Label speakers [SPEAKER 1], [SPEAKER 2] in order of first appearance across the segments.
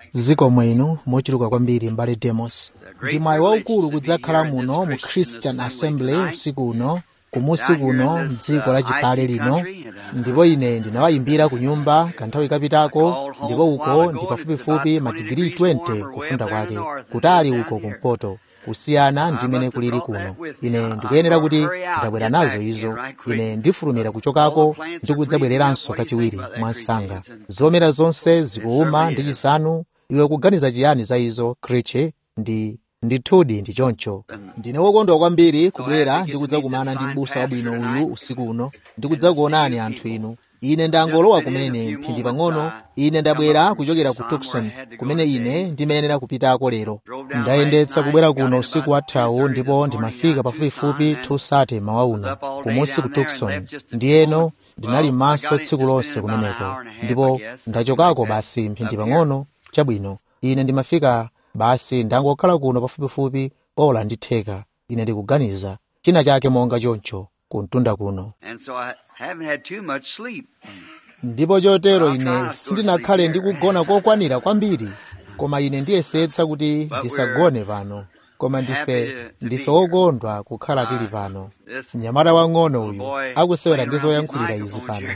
[SPEAKER 1] zikomo inu mochuluka kwambiri mbale demos ndi mwayi waukulu kudzakhala muno mu christian assembly usiku uno kumusi kuno mdziko la chipale lino ndipo ine ndinawayimbira ku nyumba kanthawi kapitako ndipo uko ndi pafupifupi madigiri 20 kufunda kwake kutali uko kumpoto kusiyana ndi mene kulili kuno ine ndikuyenera kuti ndabwera nazo izo ine ndifulumira kuchokako ndi kudzabwereranso kachiwiri mwansanga zomera zonse zikuuma ndi chisanu iwe kuganiza chiyani za izo kreche ndi ndithudi ndi choncho ndine wokondwa kwambiri kubwera ndi kudzakumana ndi m'busa wabwino uyu usiku uno ndi kudzakuonani anthu inu ine ndangolowa kumene mphindi pang'ono ine ndabwera kuchokera ku tucson kumene ine ndimayenera kupitako lero ndayendetsa kubwera kuno usiku wathawu ndipo ndimafika pafupifupi 2:30 mawa uno kumusi ku tucson ndiyeno ndinali m'maso tsiku lonse kumeneko ndipo ndachokako basi mphindi pang'ono chabwino ine ndimafika basi ndangokhala kuno pafupifupi ola ndi theka ine ndikuganiza china chake monga choncho kumtunda kuno
[SPEAKER 2] And so I haven't had too much sleep.
[SPEAKER 1] ndipo chotero ine sindinakhale ndikugona kokwanira kwambiri koma ine ndiyesetsa kuti ndisagone pano koma ndife ndife wokondwa kukhala tili pano mnyamata wang'ono uyu akusewera ndi zoyankhulira izi pano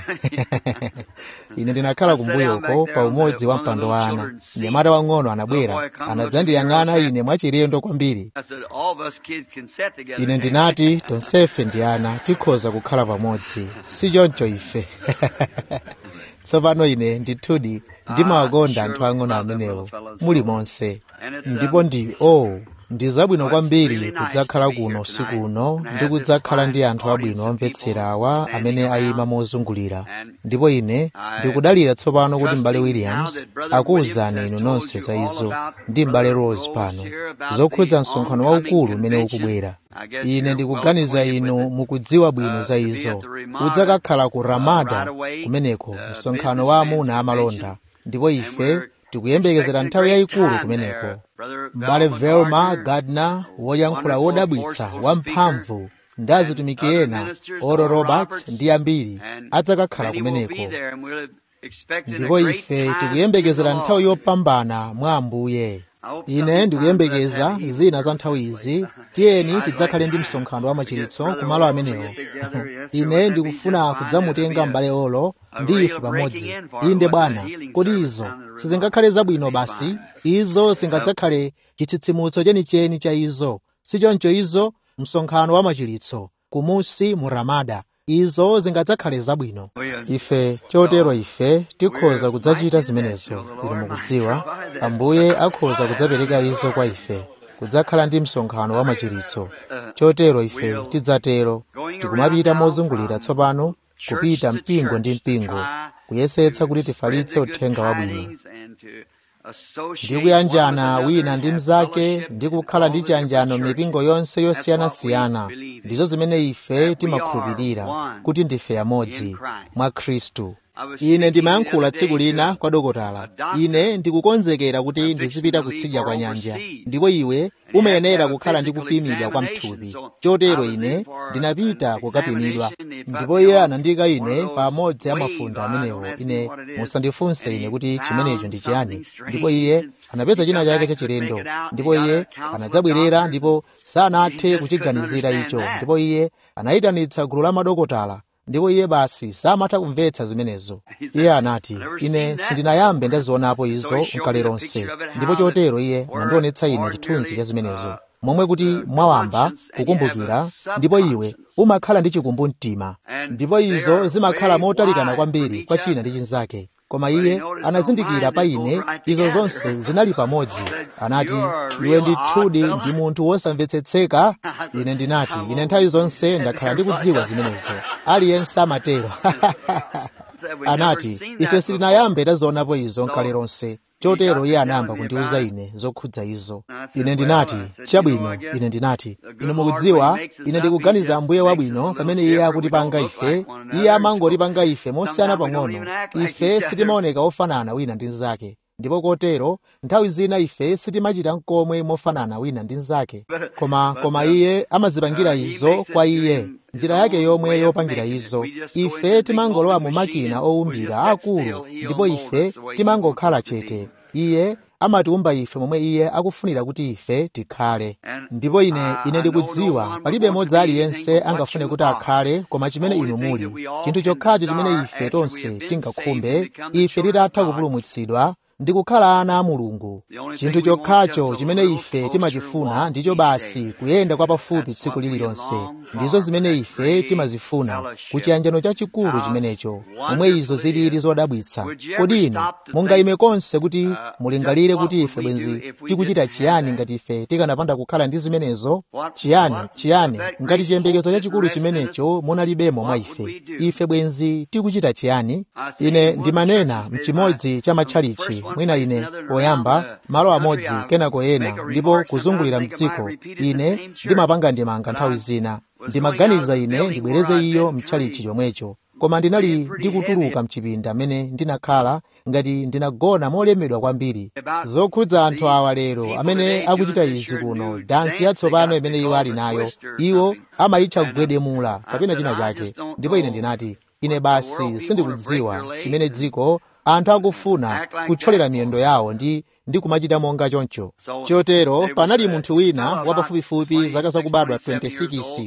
[SPEAKER 1] ine ndinakhala kumbuyoko pa umodzi wa mpando wa ana mnyamata wang'ono anabwera anadzandiyang'ana ine mwachilendo kwambiri
[SPEAKER 2] I said, all of us kids can sit together.
[SPEAKER 1] ine ndinati tonsefe ndi ana tikhoza kukhala pamodzi si choncho ife tsopano ine ndithudi ndimawakonda anthu ang'ono amenewo muli monse ndipo ndi o oh, ndi zabwino kwambiri kudzakhala kuno usiku uno ndi kudzakhala ndi anthu abwino omvetsera awa amene ayima mozungulira ndipo ine ndikudalira tsopano kuti m'bale williams akuwuzani inu nonse za izo ndi m'bale rose pano zokhudza msonkhano waukulu umene ukubwera ine ndikuganiza inu mukudziwa bwino za izo udzakakhala ku ramada kumeneko msonkhano wa amuna amalonda ndipo ife tikuyembekezera nthawi yayikulu kumeneko m'bale velma gardner woyankhula wodabwitsa wamphamvu ndi azitumiki ena oro roberts ndi ambiri adzakakhala kumeneko ndipo ife tikuyembekezera nthawi yopambana mwa ambuye ine ndikuyembekeza zina za nthawi izi tiyeni tidzakhale ndi msonkhano wa machiritso kumalo amenewo ine ndikufuna kudzamutenga m'bale olo ndi ife pamodzi inde bwana kodi izo sizingakhale zabwino basi izo singadzakhale chitsitsimutso chenicheni cha izo sichoncho izo msonkhano wa machiritso kumusi mu ramada izo zingadzakhale zabwino ife chotero ife tikhoza kudzachita zimenezo inu mukudziwa ambuye akhoza kudzapereka izo kwa ife kudzakhala ndi msonkhano wa machiritso chotero ife tidzatero tikumapita mozungulira tsopano kupita mpingo ndi mpingo kuyesetsa kuti tifalitse uthenga wabwino ndi kuyanjana wina ndi mnzake ndi kukhala ndi chiyanjano mipingo yonse yosiyanasiyana ndizo zimene ife timakhulupirira kuti ndife yamodzi mwa khristu ine ndimayankhula tsiku lina kwa dokotala ine ndikukonzekera kuti ndizipita kutsidya kwa nyanja ndipo iwe umayenera kukhala ndi kupimidwa kwa mthupi chotero ine ndinapita kukapimidwa ndipo iye anandika ine pamodzi amafunda amenewo ine musandifunse ine kuti chimenecho ndi chiyani ndipo iye anapeza china chake chachilendo ndipo iye anadzabwerera ndipo sanathe kuchiganizira icho ndipo iye anayitanitsa gulu la madokotala ndipo iye basi samatha kumvetsa zimenezo iye anati ine sindinayambe ndazionapo izo nkale lonse ndipo chotero iye anandionetsa ine chithunzi cha zimenezo momwe kuti mwawamba kukumbukira ndipo iwe umakhala ndi chikumbumtima ndipo izo zimakhala motalikana kwambiri kwa china ndi chinzake koma iye anazindikira pa ine izo zonse zinali pamodzi anati iwe ndithudi ndi munthu wosamvetsetseka ine ndinati ine nthawi zonse ndakhala ndikudziwa zimenezo aliyense amatero anati ife sitinayambe tazionapo izo nkale lonse chotero iye anayamba kundiwuza ine zokhudza izo ine ndinati chabwino ine ndinati ine mukudziwa ine ndikuganiza ambuye wabwino pamene iye akutipanga ife iye amangotipanga ife mosiyana pang'ono ife sitimaoneka ofanana wina ndi mnzake ndipo kotero nthawi zina ife sitimachita nkomwe mofanana wina ndi mnzake koma koma iye amazipangira izo kwa iye njira yake yomwe yopangira izo ife timangolowa mu makina owumbira akulu ndipo ife timangokhala chete iye amatiumba ife momwe iye akufunira kuti ife tikhale ndipo ine ine ndikudziwa palibe modzi aliyense angafune kuti akhale koma chimene inu muli chinthu chokhacho chimene ife tonse tingakhumbe ife titatha kupulumutsidwa ndi kukhala ana a mulungu chinthu chokhacho chimene ife timachifuna ndicho basi kuyenda kwa pafupi tsiku lililonse ndizo zimene ife timazifuna kuchiyanjano chachikulu chimenecho momwe izo zilili zodabwitsa kodi inu mungayime konse kuti mulingalire kuti ife bwenzi tikuchita chiyani ngati ife tikanapanda kukhala ndi zimenezo chiyani chiyani ngati chiyembekezo chachikulu chimenecho munalibemo mwa ife ife bwenzi tikuchita chiyani ine ndimanena mchimodzi cha matchalichi mwina ine poyamba malo amodzi kenako ena ndipo kuzungulira mdziko ine ndimapanga ndimanga nthawi zina ndimaganiza ine ndibwereze iyo mtchalichi chomwecho koma ndinali ndikutuluka mchipinda mmene ndinakhala ngati ndinagona molemedwa kwambiri zokhudza anthu awa lero amene akuchita izi kuno dansi yatsopano imene iwo ali nayo iwo amayitcha kugwedemula kapena china chake ndipo ine ndinati ine basi sindikudziwa chimene dziko anthu akufuna kuthyolera miyendo yawo ndi ndi kumachita monga choncho chotero panali munthu wina wapafupifupi zaka zakubadwa 26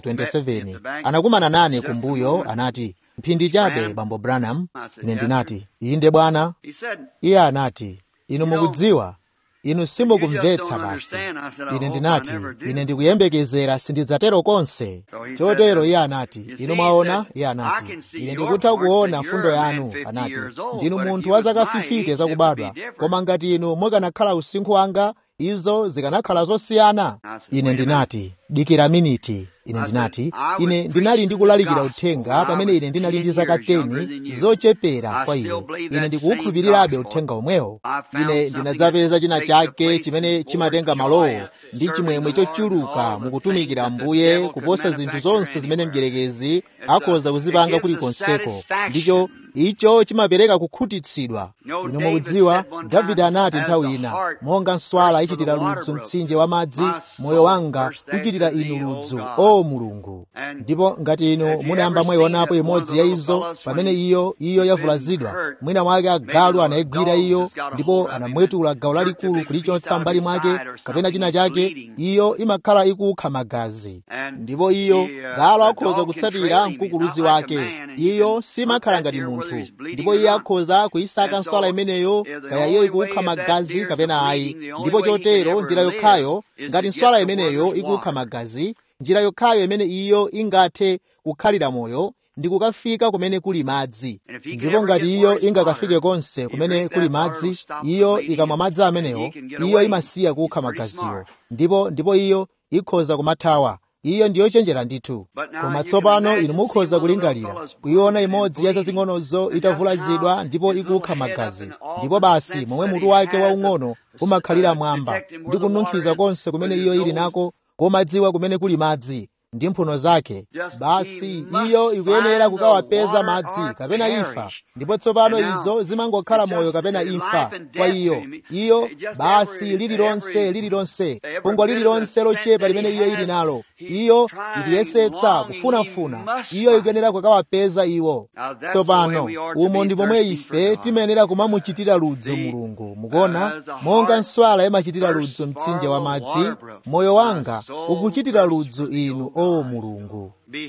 [SPEAKER 1] 27 anakumana nane kumbuyo anati mphindi chabe bambo branham ine ndinati inde bwana iye anati inu mukudziwa inu simukumvetsa basi ine ndinati ine ndikuyembekezera sindidzatero konse chotero iye anati inu mwaona iye anati ine ndikutha kuona fundo yanu anati ndinu munthu wa zaka 50 zakubadwa koma ngati inu mukanakhala usinkhu wanga izo zikanakhala zosiyana ine ndinati dikira miniti ine ndinati ine ndinali ndikulalikira uthenga pamene ine ndinali ndi zaka 10 zochepera kwa iwe ine ndikuwukhulupirirabe uthenga omwewo ine ndinadzapeza china chake chimene chimatenga malowo ndi chimwemwe chochuluka mukutumikira mbuye kuposa zinthu zonse zimene mdierekezi akhoza kuzipanga kulikonseko ndicho icho chimapereka kukhutitsidwa inu mukudziwa davide anati nthawi ina monga nswala ichitira ludzu mtsinje wa madzi moyo wanga uchitira inu ludzu o mulungu ndipo ngati inu munayamba mwayionapo imodzi ya izo pamene iyo iyo yavulazidwa mwina mwake agalu anayigwira iyo ndipo anamwetula gawo lalikulu kulichotsa mbali mwake kapena china chake iyo imakhala ikukha magazi ndipo iyo galu akhoza kutsatira mkukuluzi wake iyo simakhala ngati munthu ndipo iye akhoza kuyisaka nswala imeneyo kaya iyo ikukha magazi kapena ayi ndipo chotero njira yokhayo ngati nswala imeneyo ikukha magazi njira yokhayo imene iyo ingathe kukhalira moyo ndi kukafika kumene kuli madzi ndipo ngati iyo ingakafike konse kumene kuli madzi iyo ikamwa madzi amenewo iyo imasiya kukha magaziwo ndipo ndipo iyo ikhoza kumathawa iyo ndiyochenjera ndithu koma tsopano inu mukhoza kulingalira kuiona imodzi ya zazing'onozo itavulazidwa ndipo ikukha magazi ndipo basi momwe mutu wake waung'ono umakhalira mwamba ndi kununkhiza konse kumene iyo ili nako komadziwa kumene kuli madzi ndi mphuno zake basi iyo ikuyenera kukawapeza madzi kapena imfa ndipo tsopano izo zimangokhala moyo kapena imfa kwa iyo iyo basi lililonse lililonse pungwa lililonse lochepa limene iyo ili nalo iyo ikuyesetsa kufunafuna iyo ikuyenera kukawapeza iwo tsopano umo ndi pomwe ife timayenera kumamuchitira ludzu mulungu mukuona monga nswala imachitira ludzu mtsinje wa madzi moyo wanga ukuchitira ludzu inu o mulungu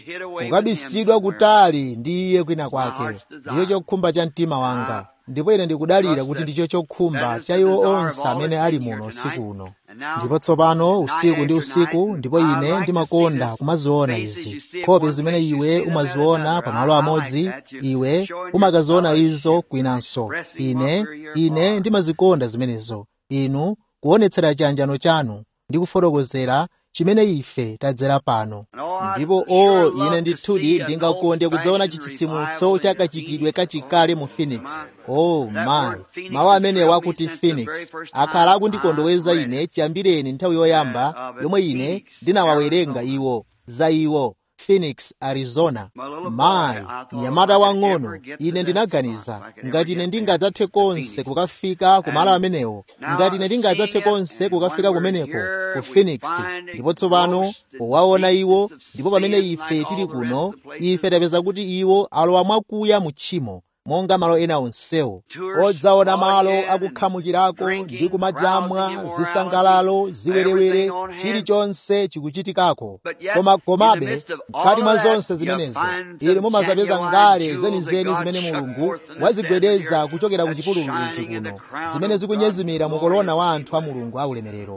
[SPEAKER 1] ukabisidwa kutali ndi iye kwina kwake ndicho chokhumba cha mtima wanga ndipo ine ndikudalira kuti ndicho chokhumba cha iwo onse amene ali muno usiku uno ndipo tsopano usiku ndi usiku ndipo ine ndimakonda kumaziona izi nkhope zimene iwe umaziona pamalo amodzi iwe umakaziona izo kwinanso ine ine ndimazikonda zimenezo inu kuonetsera chiyanjano chanu ndi kufotokozera chimene ife tadzera pano ndipo o ine ndithudi ndingakonde kudzaona chitsitsimutso chakachitidwe kachikale mu phoenix oh my mawu amenewa akuti phoenix akhala akundikondoweza ine chiyambireni nthawi yoyamba yomwe ine ndinawawerenga iwo za iwo phoenix arizona mayi mnyamata wang'ono ine ndinaganiza ngati ine ndingadzathe konse kukafika kumalo amenewo ngati ine ndingadzathe konse kukafika kumeneko ku phoenix ndipo tsopano powaona iwo ndipo pamene ife tili kuno ife tapeza kuti iwo alowa mwakuya mu tchimo monga malo ena onsewo odzaona malo akukhamukirako ndi kumadzamwa zisangalalo ziwerewere chilichonse chikuchitikako koma komabe mkati mwa zonse zimenezi inu mumazapeza ngale zenizeni zimene mulungu wazigwedeza kuchokera ku chipululu ichi kuno zimene zikunyezimira mu korona wa anthu a mulungu aulemerero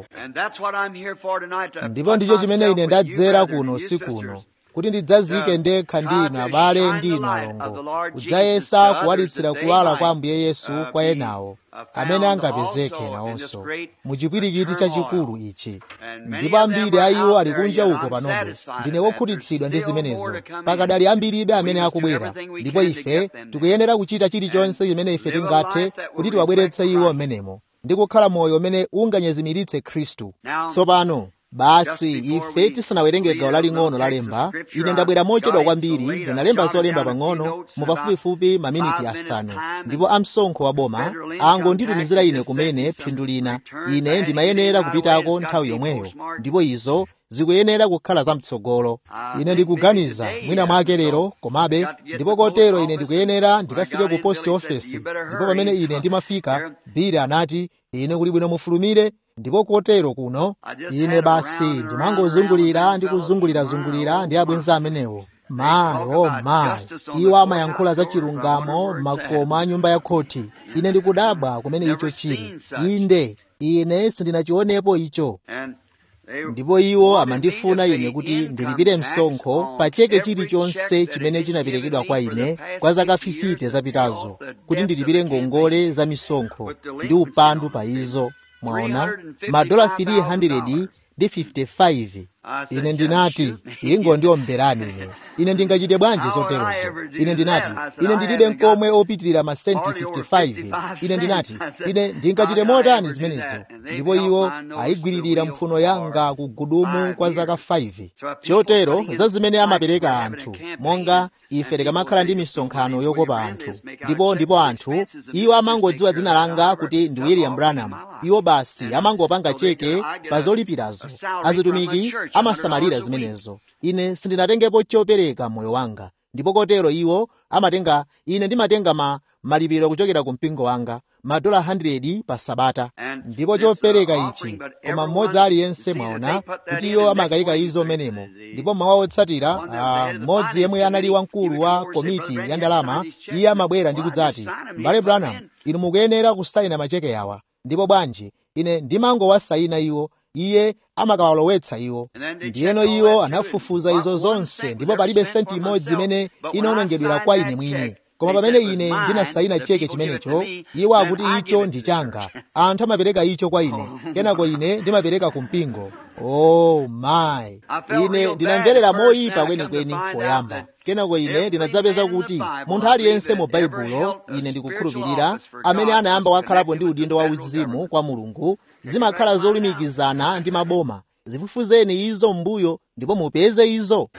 [SPEAKER 1] ndipo ndicho chimene ine ndadzera kuno usiku uno kuti ndidzazike ndekha ndi inu abale ndi inu alongo kudzayesa kuwalitsira kuwala kwa ambuye yesu kwa enawo amene angapezeke nawonso mu chipwirikiti chachikulu ichi ndipo ambiri a iwo ali kunja uko panobe ndine wokhutitsidwa ndi zimenezo pakadali ambiribe amene akubwera ndipo ife tikuyenera kuchita chilichonse chimene ife tingathe kuti tiwabweretse iwo mmenemo ndi kukhala moyo umene unganyezimiritse khristu tsopano basi ife tisanawerenge gawo laling'ono lalemba ine ndabwera mochedwa kwambiri ndinalemba zolemba pang'ono mu pafupifupi maminiti asanu ndipo amsonkho wa boma angonditumizira ine kumene phindu lina ine ndimayenera kupitako nthawi yomweyo ndipo izo zikuyenera kukhala zamtsogolo ine ndikuganiza mwina mwake lero komabe ndipo kotero ine ndikuyenera ndikafike ku post office ndipo pamene ine ndimafika bili anati ine kuli bwino mufulumire ndipo kotero kuno ine basi ndimangozungulira ndi kuzungulirazungulira ndi abwenzi amenewo mayi o mayi iwo amayankhula za chilungamo makoma a nyumba ya khoti ine ndikudabwa kumene icho chili inde ine sindinachionepo icho ndipo iwo amandifuna ine kuti ndilipire msonkho pa cheke chilichonse chimene chinaperekedwa kwa ine kwa zaka 50 zapitazo kuti ndilipire ngongole za misonkho ndi upandu pa izo mwaona madola 300 ndi 55 ine ndinati ingondiombelani ine ine ndingachite bwanji zoterozo ine ndinati ine ndilibe mkomwe opitirira masenti 55 ine ndinati ine ndingachite motani zimenezo ndipo iwo ayigwiririra mphuno yanga ku gudumu kwa zaka 5 chotero za zimene amapereka anthu monga ife tikamakhala ndi misonkhano yokopa anthu ndipo ndipo anthu iwo amangodziwa dzina langa kuti ndi william branham iwo basi amangopanga cheke pa zolipirazo azitumiki amasamalira zimenezo ine sindinatengepo chopereka moyo wanga ndipo kotero iwo amatenga ine ndimatenga ma malipiro kuchokera ku mpingo wanga madola 100 pa sabata ndipo chopereka ichi koma mmodzi aliyense mwaona kuti iwo amakayika izo menemo ndipo mawa otsatira mmodzi yemwe anali wamkulu wa komiti ya ndalama iye amabwera ndi kudzati mbale branham inu mukuyenera kusayina macheke awa ndipo bwanji ine ndimangowasayina iwo iye amakawalowetsa iwo ndiyeno iwo anafufuza izo zonse ndipo palibe senti imodzi imene inaonongedwera kwa ine mwini koma pamene ine ndinasayina cheke chimenecho iwo akuti icho ndi changa anthu amapereka icho kwa ine kenako ine ndimapereka ku mpingo oh my ine ndinamverera moyipa kwenikweni poyamba kenako ine ndinadzapeza kuti munthu aliyense mu baibulo ine ndikukhulupirira amene anayamba wakhalapo ndi udindo wa uzimu kwa mulungu zimakhala zolumikizana ndi maboma zifufuzeni izo m'mbuyo ndipo mupeze izo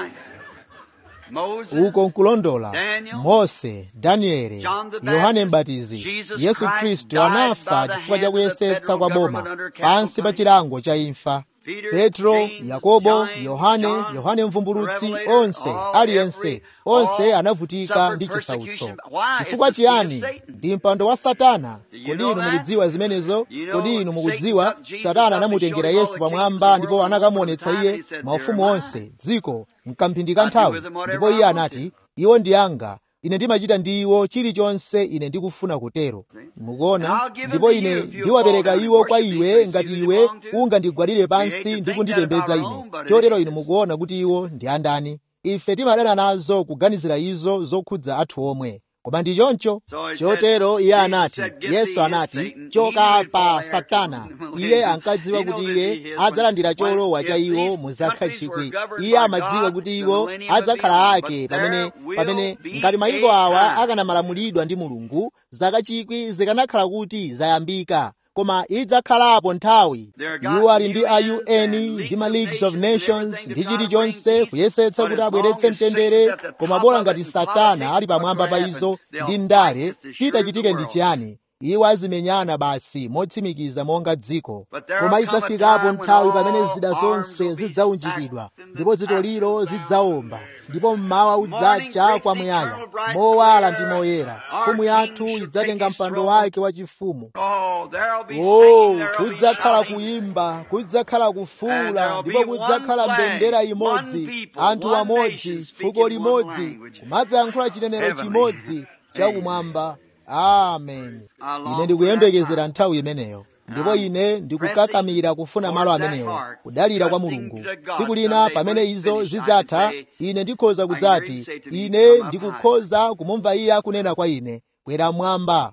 [SPEAKER 1] uko nkulondola mose danieli yohane mbatizi yesu khristu anafa chifukwa cha kuyesetsa kwa boma pansi pa chilango cha imfa petro yakobo yohane yohane mvumbulutsi onse aliyense onse anavutika ndi chisautso chifukwa chiyani ndi mpando wa satana kodi inu mukudziwa zimenezo kodi inu mukudziwa satana anamutengera yesu pamwamba ndipo anakamuonetsa iye maufumu onse dziko mkamphindi ka nthawi ndipo iye anati iwo ndi anga ine ndimachita ndi iwo chilichonse ine ndikufuna kutero mukuona ndipo ine ndiwapereka iwo kwa iwe ngati iwe ungandigwadire pansi ndi kundipembedza ine chotero inu mukuona kuti iwo ndi andani ife timadana nazo kuganizira izo zokhudza athu omwe koma ndi choncho chotero iye anati yesu anati choka apa satana iye ankadziwa kuti iye adzalandira cholowa cha iwo mu zaka chikwi iye amadziwa kuti iwo adzakhala ake pamene pamene ngati mayiko awa akanamalamulidwa ndi mulungu zaka chikwi zikanakhala kuti zayambika koma idzakhalapo nthawi iwo ali ndi a un ndi ma leagues of nations ndi chilichonse kuyesetsa kuti abweretse mtendere koma bola ngati satana ali pamwamba pa izo ndi ndale chitachitike ndi chiyani iwo azimenyana basi motsimikiza monga dziko koma idzafikapo nthawi pamene zida zonse zidzaunjikidwa ndipo dzito lilo zidzawomba ndipo mmawa udzacha kwamuyaya mowala ndi moyera mfumu yathu idzatenga mpando wake wachifumu o kudzakhala kuyimba kudzakhala kufuula ndipo kudzakhala mbendera imodzi anthu amodzi fuko limodzi kumadzayankhula chinenero chimodzi chakumwamba amen ine ndikuyembekezera nthawi imeneyo ndipo ine ndikukakamira kufuna malo amenewo kudalira kwa mulungu tsiku lina pamene izo zidzatha ine ndikhoza kudzati ine ndikukhoza kumumva iye akunena kwa ine kwera mwamba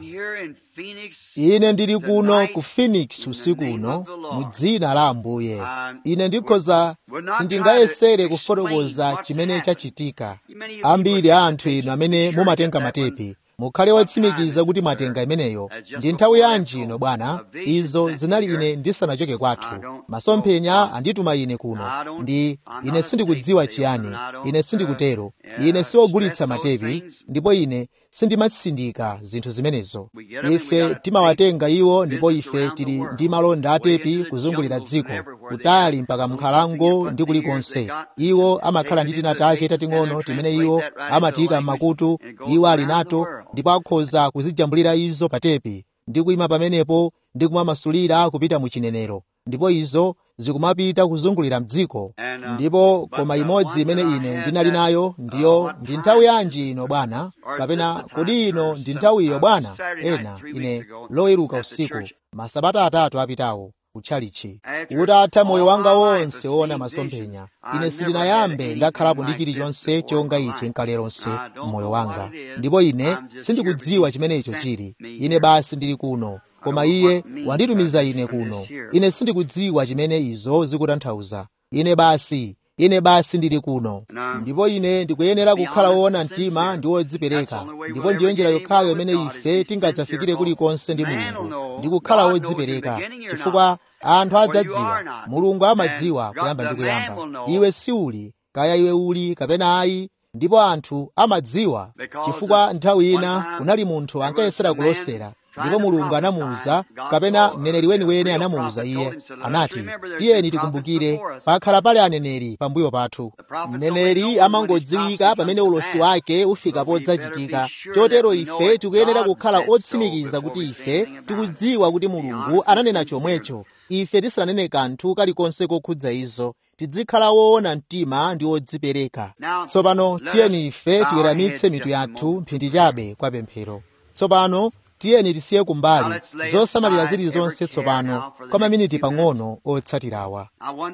[SPEAKER 1] ine ndili kuno ku phoenix usiku uno mu dzina la ambuye ine ndikhoza sindingayesere kufotokoza chimene chachitika ambiri a anthu inu amene mumatenga matepi mukhale wotsimikiza kuti mwatenga imeneyo ndi nthawi yanji ino bwana izo zinali ine ndisanachoke kwathu masomphenya andituma ine kuno ndi ine sindikudziwa chiyani ine sindikutero ine siwogulitsa matepi ndipo ine sindimatsindika zinthu zimenezo ife timawatenga iwo ndipo ife tili ndi malonda atepi kuzungulira dziko kutali mpaka mnkhalango ndi kulikonse iwo amakhala ndi tina take tating'ono timene iwo amatiyika m'makutu iwo ali nato ndipo akhoza kuzijambulira izo pa tepi ndi kuyima pamenepo ndi kumamasulira kupita mu chinenero ndipo izo zikumapita kuzungulira mdziko ndipo koma imodzi imene ine ndinali nayo ndiyo ndi nthawi yanji ino bwana kapena kodi ino ndi nthawiyo bwana ena ine loweruka usiku masabata atatu apitawo kutchalichi utatha moyo wanga wonse woona masomphenya ine sindinayambe ndakhalapo ndi chilichonse chonga ichi nkale lonse mmoyo wanga ndipo ine sindikudziwa chimene icho chili ine basi ndili kuno koma iye wanditumiza ine kuno ine sindikudziwa chimene izo zikutanthauza ine basi ine basi ndili kuno ndipo ine ndikuyenera kukhala woona mtima ndi wodzipereka ndipo ndiyo njira yokhayo imene ife tingadzafikire kulikonse ndi mulungu ndi kukhala wodzipereka chifukwa anthu adzadziwa mulungu amadziwa kuyamba ndi kuyamba iwe siuli kaya iwe uli kapena ayi ndipo anthu amadziwa chifukwa nthawi ina kunali munthu ankayesera kulosera ndipo mulungu anamuwuza kapena mneneri weniweni anamuwuza iye anati tiyeni tikumbukire pakhala pali aneneri pambuyo pathu mneneri amangodziwika pamene ulosi wake ufika podzachitika chotero ife tikuyenera kukhala otsimikiza kuti ife tikudziwa kuti mulungu ananena chomwecho ife tisananene kanthu kalikonse kokhudza izo tizikhala woona mtima ndi wodzipereka tsopano tiyeni ife tiweramitse mitu yathu mphindi chabe kwa pemphero tsopano tiyeni tisiye kumbali zosamalira zilizonse tsopano kwa maminiti pang'ono otsatirawa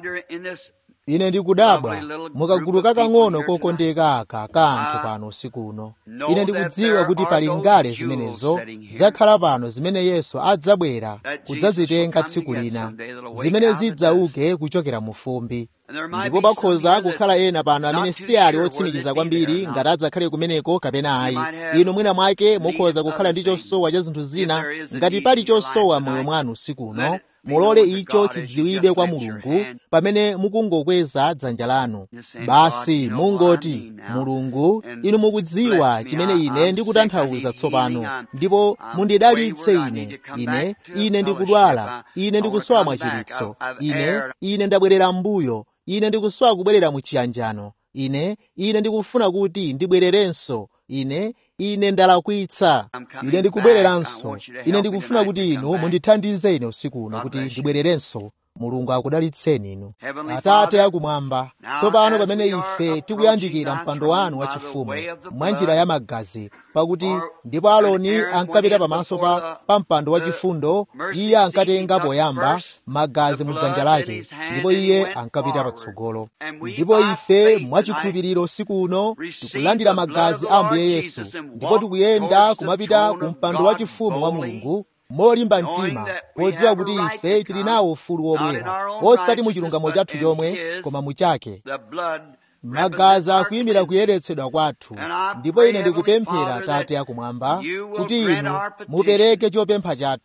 [SPEAKER 1] ine ndikudabwa mukagulu kakang'ono kokondeka aka ka anthu pano usiku uno ine ndikudziwa kuti pali ngale zimenezo zakhala pano zimene yesu adzabwera kudzazitenga tsiku lina zimene zidzauke kuchokera mu fumbi ndipo pakhoza kukhala ena pano amene si ali otsimikiza kwambiri ngati adzakhale kumeneko kapena ayi inu mwina mwake mukhoza kukhala ndi chosowa cha zinthu zina ngati pali chosowa moyo mwanu usiku uno mulole icho chidziwidwe kwa mulungu pamene mukungokweza dzanja lanu basi mungoti mulungu inu mukudziwa chimene ine ndikutanthauza tsopano ndipo mundidalitse ine ine ine ndikudwala ine ndikusowa mwachiritso ine ine ndabwerera m'mbuyo ine ndikusowa kubwerera mu chiyanjano ine ine ndikufuna kuti ndibwererenso ine ine ndalakwitsa ine ndikubwereranso ine ndikufuna kuti inu mundithandize ine usiku uno kuti ndibwererenso mulungu akudalitseni inu atate akumwamba tsopano pamene ife tikuyandikira mpando wanu wachifumu mwa njira ya magazi pakuti ndipo aloni ankapita pamaso pa, pa mpando wachifundo iye ankatenga poyamba magazi mu dzanja lake ndipo iye ankapita patsogolo ndipo ife mwachikhulupiriro usiku uno tikulandira magazi a ambuye yesu ndipo tikuyenda kumapita ku mpando wachifumu wa mulungu molimba mtima podziwa kuti ife tili nawo ufulu wobwera osati mu chilungamo chathu chomwe koma muchake magazi akuyimira kuyeretsedwa kwathu ndipo ine ndikupemphera tate akumwamba kuti inu mupereke chopempha chathu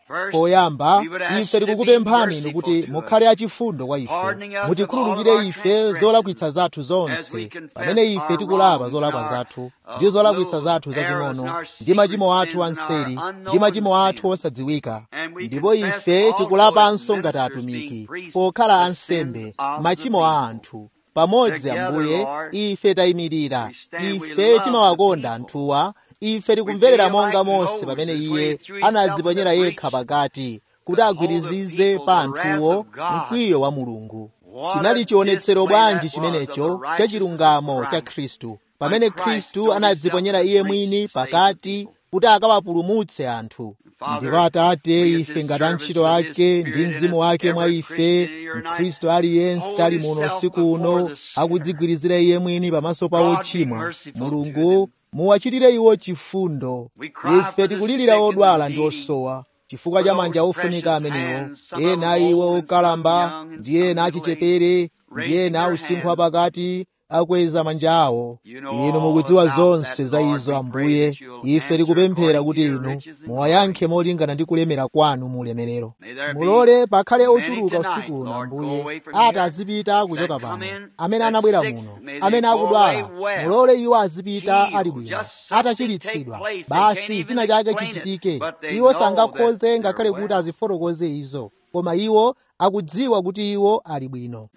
[SPEAKER 1] poyamba ife tikukupemphani inu kuti mukhale achifundo kwa ife mutikhululukire ife zolakwitsa zathu zonse pamene ife tikulapa zolakwa zathu ndi zolakwitsa zathu zazing'ono ndi machimo athu anseri ndi machimo athu osadziwika ndipo ife tikulapanso ngati atumiki pokhala ansembe machimo a anthu pamodzi ambuye ife tayimirira ife timawakonda anthuwa ife tikumverera monga mose pamene iye anadziponyera yekha pakati kuti agwirizize pa anthuwo mkwiyo wa mulungu chinali chionetsero bwanji chimenecho cha chilungamo cha khristu pamene khristu anadziponyera iye mwini pakati kuti akawapulumutse anthu ndipo atate ife ngati antchito ake ndi mzimu wake mwa ife mkhristu aliyense ali muno usiku uno akudzigwirizira iye mwini pamaso pa ochimwa mulungu muwachitire iwo chifundo ife tikulirira odwala ndi osowa chifukwa cha manja ofunika amenewo ena iwo okalamba ndi ena achichepere ndi ena ausinkhu wapakati akweza manja awo inu mukudziwa zonse za izo ambuye ife tikupemphera kuti inu muwayankhe molingana ndi kulemera kwanu mu ulemerero mulole pakhale ochuluka usiku uno ambuye ati azipita kuchoka pano amene anabwera muno amene akudwala mulole iwo azipita ali bwino atachiritsidwa basi china chake chichitike iwo sangakhoze ngakhale kuti azifotokoze izo koma iwo akudziwa kuti iwo ali bwino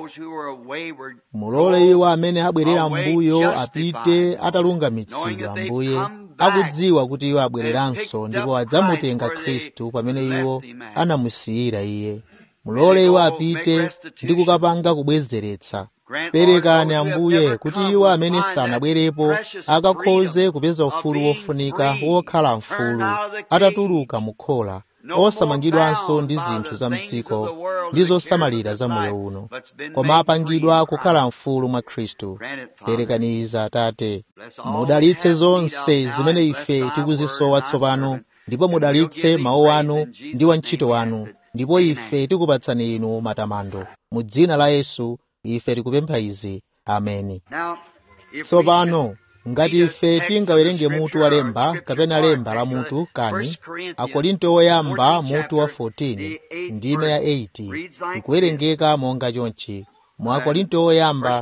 [SPEAKER 1] mulole iwo amene abwerera mbuyo apite atalungamitsidwa mbuye akudziwa kuti iwo abwereranso ndipo adzamutenga khristu pamene iwo anamusiyira iye mulole iwo apite ndi kukapanga kubwezeretsa perekani ambuye kuti iwo amene sanabwerepo akakhoze kupeza ufulu wofunika wokhala mfulu atatuluka mukhola osamangidwanso ndi zinthu za mdziko ndi zosamalira za moyo uno koma apangidwa kukhala mfulu mwa khristu perekaniza atate mudalitse zonse zimene ife tikuzisowa tsopano ndipo mudalitse mawu anu ndi wantchito wanu ndipo ife tikupatsani inu matamando mu dzina la yesu ife tikupempha izi ameni tsopano ngati ife tingawerenge mutu wa lemba kapena lemba la mutu kani akorinto oyamba mutu wa 14 ndime ya 8 ikuwerengeka monga chonchi mu akorinto oyamba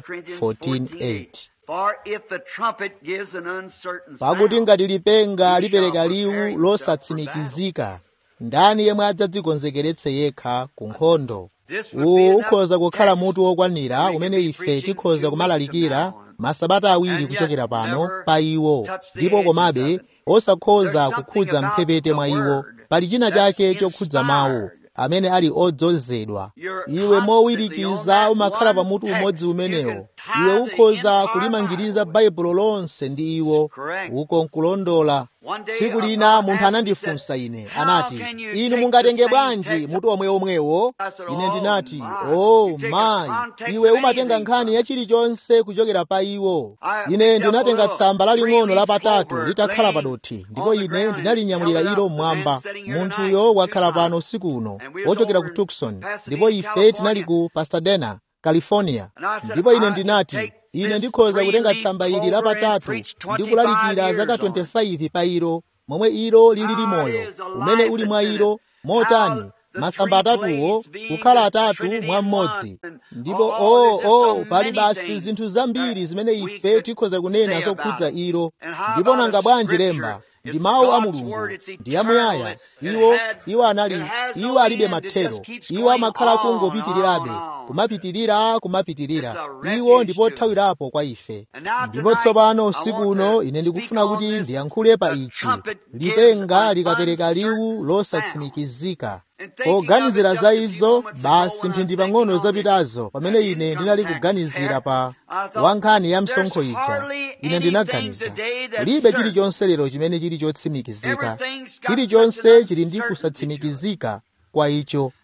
[SPEAKER 1] 14:8 pakuti ngati lipenga lipereka liwu losatsimikizika ndani yemwe adzadzikonzekeretse yekha ku nkhondo uwu ukhoza kukhala mutu wokwanira umene ife tikhoza kumalalikira masabata awiri kuchokera pano pa iwo ndipo komabe osakhoza kukhudza mphepete mwa iwo pali china chake chokhudza mawu amene ali odzozedwa iwe mowirikiza umakhala pamutu umodzi umenewo iwe ukhoza kulimangiriza baibulo lonse ndi iwo uko nkulondola tsiku lina munthu anandifunsa ine anati inu mungatenge bwanji mutu omwe omwewo ine ndinati o oh, mayi iwe umatenga nkhani ya chilichonse kuchokera pa iwo ine ndinatenga tsamba laling'ono lapatatu litakhala padothi ndipo ine ndinalinyamulira ilo mmwamba munthuyo wakhala pano usiku uno wochokera ku tucson ndipo ife tinali ku pasadena california ndipo ine ndinati ine ndikhoza kutenga tsamba ili lapatatu ndi kulalikira zaka 25 pa ilo momwe ilo lilili moyo umene uli mwa ilo motani masamba atatuwo kukhala atatu mwa mmodzi ndipo o oh, oh, pali basi zinthu zambiri zimene ife tikhoza kunena zokhudza ilo ndipo nanga bwanji lemba ndi mawu a mulungu ndi amuyaya iwo iwo anali iwo alibe mathero iwo amakhala kungopitirirabe kumapitirira kumapitirira iwo ndipo thawirapo kwa ife ndipo tsopano usiku uno ine ndikufuna kuti ndiyankhule pa ichi lipenga likapereka liwu losatsimikizika poganizira za izo basi mphindi pang'ono zapitazo pamene ine ndinali kuganizira pa wankhani ya msonkho ija ine ndinaganiza kulibe chilichonse lero chimene chili chotsimikizika chilichonse chili ndi kusatsimikizika kwa icho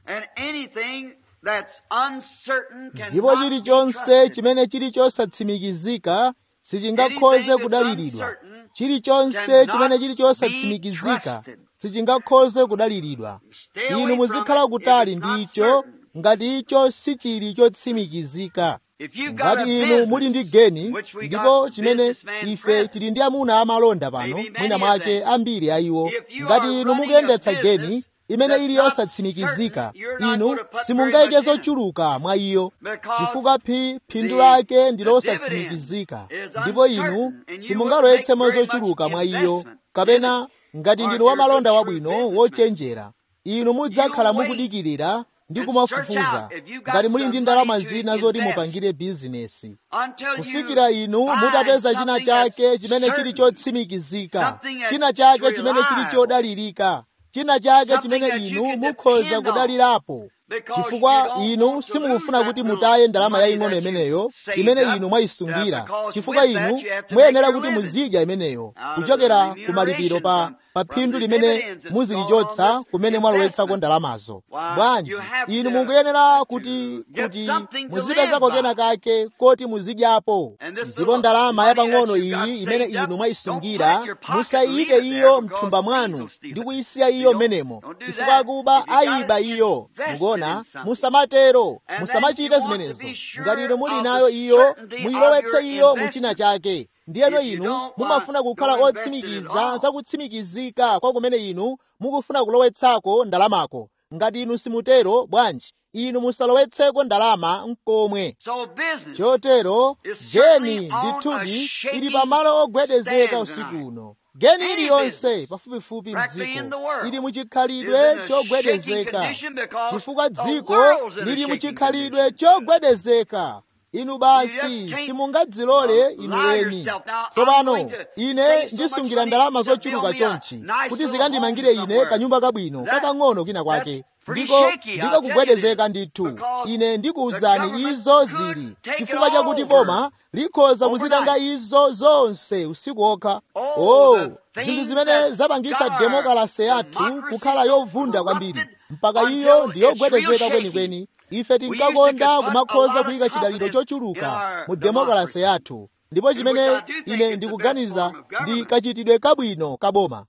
[SPEAKER 1] ndipo chilichonse chimene chili chosatsimikizika sichingakhoze kudaliridwa chilichonse chimene chili chosatsimikizika sichingakhoze kudaliridwa inu muzikhala kutali ndi icho ngati icho sichili chotsimikizika ngati inu muli ndi geni ndipo chimene ife tili ndi amuna amalonda pano mwina mwake ambiri a iwo ngati inu mukuyendetsa geni imene ili yosatsimikizika inu simungayike zochuluka mwa iyo chifukwa phi phindu lake ndi losatsimikizika ndipo inu simungalowetsemo zochuluka mwa iyo kapena ngati ndinu wamalonda wabwino wochenjera inu mudzakhala mukudikirira ndi kumafufuza ngati muli ndi ndalama zina zoti mupangire bizinesi kufikira inu mutapeza china chake chimene chili chotsimikizika china chake chimene chili chodalirika china chake chimene inu mukhoza kudalirapo chifukwa inu simukufuna kuti mutaye ndalama yaying'ono imeneyo imene inu mwayisungira chifukwa inu muyenera kuti muzidya imeneyo kuchokera ku malipiro pa pa phindu limene muzilichotsa kumene mwalowetsako ndalamazo bwanji inu mukuyenera kuti kuti muzipezako kena kake koti muzidyapo ndipo ndalama yapang'ono iyi imene inu mwayisungira musayike iyo mthumba mwanu ndi kuyisiya iyo menemo chifukwa akuba ayiba iyo mukuona musamatero musamachite zimenezo ngati inu muli nayo iyo muyilowetse iyo mu china chake ndiyeno inu mumafuna kukhala otsimikiza zakutsimikizika kwa kumene inu mukufuna kulowetsako ndalamako ngati inu simutero bwanji inu musalowetseko ndalama mkomwe chotero geni ndithudi ili pamalo ogwedezeka usiku uno geni iliyonse pafupifupi mdziko ili muchikhalidwe chogwedezeka chifukwa dziko lili muchikhalidwe chogwedezeka inu basi simungadzilole inu eni tsopano ine ndisungira ndalama zochuluka chonchi kuti zikandimangire ine kanyumba kabwino kakang'ono kina kwake ndiko ndiko kugwedezeka ndithu ine ndikuwuzani izo zili chifukwa chakuti boma likhoza kuzitanga izo zonse usiku okha oh zinthu zimene zapangitsa demokrasi yathu kukhala yovunda kwambiri mpaka iyo ndi yogwedezeka kwenikweni ife tinkakonda kumakhoza kuyika chidaliro chochuluka mu demokrasi yathu ndipo chimene ine ndikuganiza ndi kachitidwe kabwino kaboma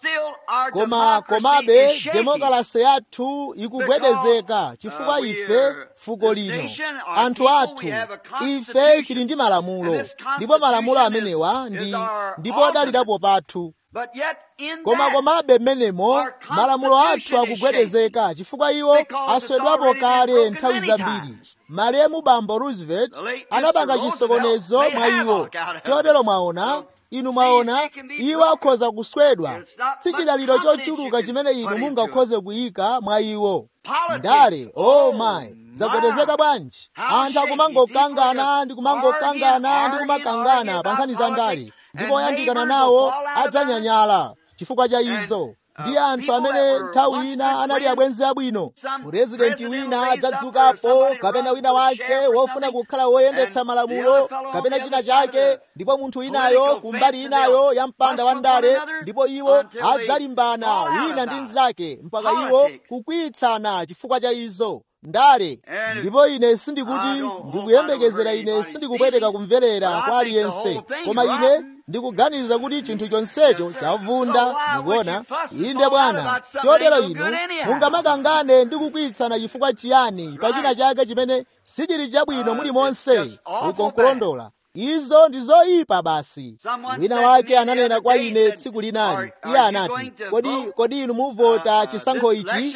[SPEAKER 1] koma komabe demokrasi yathu ikugwedezeka chifukwa ife fuko lino anthu athu ife tili ndi malamulo ndipo malamulo amenewa ndi ndipo adalirapo pathu koma komabe mmenemo malamulo athu akugwedezeka chifukwa iwo aswedwapo kale nthawi zambiri malemu bambo roosevelt anapanga chisokonezo mwa iwo chotero mwaona inu mwaona iwo akhoza kuswedwa si chidaliro chochuluka chimene inu mungakhoze kuyika mwa iwo ndale oh my zagwedezeka bwanji anthu akumangokangana ndi kumangokangana ndi kumakangana pa nkhani za ndale ndipo oyandikana nawo adzanyanyala chifukwa cha izo ndi anthu amene nthawi ina anali abwenzi abwino purezidenti wina adzadzukapo kapena wina wake wofuna kukhala woyendetsa malamulo kapena china chake ndipo munthu winayo kumbali inayo ya mpanda wa ndale ndipo iwo adzalimbana wina ndi mnzake mpaka iwo kukwiyitsana chifukwa cha izo ndale ndipo ine sindikuti ndikuyembekezera ine sindikupweteka kumverera kwa aliyense koma ine ndikuganiza kuti chinthu chonsecho chavunda mukuona inde bwana chotero inu mungamakangane ndi kukwiyitsana chifukwa chiyani pa china chake chimene sichili chabwino muli monse uko nkulondola izo ndi zoyipa basi wina wake ananena kwa ine tsiku linali iye anati kodi kodi inu muvota chisankho ichi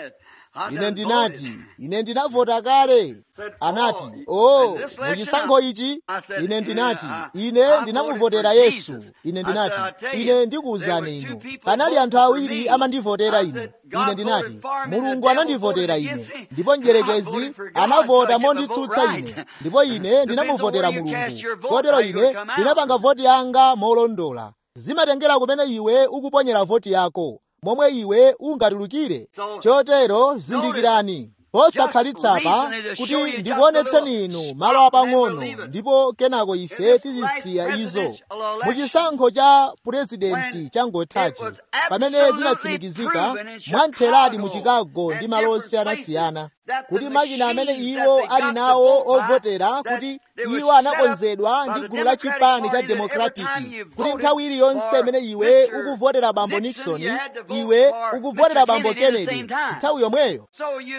[SPEAKER 1] ine ndinati ine ndinavota kale anati oh muchisankho ichi ine ndinati ine ndinamuvotera yesu ine ndinati ine ndikuwuzani inu panali anthu awiri amandivotera ine ine ndinati mulungu anandivotera ine ndipo mdierekezi anavota monditsutsa ine ndipo ine ndinamuvotera mulungu kotero ine ndinapanga voti yanga molondola zimatengera kumene iwe ukuponyera voti yako momwe iwe ungatulukire chotero zindikirani posakhalitsa kuti ndikuonetseni inu malo apang'ono ndipo kenako ife tizisiya izo muchisankho cha purezidenti changothachi pamene zinatsimikizika mwamtheradi mu chicago ndi malo osiyanasiyana kuti makina amene iwo ali nawo ovotera kuti iwo anakonzedwa ndi gulu la chipani cha demokratiki kuti nthawi iliyonse imene iwe ukuvotera bambo nixon iwe ukuvotera bambo kennedy nthawi yomweyo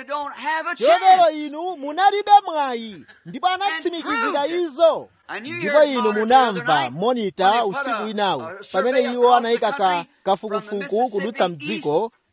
[SPEAKER 1] chotero inu munalibe mwayi ndipo anatsimikizira izo ndipo inu munamva monita usiku winawu pamene iwo anayika ka kafukufuku kudutsa mdziko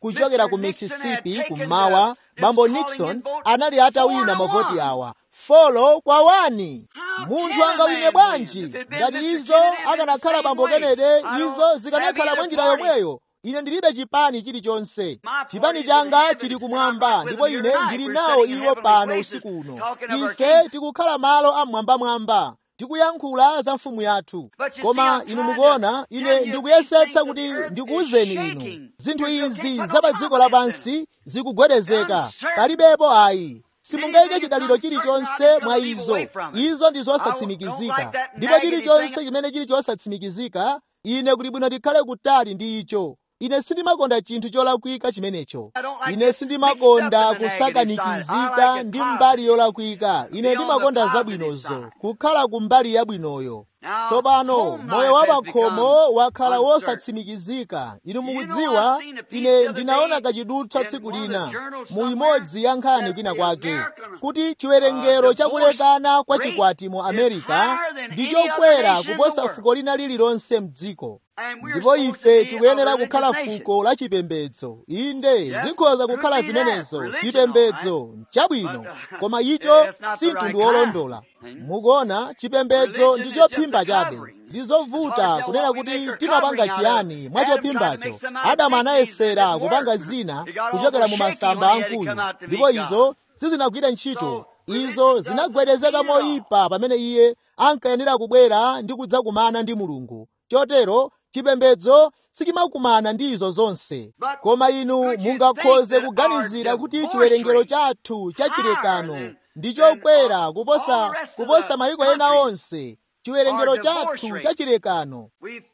[SPEAKER 1] kuchokera ku mississippi kummawa bambo nixon anali atawina mavoti awa folo kwa wani munthu angawine bwanji ngati izo akanakhala bambo kenede izo zikanakhala mwa njira yomweyo ine ndilibe chipani chilichonse chipani changa chili kumwamba ndipo ine ndili nawo iwo pano usiku uno ife tikukhala malo amwambamwamba tikuyankhula za mfumu yathu koma inu mukuona ine ndikuyesetsa kuti ndikuwuzeni inu zinthu izi za pa dziko lapansi zikugwedezeka palibepo ayi simungayike chidaliro chilichonse mwa izo izo ndi zosatsimikizika ndipo chilichonse chimene chili chosatsimikizika ine kuti bwino ndikhale kutali ndi icho ine sindimakonda chinthu cholakwika chimenecho ine sindimakonda kusakanikizika ndi mbali yolakwika ine ndimakonda zabwinozo kukhala ku mbali yabwinoyo tsopano moyo wa pakhomo wakhala wosatsimikizika inu mukudziwa ine ndinaona kachidutswa tsiku lina mu imodzi ya nkhani kwina kwake kuti chiwerengero chakulekana kwa chikwati mu amerika ndi chokwera kuposa fuko lina lililonse mdziko ndipo ife tikuyenera kukhala fuko la chipembedzo inde zikhoza kukhala zimenezo chipembedzo chabwino koma icho si mtundu wolondola mukuona chipembedzo ndi chophimba chabe ndi zovuta kunena kuti timapanga chiyani mwa chophimbacho adamu anayesera kupanga zina kuchokera mu masamba ankhuyu ndipo izo sizinagwire ntchito izo zinagwedezeka moyipa pamene iye ankayenera kubwera ndi kudzakumana ndi mulungu chotero chipembedzo sichimakumana ndi izo zonse koma inu mungakhoze kuganizira kuti chiwerengero chathu cha chilekano ndi chokwera kuposa kuposa mayiko ena onse chiwerengero chathu cha chilekano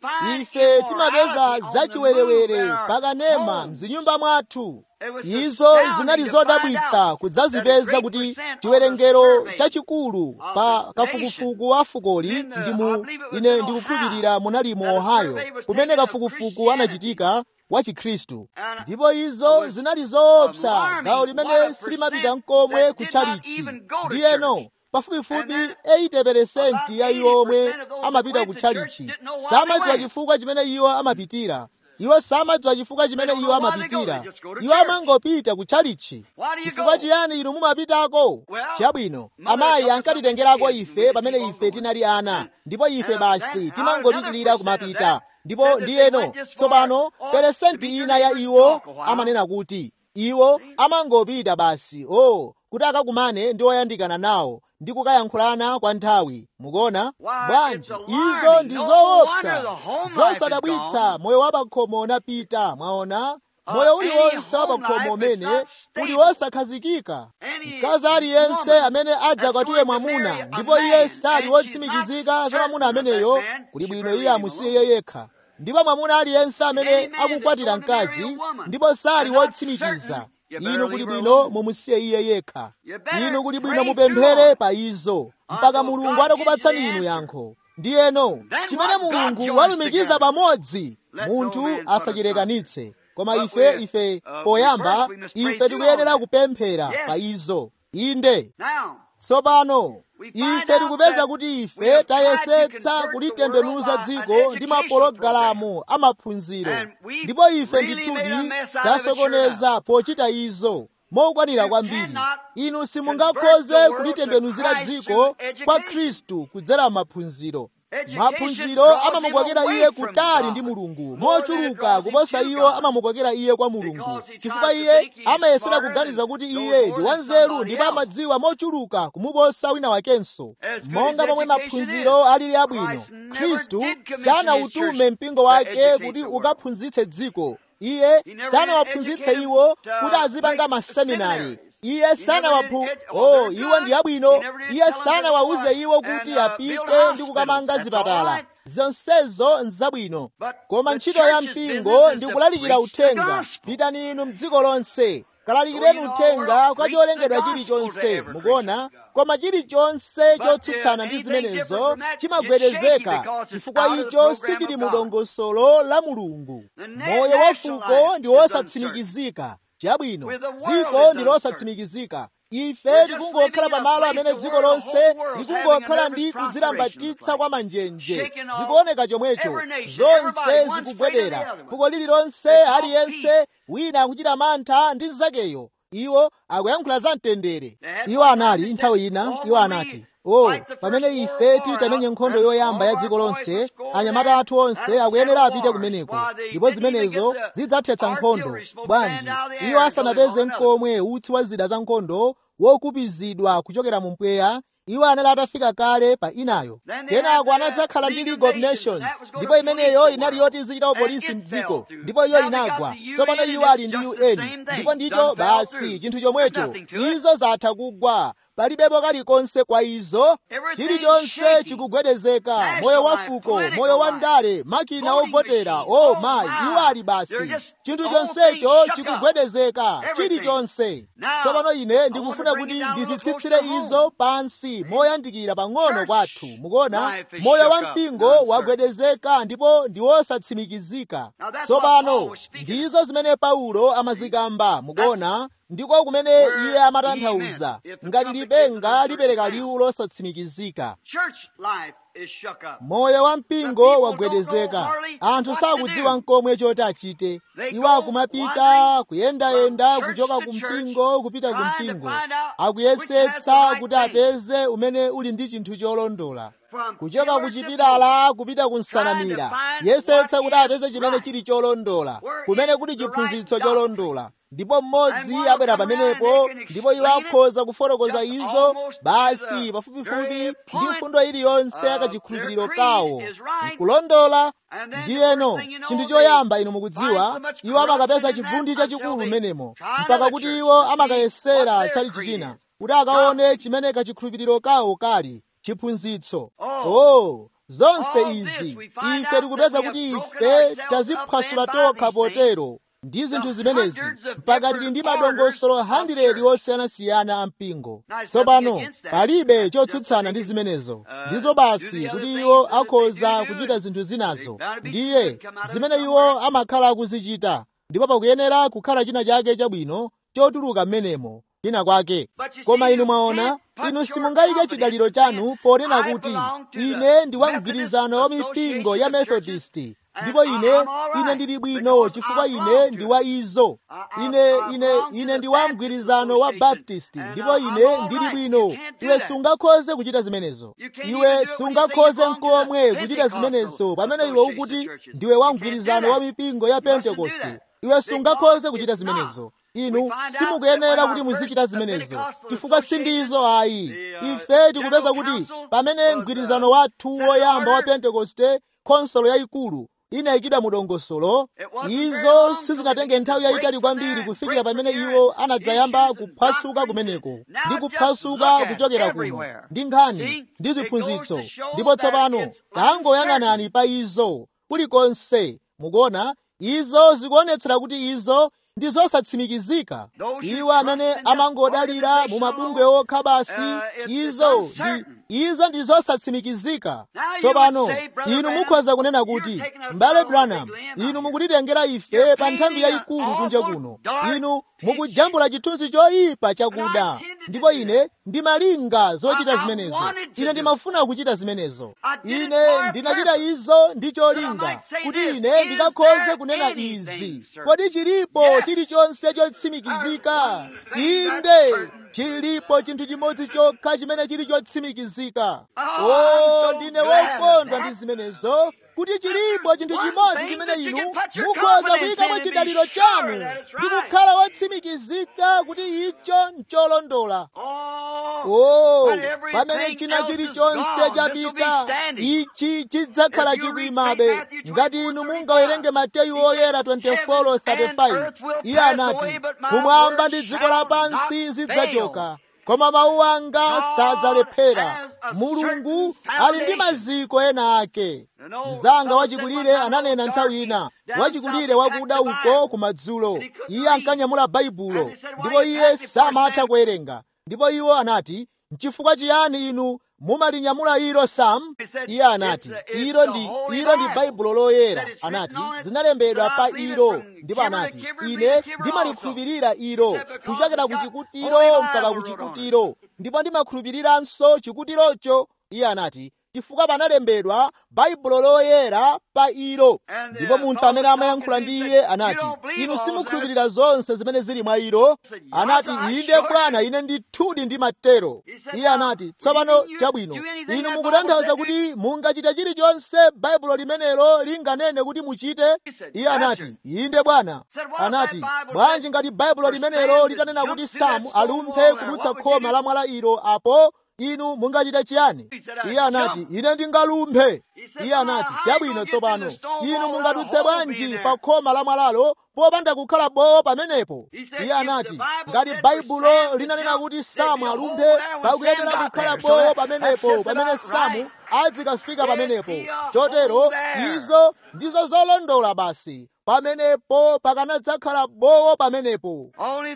[SPEAKER 1] ife timapeza zachiwerewere pakanema mzinyumba mwathu izo zinali zodabwitsa kudzazipeza kuti chiwerengero chachikulu pa kafukufuku wa fukoli ndi mu ine ndikukhulupirira munali mu ohio kumene kafukufuku anachitika wa chikhristu ndipo izo zinali zoopsa gawo limene silimapita mkomwe ku tchalichi ndiyeno pafupifupi 80% ya iwo omwe amapita ku tchalichi samadziwa chifukwa chimene iwo amapitira iwo samadziwa chifukwa chimene iwo amapitira iwo amangopita ku tchalichi chifukwa chiyani inu mumapitako chabwino amayi ankatitengerako ife pamene ife tinali ana ndipo ife basi timangopitirira kumapita ndipo ndiyeno tsopano peresenti ina ya iwo amanena kuti iwo amangopita basi o oh, kuti akakumane ndi oyandikana nawo ndi kukayankhulana kwa nthawi mukuona bwanji izo ndi zoopsa zosadabwitsa moyo wa pakhomo unapita mwaona moyo uliwonse wa pakhomo umene uli wosakhazikika mkazi aliyense amene adzakwatiwe mwamuna ndipo iye sali wotsimikizika za mwamuna ameneyo kuli bwino iye amusiye iye yekha ndipo mwamuna aliyense amene akukwatira mkazi ndipo sali wotsimikiza inu kuli bwino mumusiye iye yekha inu kuli bwino mupemphere pa izo mpaka mulungu atakupatsani inu yankho ndiyeno chimene mulungu walumikiza pamodzi munthu asachilekanitse koma ife ife poyamba ife tikuyenera kupemphera pa izo inde tsopano ife tikupeza kuti ife tayesetsa kulitembenuza dziko ndi mapologalamu amaphunziro ndipo ife ndithudi tasokoneza pochita izo mokwanira kwambiri inu simungakhoze kulitembenuzira dziko kwa khristu kudzera maphunziro maphunziro amamukwakira iye kutali ndi mulungu mochuluka kuposa iwo amamukwakira iye kwa mulungu chifukwa iye amayesera kuganiza kuti iye ndi wanzeru ndipo amadziwa mochuluka kumuposa wina wakenso monga momwe maphunziro alili abwino khristu sanautume mpingo wake kuti ukaphunzitse dziko iye sanawaphunzitse iwo kuti azipanga maseminari iye sanawaphu oh iwo ndi abwino iye sanawawuze iwo kuti apite ndi kukamanga zipatala zonsezo nzabwino koma ntchito ya mpingo ndi kulalikira uthenga pitani inu mdziko lonse kalalikireni uthenga kwa cholengedwa chilichonse mukuona koma chilichonse chotsutsana ndi zimenezo chimagwedezeka chifukwa icho sichili mu dongosolo la mulungu moyo wa fuko ndi wosatsimikizika chabwino dziko ndi losatsimikizika ife tikungokhala pamalo amene dziko lonse likungokhala ndi kudzilambatitsa kwa manjenje zikuoneka chomwecho zonse zikugwedera fuko lililonse aliyense wina akuchita mantha ndi nzakeyo iwo akuyankhula za mtendere iwo anali nthawi ina iwo anati o pamene ife titamenye nkhondo yoyamba ya dziko lonse anyamata athu onse akuyenera apite kumeneko ndipo zimenezo zidzathetsa nkhondo bwanji iwo asanapeze mkomwe utsi wa zida za nkhondo wokupizidwa kuchokera mu mpweya iwo anali atafika kale pa inayo kenako anadzakhala ndi league of nations ndipo imeneyo inali yoti izichitawo polisi mdziko ndipo iyo inagwa tsopano iwo ali ndi un ndipo ndicho basi chinthu chomwecho izo zatha kugwa palibepo kalikonse kwa izo chilichonse chikugwedezeka moyo wa fuko moyo wa ndale makina ovotera o mayi iwo ali basi chinthu chonsecho chikugwedezeka chilichonse tsopano ine ndikufuna kuti ndizitsitsire izo pansi moyandikira pang'ono kwathu mukuona moyo wa mpingo wagwedezeka ndipo ndi wosatsimikizika tsopano ndizo zimene paulo amazikamba mukuona ndiko kumene iye amatanthauza ngati lipenga lipereka liwu losatsimikizika moyo wa mpingo wagwedezeka anthu sakudziwa mkomwe choti achite iwo akumapita kuyendayenda kuchoka ku mpingo kupita ku mpingo akuyesetsa kuti apeze umene uli ndi chinthu cholondola kuchoka ku chipilala kupita ku nsanamira yesetsa kuti apeze chimene chili cholondola kumene kuli chiphunzitso cholondola ndipo mmodzi abwera pamenepo ndipo iwo akhoza kufotokoza izo basi pafupifupi ndi mfundo iliyonse akachikhulupiriro kawo nkulondola ndiyeno chinthu choyamba inu mukudziwa iwo amakapeza chivundi chachikulu mmenemo mpaka kuti iwo amakayesera chali chichina kuti akaone chimene kachikhulupiriro kawo kali chiphunzitso oh zonse izi ife tikupeza kuti ife taziphwasula tokha potero ndi zinthu zimenezi mpaka tili ndi madongosolo 100 osiyanasiyana a mpingo tsopano palibe chotsutsana ndi zimenezo ndizo basi kuti iwo akhoza kuchita zinthu zinazo ndiye zimene iwo amakhala akuzichita ndipo pakuyenera kukhala china chake chabwino chotuluka mmenemo china kwake koma inu mwaona inu simungayike chidaliro chanu ponena kuti ine ndi wa mgwirizano wa mipingo ya methodisti ndipo ine ine ndili bwino chifukwa ine ndi wa izo ine ine ine ndi wa mgwirizano wa baptisti ndipo ine ndili bwino iwe sungakhoze kuchita zimenezo iwe sungakhoze nkomwe kuchita zimenezo pamene iwe ukuti ndiwe wa mgwirizano wa mipingo ya pentekoste iwe sungakhoze kuchita zimenezo inu simukuyenera kuti muzichita zimenezo chifukwa sindizo ayi ife tikupeza kuti pamene mgwirizano wathu woyamba wa pentekoste khonsolo yayikulu inayikidwa mu dongosolo izo sizinatenge nthawi yayitali kwambiri kufikira pamene iwo anadzayamba kuphwasuka kumeneko ndi kuphwasuka kuchokera kuno ndi nkhani ndi ziphunzitso ndipo tsopano tangoyang'anani pa izo kulikonse mukuona izo zikuonetsera kuti izo ndi zosatsimikizika iwo amene amangodalira mu mabungwe okha basi izo ndi izo ndi zosatsimikizika tsopano inu mukhoza kunena kuti m'bale branham inu mukutitengera ife pa nthambi yayikulu kunja kuno inu mukujambula chithunzi choyipa chakuda ndipo ine ndimalinga zochita zimenezo ine ndimafuna kuchita zimenezo ine ndinachita izo ndi cholinga kuti ine ndikakhoze kunena izi kodi chilipo chilichonse chotsimikizika inde chilipo chinthu chimodzi chokha chimene chili chotsimikizika o ndine wokondwa ndi zimenezo kuti chilipo chinthu chimodzi chimene inu mukhoza kuyikamo chidaliro chanu ndi kukhala wotsimikizika kuti icho ncholondola o pamene china chilichonse chapita ichi chidzakhala chikuyimabe ngati inu mungawerenge mateyu oyera 24:35 iye anati kumwamba ndi dziko lapansi zidzachoka koma mawu anga sadzalephera mulungu ali ndi maziko ena ake mzanga wachikulire ananena nthawi ina wachikulire wakuda uko kumadzulo iye ankanyamula baibulo ndipo iye samatha kuwerenga ndipo iwo anati nchifukwa chiyani inu mumalinyamula ilo sam iye anati ilo ndi ilo ndi baibulo loyera anati zinalembedwa pa ilo ndipo anati ine ndimalikhulupirira ilo kuchokera ku chikutiro mpaka ku chikutiro ndipo ndimakhulupiriranso chikutirocho iye anati chifukwa panalembedwa baibulo loyera pa ilo ndipo munthu amene amayankhula ndi iye anati inu simukhulupirira zonse zimene zili mwa ilo anati inde bwana ine ndithudi ndimatero iye anati tsopano chabwino inu mukutanthauza kuti mungachite chilichonse baibulo limenelo linganene kuti muchite iye anati inde bwana anati bwanji ngati baibulo limenelo litanena kuti samu alumphe kudutsa khoma la mwala ilo apo inu mungachita chiyani iye anati ine ndingalumphe iye anati chabwino tsopano inu mungadutse bwanji pa khoma la mwalalo popanda kukhala bowo pamenepo iye anati ngati baibulo linanena kuti samu alumphe pakuyenera kukhala bowo pamenepo pamene samu adzikafika pamenepo chotero izo ndizo zolondola basi pamenepo pakanadzakhala bowo pamenepo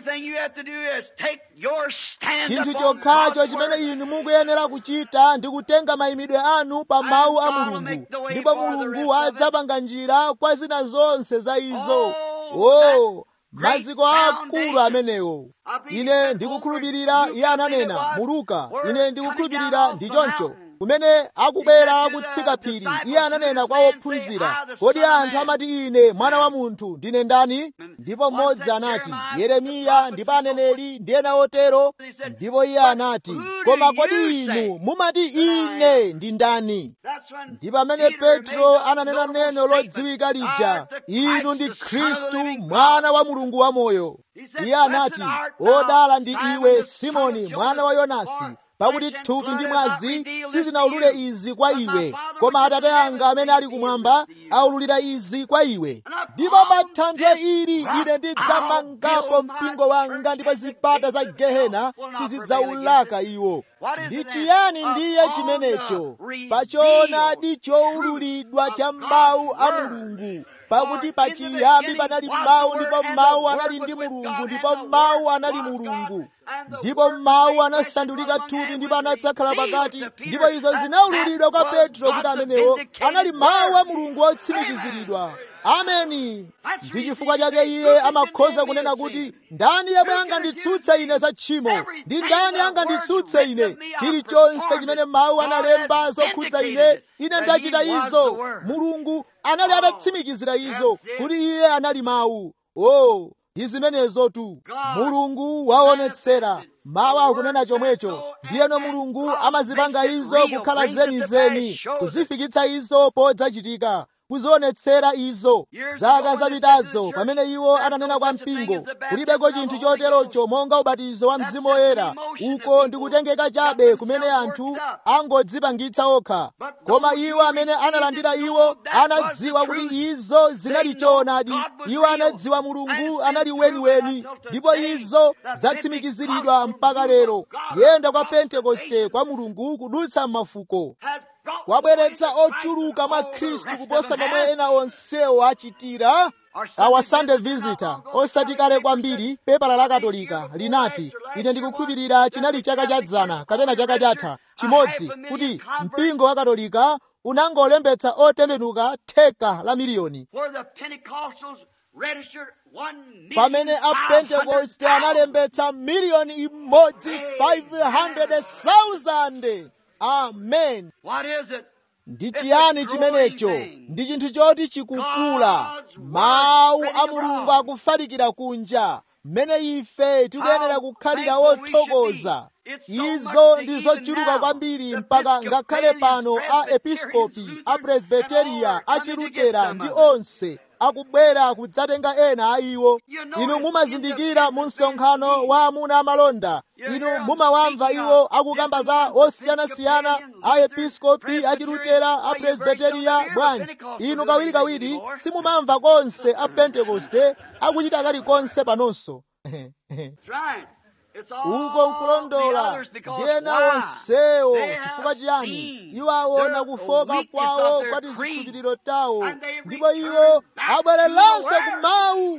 [SPEAKER 1] chinthu chokhacho chimene inu mukuyenera kuchita ndi kutenga mayimidwe anu pa mawu a mulungu ndipo mulungu adzapanga njira kwa zina zonse za izo o maziko akulu amenewo ine ndikukhulupirira iye ananena mu luka ine ndikukhulupirira ndi choncho kumene akubwera kutsika phiri iye ananena kwa ophunzira kodi anthu amati ine mwana wa munthu ndine ndani ndipo mmodzi anati yeremiya ndipo aneneri ndi ena otero ndipo iye anati koma kodi inu mumati ine ndi ndani ndi pamene petro ananena neno lodziwika lija inu ndi khristu mwana wa mulungu wamoyo iye anati odala ndi iwe simoni mwana wa yonasi pakuti thupi ndi mwazi sizinawulule izi kwa iwe koma atate anga amene ali kumwamba aululira izi kwa iwe ndipo pa thanthwe ili ine ndidzamangapo mpingo wanga ndipo zipata za gehena sizidzaulaka iwo ndi chiyani ndiye chimenecho pachoonadi choululidwa cha mawu a mulungu pakuti pachiyambi panali mawu ndipo mawu anali ndi mulungu ndipo mawu anali mulungu ndipo mawu anasandulika thupi ndipo anadzakhala pakati ndipo izo zinaululidwa kwa petro kuti amenewo anali mawu a mulungu otsimikiziridwa ameni ndi chifukwa chake iye amakhoza kunena kuti ndani yemwe anganditsutse ine za tchimo ndi ndani anganditsutse ine chilichonse chimene mawu analemba zokhudza ine ine ndachita izo mulungu anali atatsimikizira izo kuti iye anali mawu o ndi zimenezotu mulungu waonetsera mawu akunena chomwecho ndiyeno mulungu amazipanga izo kukhala zenizeni kuzifikitsa izo podzachitika kuzionetsera izo zaka zapitazo pamene iwo ananena kwa mpingo kulibeko chinthu choterocho monga ubatizo wa mzimu woyera uko ndikutengeka chabe kumene anthu angodzipangitsa okha koma iwo amene analandira iwo anadziwa kuti izo zinali choonadi iwo anadziwa mulungu anali weniweni ndipo izo zatsimikiziridwa mpaka lero kuyenda kwa pentekoste kwa mulungu kudutsa m'mafuko kwabweretsa ochuluka mwa khristu kuposa momwe ena onsewo achitira our sunday visitor osati kale kwambiri pepala la katolika linati ine ndikukhulupirira chinali chaka cha dzana kapena chaka chatha chimodzi kuti mpingo wa katolika unangolembetsa otembenuka theka la miliyoni pamene apentekoste analembetsa miliyoni imodzi 500,000 amen ndi chiyani chimenecho ndi chinthu choti chikukula mawu a mulungu akufalikira kunja mmene ife tikuyenera kukhalira wothokoza izo ndi zochuluka kwambiri mpaka ngakhale pano a episkopi a presbiteriya a chilutera ndi onse akubwera kudzatenga ena a iwo inu mumazindikira mu msonkhano wa amuna amalonda inu mumawamva iwo akukamba za osiyanasiyana a episkopi a chilutera a presbiteriya bwanji inu kawirikawiri simumamva konse a pentekoste akuchita kalikonse panonso uko nkulondola ndiyena onsewo chifukwa chiyani iwo aona kufoka kwawo kwati zikhulupiriro tawo ndipo iwo abwereranso ku mawu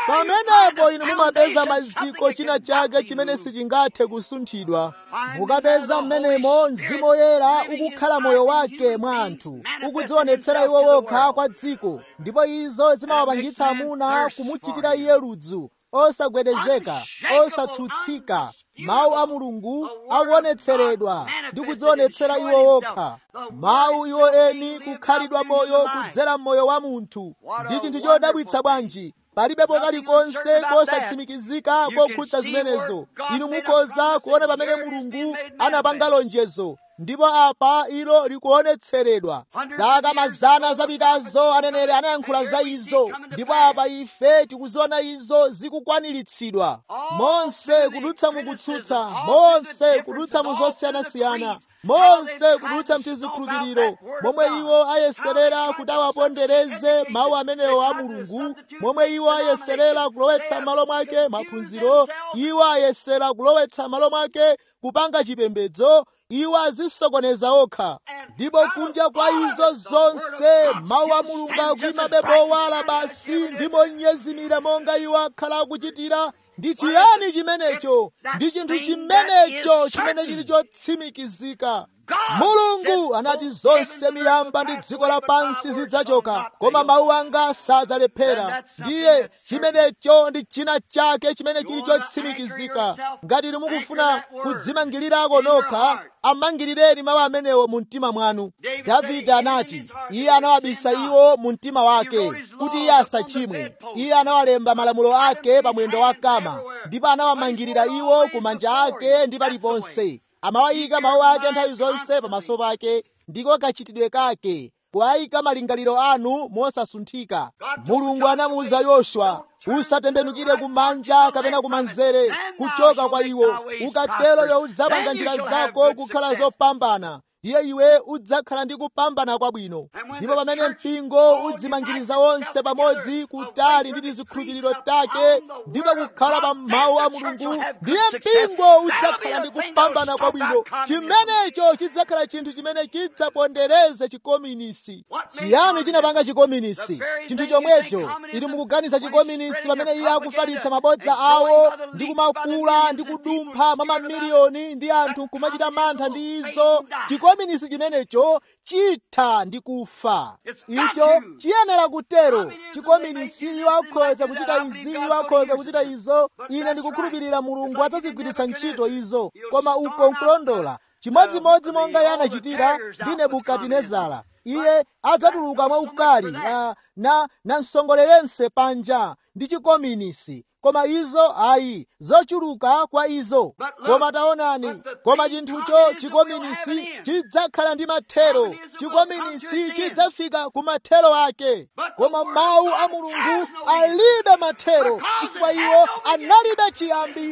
[SPEAKER 1] pamenepo inu mumapeza maziko china chake chimene sichingathe kusunthidwa mukapeza mmenemo mzimu woyera ukukhala moyo wake mwa anthu ukudzionetsera iwo wokha kwa dziko ndipo izo zimawapangitsa amuna kumuchitira iye ludzu osagwedezeka osatsutsika mawu a mulungu akuonetseredwa ndi kudzionetsera iwo wokha mawu iwo eni kukhalidwa moyo kudzera mmoyo wa munthu ndi chinthu chodabwitsa bwanji palibepo kalikonse kosatsimikizika kokhudza zimenezo inu mukhoza kuona pamene mulungu anapanga lonjezo ndipo apa ilo likuonetseredwa zaka mazana zapitazo aneneri anayankhula za izo ndipo apa ife tikuziona izo zikukwaniritsidwa monse kudutsa mukutsutsa monse kudutsa mu zosiyanasiyana monse kudutsa mtizikhulupiriro momwe iwo ayeserera kuti awapondereze mawu amenewo a mulungu momwe iwo ayeserera kulowetsa m'malo mwake maphunziro iwo ayesera kulowetsa m'malo mwake kupanga chipembedzo iwo azisokoneza okha ndipo kunja kwa izo zonse mawu a mulungu akuyimabe powala basi ndi monyezimira monga iwo akhala akuchitira ndi chiyani chimenecho ndi chinthu chimenecho chimene chili chotsimikizika mulungu anati zonse miyamba ndi dziko lapansi zidzachoka koma mawu anga sadzalephera ndiye chimenecho ndi china chake chimene chili chotsimikizika ngati inu mukufuna kudzimangirirako nokha amangirireni mawu amenewo mu mtima mwanu davide anati iye anawabisa iwo mu mtima wake kuti iye asachimwe iye anawalemba malamulo ake pa mwendo wa kama ndipo anawamangirira iwo ku manja ake ndi paliponse amawayika mawu ake nthawi zonse pamaso pake ndiko kachitidwe kake kuwayika malingaliro anu mosasunthika mulungu anamuwuza yoswa usatembenukire kumanja kapena kumanzere kuchoka kwa iwo ukatero iwe udzapanga njira zako kukhala zopambana ndiye iwe udzakhala ndi kupambana kwabwino ndipo pamene mpingo udzimangiriza wonse pamodzi kutali ndi tizikhulupiriro take ndipo kukhala pa mawu a mulungu ndiye mpingo udzakhala ndi kupambana kwabwino chimenecho chidzakhala chinthu chimene chidzapondereze chikominisi chiyani chinapanga chikominisi chinthu chomwecho ili mukuganiza chikominisi pamene iye akufalitsa mabodza awo ndi kumakula ndi kudumpha mwa mamiliyoni ndi anthu kumachita mantha ndi izo chikominisi chimenecho chitha ndi kufa icho chiyenera kutero chikominisi iwo akhoza kuchita izi iwo akhoza kuchita izo ine ndikukhulupirira mulungu adzazigwiritsa ntchito izo koma uko nkulondola chimodzimodzi monga iye anachitira ndi nebukadinezara iye adzatuluka mwaukali uh, na namsongolerense panja ndi chikominisi koma izo ayi zochuluka kwa izo koma taonani koma chinthucho chikominisi chidzakhala ndi mathero chikominisi chidzafika ku mathero ake koma mawu a mulungu alibe mathero chifukwa iwo analibe chiyambi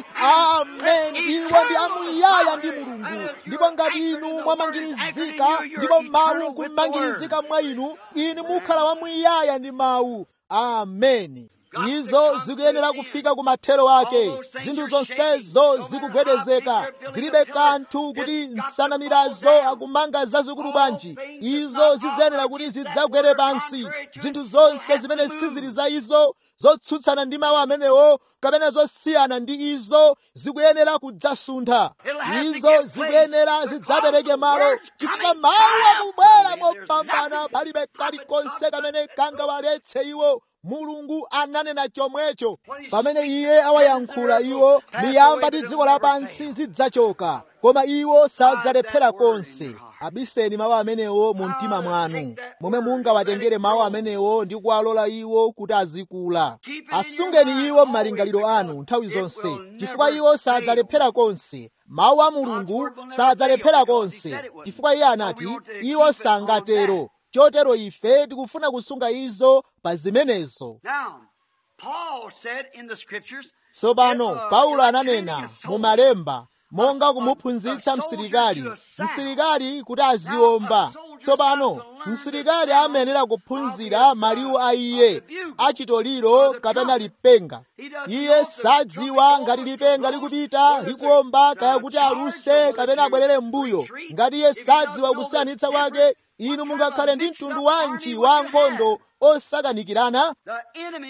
[SPEAKER 1] amen iwo ndi amuyaya ndi mulungu ndipo ngati inu mwamangirizika ndipo mawu kumangirizika mwa inu inu mukhala wamuyaya ndi mawu ameni izo zikuyenera kufika ku mathero ake zinthu zonsezo zikugwedezeka zilibe kanthu kuti nsanamirazo akumanga zazikulu bwanji izo zidzayenera kuti zidzagwere pansi zinthu zonse zimene sizili za izo zotsutsana ndi mawu amenewo kapena zosiyana ndi izo zikuyenera kudzasuntha izo zikuyenera zidzapereke malo chifukwa mawu akubwera mopambana palibe kalikonse kamene kangawaletse iwo mulungu ananena chomwecho pamene iye awayankhula iwo miyamba ndi dziko lapansi zidzachoka koma iwo sadzalephera konse abiseni mawu amenewo mu mtima mwanu momwe mungawatengere mawu amenewo ndi kuwalola iwo kuti azikula asungeni iwo m'malingaliro anu nthawi zonse chifukwa iwo sadzalephera konse mawu a mulungu sadzalephera konse chifukwa iye anati iwo sangatero chotero ife tikufuna kusunga izo pa zimenezo tsopano paulo ananena mu malemba monga kumuphunzitsa msilikali msilikali kuti aziwomba tsopano msilikali amayenera kuphunzira maliwu a iye achitoliro kapena lipenga iye sadziwa ngati lipenga likupita likuwomba kaya kuti aluse kapena abwerere m'mbuyo ngati iye sadziwa kusiyanitsa kwake inu mungakhale ndi mtundu wanji wa nkhondo osakanikirana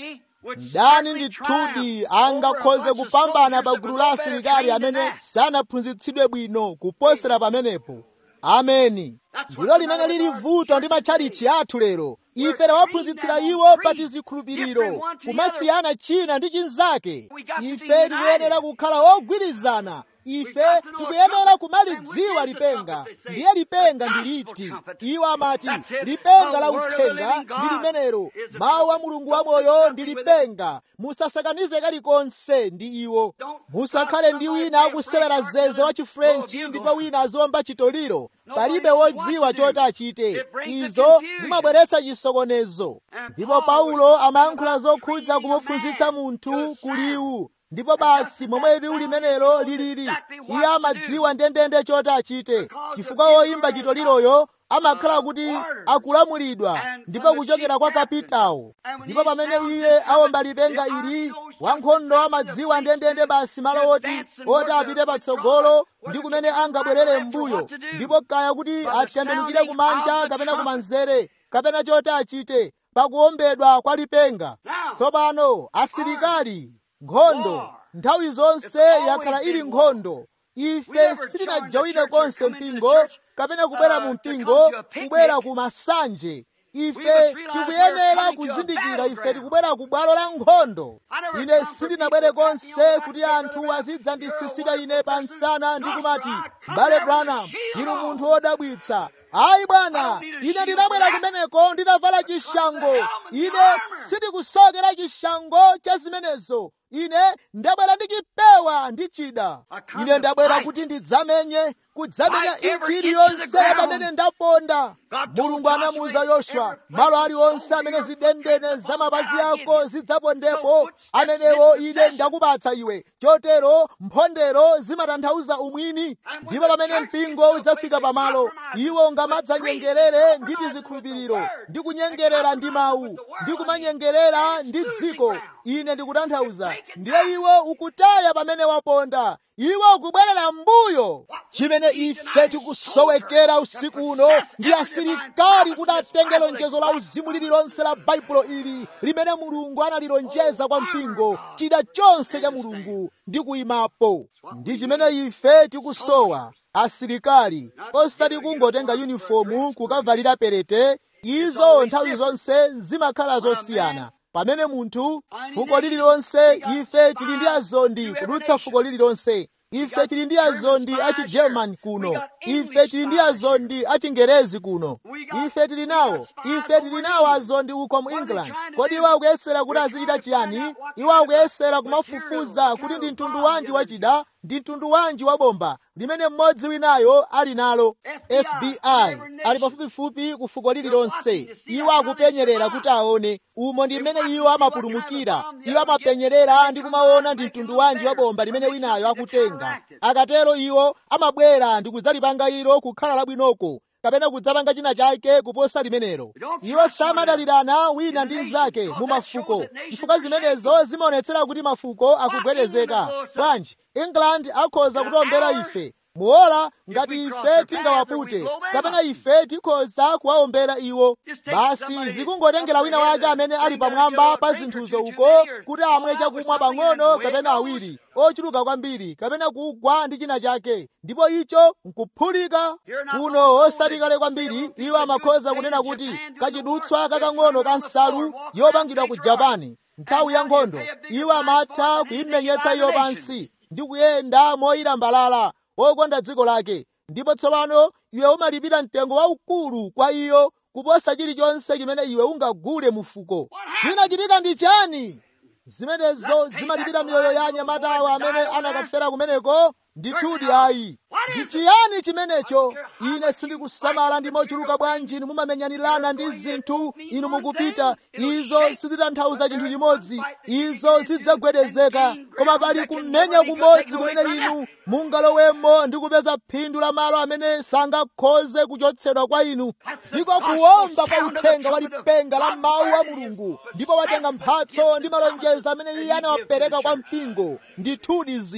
[SPEAKER 1] mdani ndithudi angakhoze kupambana pa gulu la asilikali amene sanaphunzitsidwe bwino kuposera pamenepo ameni ndilo limene lili vuto ndi matchalichi athu lero ife tawaphunzitsira iwo pa tizikhulupiriro kumasiyana china ndi chinzake ife tikuyenera kukhala ogwirizana ife tikuyenera kumalidziwa lipenga ndiye lipenga ndi liti iwo amati lipenga la uthenga ndi limenelo mawu a mulungu wamoyo ndi lipenga musasakanize kalikonse ndi iwo musakhale ndi wina akusewera zeze wa chifrenchi ndipo wina aziwomba chitoliro palibe wodziwa choti achite izo zimabweretsa chisokonezo ndipo paulo amayankhula zokhudza kumuphunzitsa munthu kuliwu ndipo basi momwe liwu limenelo lilili iye amadziwa ndendende choti achite chifukwa woyimba chitoliroyo amakhala kuti akulamulidwa ndipo kuchokera kwa kapitawo ndipo pamene iye awomba lipenga ili wankhondo amadziwa ndendende basi malo oti oti apite patsogolo ndi kumene angabwerere m'mbuyo ndipo kaya kuti atembenukire kumanja kapena kumanzere kapena choti achite pakuwombedwa kwa lipenga tsopano asilikali nkhondo nthawi zonse yakhala ili nkhondo ife sitinajawire konse mpingo kapena kubwera mu mpingo kubwera ku masanje ife tikuyenera kuzindikira ife tikubwera ku bwalo la nkhondo ine sindinabwere konse kuti anthu azidzandisisita ine pa msana ndi kumati mbale branham inu munthu wodabwitsa ayi bwana ine ndinabwera kumeneko ndinavala chishango ine sindikusokera chishango cha zimenezo ine ndabwera ndi chipewa ndi chida ine ndabwera kuti ndidzamenye kudzamenya inchi iliyonse pamene ndaponda mulungu anamuwuza yoswa malo aliwonse amene zidendene za mapazi ako zidzapondepo amenewo ine ndakupatsa iwe chotero mphondero zimatanthauza umwini ndipo pamene mpingo udzafika pamalo iwo ungamadzanyengerere ndi tizikhulupiriro ndi kunyengerera ndi mawu ndi kumanyengerera ndi dziko ine ndikutanthauza ndiye iwo ukutaya pamene waponda iwo ukubwerera mbuyo chimene ife tikusowekera usiku uno ndi asilikali kuti atenge lonjezo la uzimu lililonse la baibulo ili limene mulungu analilonjeza kwa mpingo chida chonse cha mulungu ndi kuyimapo ndi chimene ife tikusowa asilikali osati kungotenga yunifomu kukavalira perete izo nthawi zonse zimakhala zosiyana pamene munthu fuko lililonse ife tili ndi azondi kudutsa fuko lililonse ife tili ndi azondi achigerman kuno ife tili ndi azondi achingerezi kuno ife tili nawo ife tili nawo azondi uko mu england kodi iwo akuyesera kuti azichita chiyani iwo akuyesera kumafufuza kuti ndi mtundu wanji wachida ndi mtundu wanji wa bomba limene mmodzi winayo ali nalo fbi ali pafupifupi ku fuko lililonse iwo akupenyerera kuti aone umo ndi mmene iwo amapulumukira iwo amapenyerera ndi kumaona ndi mtundu wanji wa bomba limene winayo akutenga akatero iwo amabwera ndi kudzalipanga ilo kukhala labwinoko kapena kudzapanga china chake kuposa limenelo iwo samadalirana wina ndi mnzake mu mafuko chifukwa zimenezo zimaonetsera kuti mafuko akugwedezeka bwanji england akhoza kutiombera ife muola ngati ife tingawapute kapena ife tikhoza kuwaombera iwo basi zikungotengera wina wake amene ali pamwamba pa zinthuzo uko kuti amwe chakumwa pang'ono kapena awiri ochuluka kwambiri kapena kugwa ndi china chake ndipo icho nkuphulika kuno osati kale kwambiri iwo amakhoza kunena kuti kachidutswa kakang'ono ka nsalu yopangidwa ku japani nthawi ya nkhondo iwo amatha kuyimenyetsa iyo pansi ndi kuyenda moyilambalala wokonda dziko lake ndipo tsopano iwe umalipira mtengo waukulu kwa iyo kuposa chilichonse chimene iwe ungagule mufuko chinachitika ndi chani zimenezo zimalipira miyoyo ya anyamatawo amene anakafera kumeneko ndithudi ayi ndi chiyani chimenecho ine sindikusamala ndi mochuluka bwanji inu mumamenyanirana ndi zinthu inu mukupita izo sizitanthauza chinthu chimodzi izo zidzagwedezeka koma pali kumenya kumodzi kumene inu mungalowemo ndi kupeza phindu la malo amene sangakhoze kuchotsedwa kwa inu ndiko kuwomba kwa uthenga wa lipenga la mawu a mulungu ndipo watenga mphatso ndi malonjezo amene iye anawapereka kwa mpingo ndithudi ziri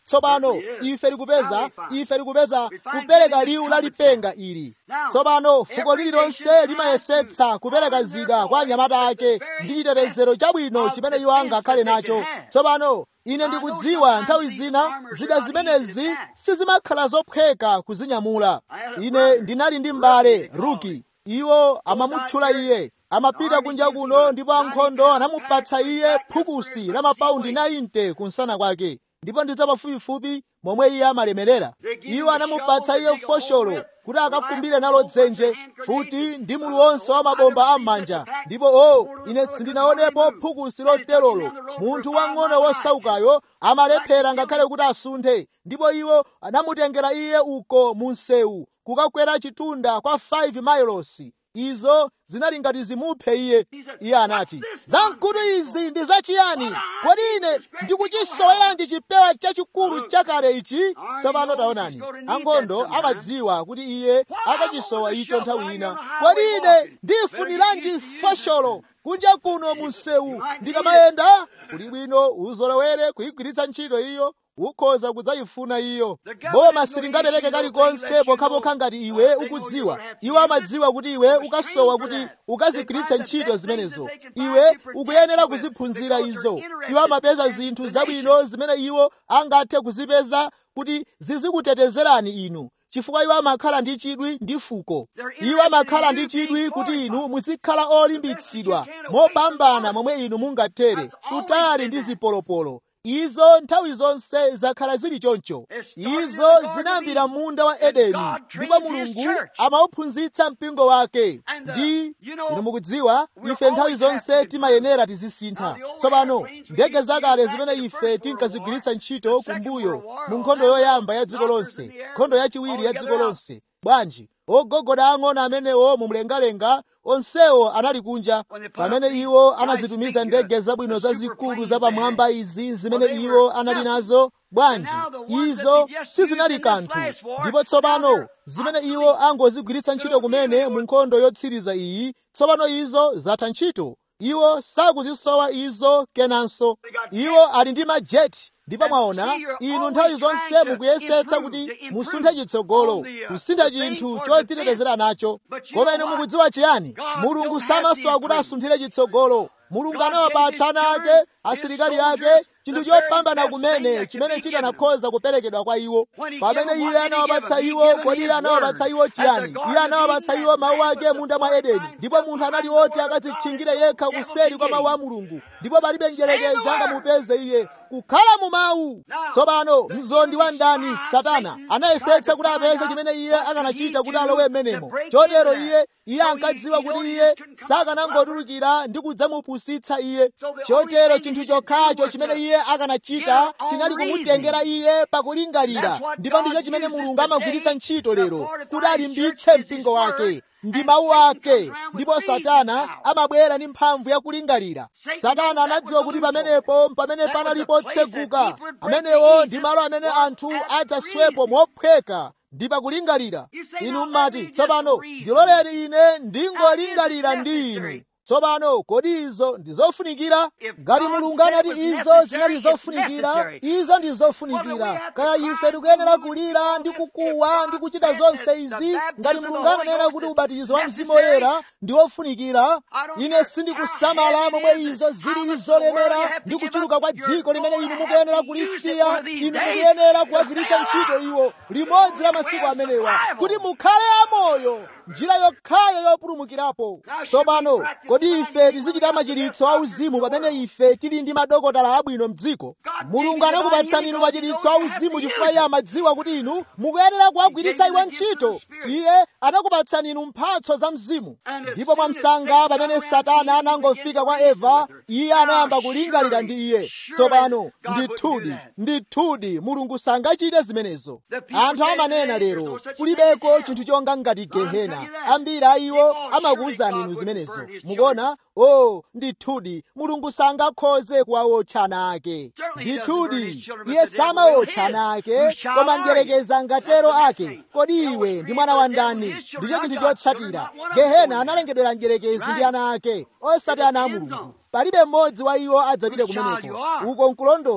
[SPEAKER 1] tsopano ife tikupeza ife tikupeza kupereka liwu la lipenga ili tsopano fuko lililonse limayesetsa kupereka zida kwa anyamata ake ndi chitetezero chabwino chimene iwo angakhale nacho tsopano ine ndikudziwa nthawi zina zida zimenezi sizimakhala zophweka kuzinyamula ine ndinali ndi m'bale ruki iwo amamutchula iye amapita kunja kuno ndipo ankhondo anamupatsa iye phukusi la mapaundi 90 kunsana kwake ndipo ndidza pafupifupi momwe iye amalemerera iwo anamupatsa iye fosholo kuti akakumbire nalo dzenje futi ndi mulu wonse wa mabomba am'manja ndipo o ine sindinaonepo phukusi loterolo munthu wang'ono wosaukayo amalephera ngakhale kuti asunthe ndipo iwo anamutengera iye uko mu msewu kukakwera chitunda kwa 5 mailosi izo zinali ngati zimuphe iye iye anati zamkutu izi ndi zachiyani kodi ine ndikuchisoweranji chipewa chachikulu chakale ichi tsopano taonani ankhondo amadziwa kuti iye akachisowa icho nthawi ina kodi ine ndifuniranji fosholo kunja kuno mu msewu ndikamayenda kuli bwino uzolowere kuyigwiritsa ntchito iyo ukhoza kudzayifuna iyo boma silingapereke kalikonse pokhapokha ngati iwe ukudziwa iwo amadziwa kuti iwe ukasowa kuti ukazigwiritse ntchito zimenezo iwe ukuyenera kuziphunzira izo iwo amapeza zinthu zabwino zimene iwo angathe kuzipeza kuti zizikutetezerani inu chifukwa iwo amakhala ndi chidwi ndi fuko iwo amakhala ndi chidwi kuti inu muzikhala olimbitsidwa mopambana momwe inu mungathere kutali ndi zipolopolo izo nthawi zonse zakhala zili choncho izo zinayambira munda wa edeni ndipo mulungu amauphunzitsa mpingo wake ndi inu mukudziwa ife nthawi zonse timayenera tizisintha tsopano ndege zakale zimene ife tinkazigwiritsa ntchito kumbuyo mu nkhondo yoyamba ya dziko lonse nkhondo yachiwiri ya dziko lonse bwanji ogogoda ang'ono amenewo mumlengalenga onsewo anali kunja pamene iwo anazitumiza ndege zabwino zazikulu zapamwamba izi zimene iwo anali nazo bwanji izo sizinali kanthu ndipo tsopano zimene iwo angozigwiritsa ntchito kumene mu nkhondo yotsiriza iyi tsopano izo zatha ntchito iwo sakuzisowa izo kenanso iwo ali ndi majeti ndipo mwaona inu nthawi zonse mukuyesetsa kuti musunthe chitsogolo kusintha chinthu chodzitetezera nacho koma inu mukudziwa chiyani mulungu samasowa kuti asunthire chitsogolo mulungu anawapatsa ana ake asilikali ake chinthu chopambana kumene chimene chikanakhoza kuperekedwa kwa iwo pamene iye anawapatsa iwo kodi iye anawapatsa iwo chiyani iye anawapatsa iwo mawu ake munda mwa edeni ndipo munthu anali oti akadzitchingire yekha kuseri kwa mawu a mulungu ndipo palibe njerekezi angamupeze iye kukhala mu mawu tsopano mzondi wa ndani satana anayesetsa kuti apeze chimene iye akanachita kuti alowe m'menemo chotero iye iye ankadziwa kuti iye sakanangotulukira ndi kudzamupusitsa iye chotero chinthu chokhacho chimene iye akanachita chinali kumutengera iye pakulingalira ndipo ndicho chimene mulungu amagwiritsa ntchito lero kuti alimbitse mpingo wake ndi mawu ake ndipo satana amabwera ndi mphamvu yakulingalira satana anadziwa kuti pamenepo pamene panalipo tseguka amenewo ndi malo amene anthu adzaswepo mophweka ndi pakulingalira inu mmati tsopano ndiloleni ine ndingolingalira ndi inu tsopano kodi izo ndi zofunikira ngati mulungu anati izo zinali zofunikira izo ndi zofunikira kaya ife tikuyenera kulira ndi kukuwa ndi kuchita zonse izi ngati mulungu ananena kuti ubatizo wa mzimu woyera ndi wofunikira ine sindikusamala momwe izo zilili zolemera ndi kuchuluka kwa dziko limene inu mukuyenera kulisiya inu mukuyenera kuwagwiritsa ntchito iwo limodzi la masiku amenewa kuti mukhale amoyo njira yokhayo yopulumukirapo tsopano kodi ife tizichita machiritso auzimu pamene ife tili ndi madokotala abwino mdziko mulungu anakupatsani inu machiritso auzimu chifukwa iye amadziwa kuti inu mukuyenera kuwagwiritsa iwo ntchito iye anakupatsani inu mphatso za mzimu ndipo mwamsanga pamene satana anangofika kwa eva iye anayamba kulingalira ndi iye tsopano ndithudi ndithudi mulungu sangachite zimenezo anthu amanena lero kulibeko chinthu chonga ngati gehena ambiri a iwo amakuwuzani inu zimenezo mukuona o oh, ndithudi mulungu sangakhoze kuwawotcha ana ake ndithudi iye samawotcha ana ake koma njerekeza angatero ake kodi iwe ndi mwana wa ndani ndicho chinthu chotsatira gehena analengedwera njerekezi ndi ana ake osati ana a mulungu palibe mmodzi wa iwo adzapite kumeneko uko nkulondola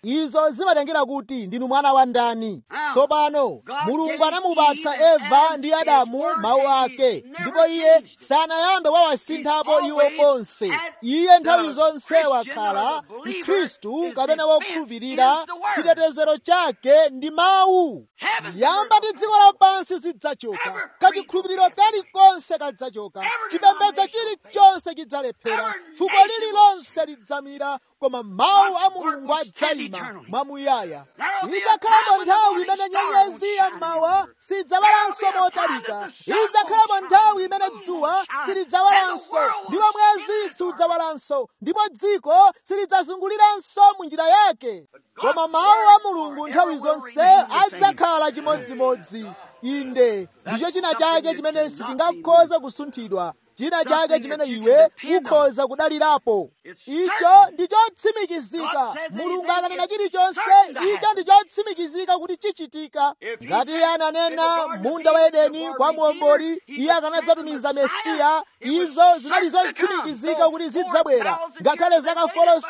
[SPEAKER 1] izo zimatengera kuti ndinu mwana wa ndani tsopano mulungu anamupatsa eva ndi adamu mawu ake ndipo iye sanayambe wawasinthapo iwo konse iye nthawi zonse wakhala mkhristu kapena wokhulupirira chitetezero chake ndi mawu yamba ndi dziko lapansi zidzachoka kachikhulupiriro kalikonse kadzachoka chipembedzo chilichonse chidzalephera fuko lililonse lidzamira koma mawu a mulungu adzayima mwamuyaya idzakhalapo nthawi imene nyenyezi yammawa sidzawalanso motalika idzakhalapo nthawi imene dzuwa silidzawalanso ndipo mwezi sudzawalanso ndipo dziko silidzazunguliranso mu njira yake koma mawu a mulungu nthawi zonse adzakhala chimodzimodzi inde ndicho china chake chimene sichingakhoza kusunthidwa china chake chimene iwe ukhoza kudalirapo icho ndi chotsimikizika mulungu akanena chilichonse icho ndi chotsimikizika kuti chichitika ngati iye ananena munda wa edeni kwa muomboli iye akanadzatumiza mesiya izo zinali zotsimikizika kuti zidzabwera ngakhale zaka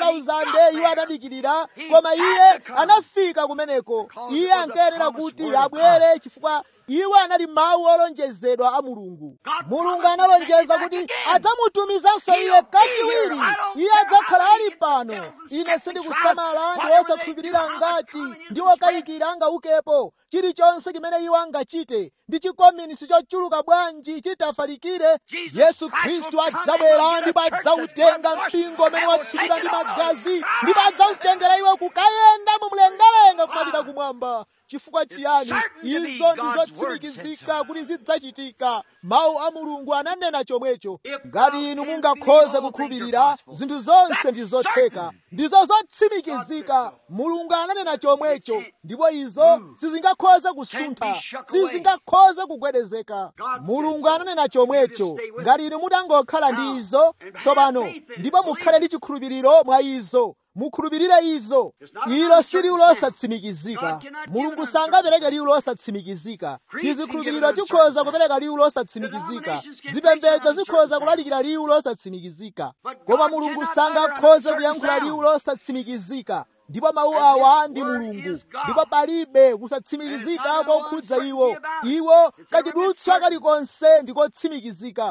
[SPEAKER 1] 4,000 iwo adadikirira koma iye anafika kumeneko iye ankayenera kuti abwere chifukwa iwo anali mawu olonjezedwa a mulungu mulungu analonjeza kuti adzamutumizanso iye kachiwiri iye adzakhala ali pano ine sindikusamala ndi wosakhulupirira ngati ndi wokayikira angaukepo chilichonse chimene iwo angachite ndi chikominisi chochuluka bwanji chitafalikire yesu khristu adzabwera ndipo adzautenga mpingo umene watsukidwa ndi magazi ndipo adzautengera iwe kukayenda mu mlengalenga kumapita kumwamba chifukwa chiyani izo ndi zotsimikizika kuti zidzachitika mawu a mulungu ananena chomwecho ngati inu mungakhoze kukhulupirira zinthu zonse ndi zotheka ndizo zotsimikizika mulungu ananena chomwecho ndipo izo sizingakhoze kusuntha sizingakhoze kugwedezeka mulungu ananena chomwecho ngati inu mutangokhala ndi izo tsopano ndipo mukhale ndi chikhulupiriro mwa izo mukhulupirire izo ilo si liwu losatsimikizika mulungu sangapereke liwu losatsimikizika tizikhulupiriro tikhoza kupereka liwu losatsimikizika zipembedzo zikhoza kulalikira liwu losatsimikizika koma mulungu sangakhoze kuyankhula liwu losatsimikizika ndipo mawu awa ndi mulungu ndipo palibe kusatsimikizika kokhudza iwo iwo kachidutswa kalikonse ndikotsimikizika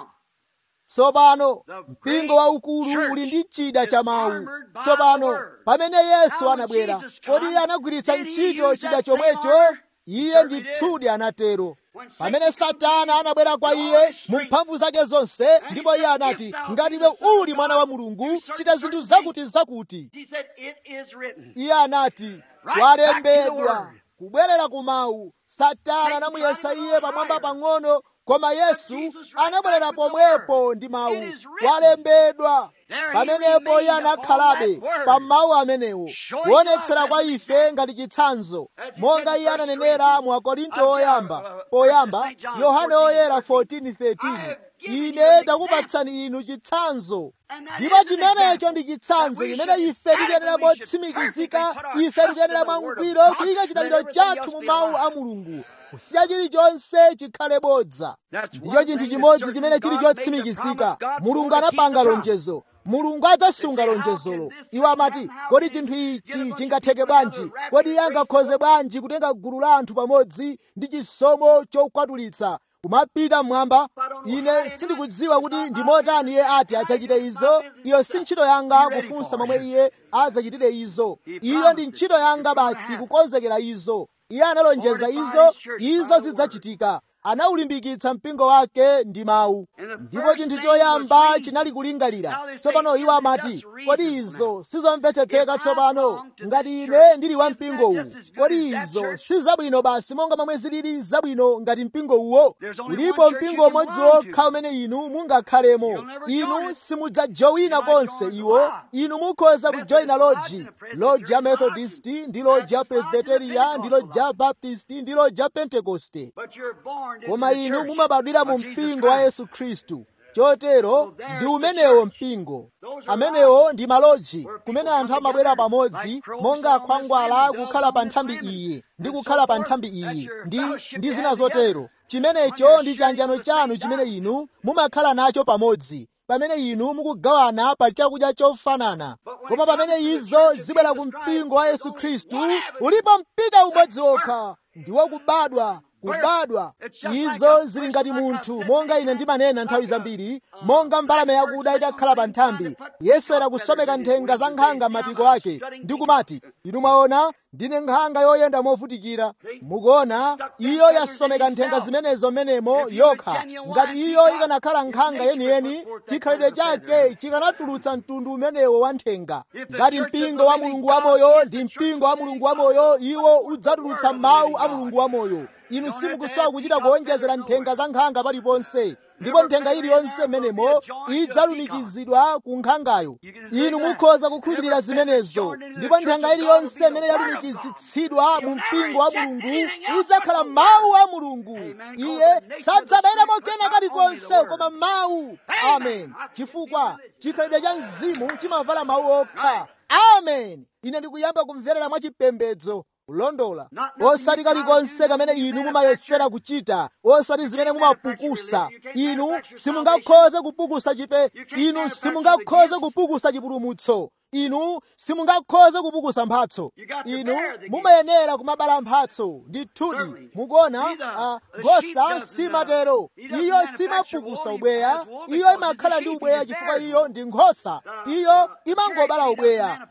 [SPEAKER 1] tsopano mpingo waukulu uli ndi chida cha mawu tsopano pamene yesu anabwera kodi iye anagwiritsa ntchito chida chomwecho iye ndithudi anatero pamene satana anabwera kwa iye mu mphamvu zake zonse ndipo iye anati ngati iwe uli mwana wa mulungu chita zinthu zakuti zakuti iye anati walembedwa kubwerera ku mawu satana anamuyesa iye pamwamba pang'ono koma yesu anabwerera pomwepo ndi mawu walembedwa pamenepo iye anakhalabe pa mawu amenewo kuonetsera kwa ife ngati chitsanzo monga iye ananenera mu akorinto oyamba poyamba yohane oyera 14:13 ine ndakupatsani inu chitsanzo ndipo chimenecho ndi chitsanzo chimene ife tikuyenera motsimikizika ife tikuyenera mwangwiro kuyika chidaliro chathu mu mawu a mulungu kusiya chilichonse chikhale bodza ndicho chinthu chimodzi chimene chili chotsimikizika mulungu anapanga lonjezo mulungu adzasunga lonjezolo iwo amati kodi chinthu ichi chingatheke bwanji kodi iye angakhoze bwanji kutenga gulu la anthu pamodzi ndi chisomo chokwatulitsa kumapita mmwamba ine sindikudziwa kuti ndi motani iye ati adzachite izo iyo si ntchito yanga kufunsa momwe iye adzachitire izo iyo ndi ntchito yanga basi kukonzekera izo iye analonjeza izo izo zidzachitika anaulimbikitsa mpingo wake ndi mawu ndipo chinthu choyamba chinali kulingalira tsopano iwo amati kodi izo sizomvetsetseka tsopano ngati ine ndili wa mpingo uwu kodi izo si zabwino basi monga momwe zilili zabwino ngati mpingo uwo ulipo mpingo umodzi wokha umene inu mungakhalemo inu simudzajowina konse iwo inu mukhoza kujoyina loji loji ya methodist ndi loji ya presbyteria ndi loji ya baptist ndi loji ya pentekoste koma inu mumabadwira mu mpingo wa yesu khristu chotero ndi umenewo mpingo amenewo ndi maloji kumene anthu amabwera pamodzi monga akhwangwala kukhala pa nthambi iyi ndi kukhala pa nthambi iyi ndi ndi zina zotero chimenecho ndi chiyanjano chanu chimene inu mumakhala nacho pamodzi pamene inu mukugawana pa chakudya chofanana koma pamene izo zibwera ku mpingo wa yesu khristu ulipo mpita umodzi wokha ndiwo kubadwa kubadwa izo zili ngati munthu monga ine ndimanena nthawi zambiri monga mbalame yakuda itakhala pa nthambi yesera kusomeka nthenga za nkhanga m'mapiko ake ndi kumati inu mwaona ndine nkhanga yoyenda movutikira mukuona iyo yasomeka nthenga zimenezo menemo yokha ngati iyo ikanakhala nkhanga yeniyeni chikhalidwe chake chikanatulutsa mtundu umenewo wa nthenga ngati mpingo wa mulungu wamoyo ndi mpingo wa mulungu wamoyo iwo udzatulutsa mawu a mulungu wamoyo inu simukusowa kuchita kuonjezera nthenga za nkhanga paliponse ndipo nthenga iliyonse menemo idzalumikizidwa ku nkhangayo inu mukhoza kukhulupirira zimenezo ndipo nthenga iliyonse imene yalumikizitsidwa mu mpingo wa mulungu idzakhala mawu a mulungu iye sadzabayiramo kena kalikonse koma mawu amen chifukwa chikhalidwe cha mzimu chimavala mawu okha amen ine ndikuyamba kumverera mwachipembedzo kulondola osati kalikonse kamene inu mumayesera kuchita osati zimene mumapukusa inu simungakhoze kupukusa chipe inu simungakhoze kupukusa chipulumutso inu simungakhoze kupukusa mphatso inu mumayenera kumabala mphatso ndithudi mukuona nkhosa simatero iyo simapukusa ubweya iyo imakhala ndi ubweya chifukwa iyo ndi nkhosa iyo imangobala ubweya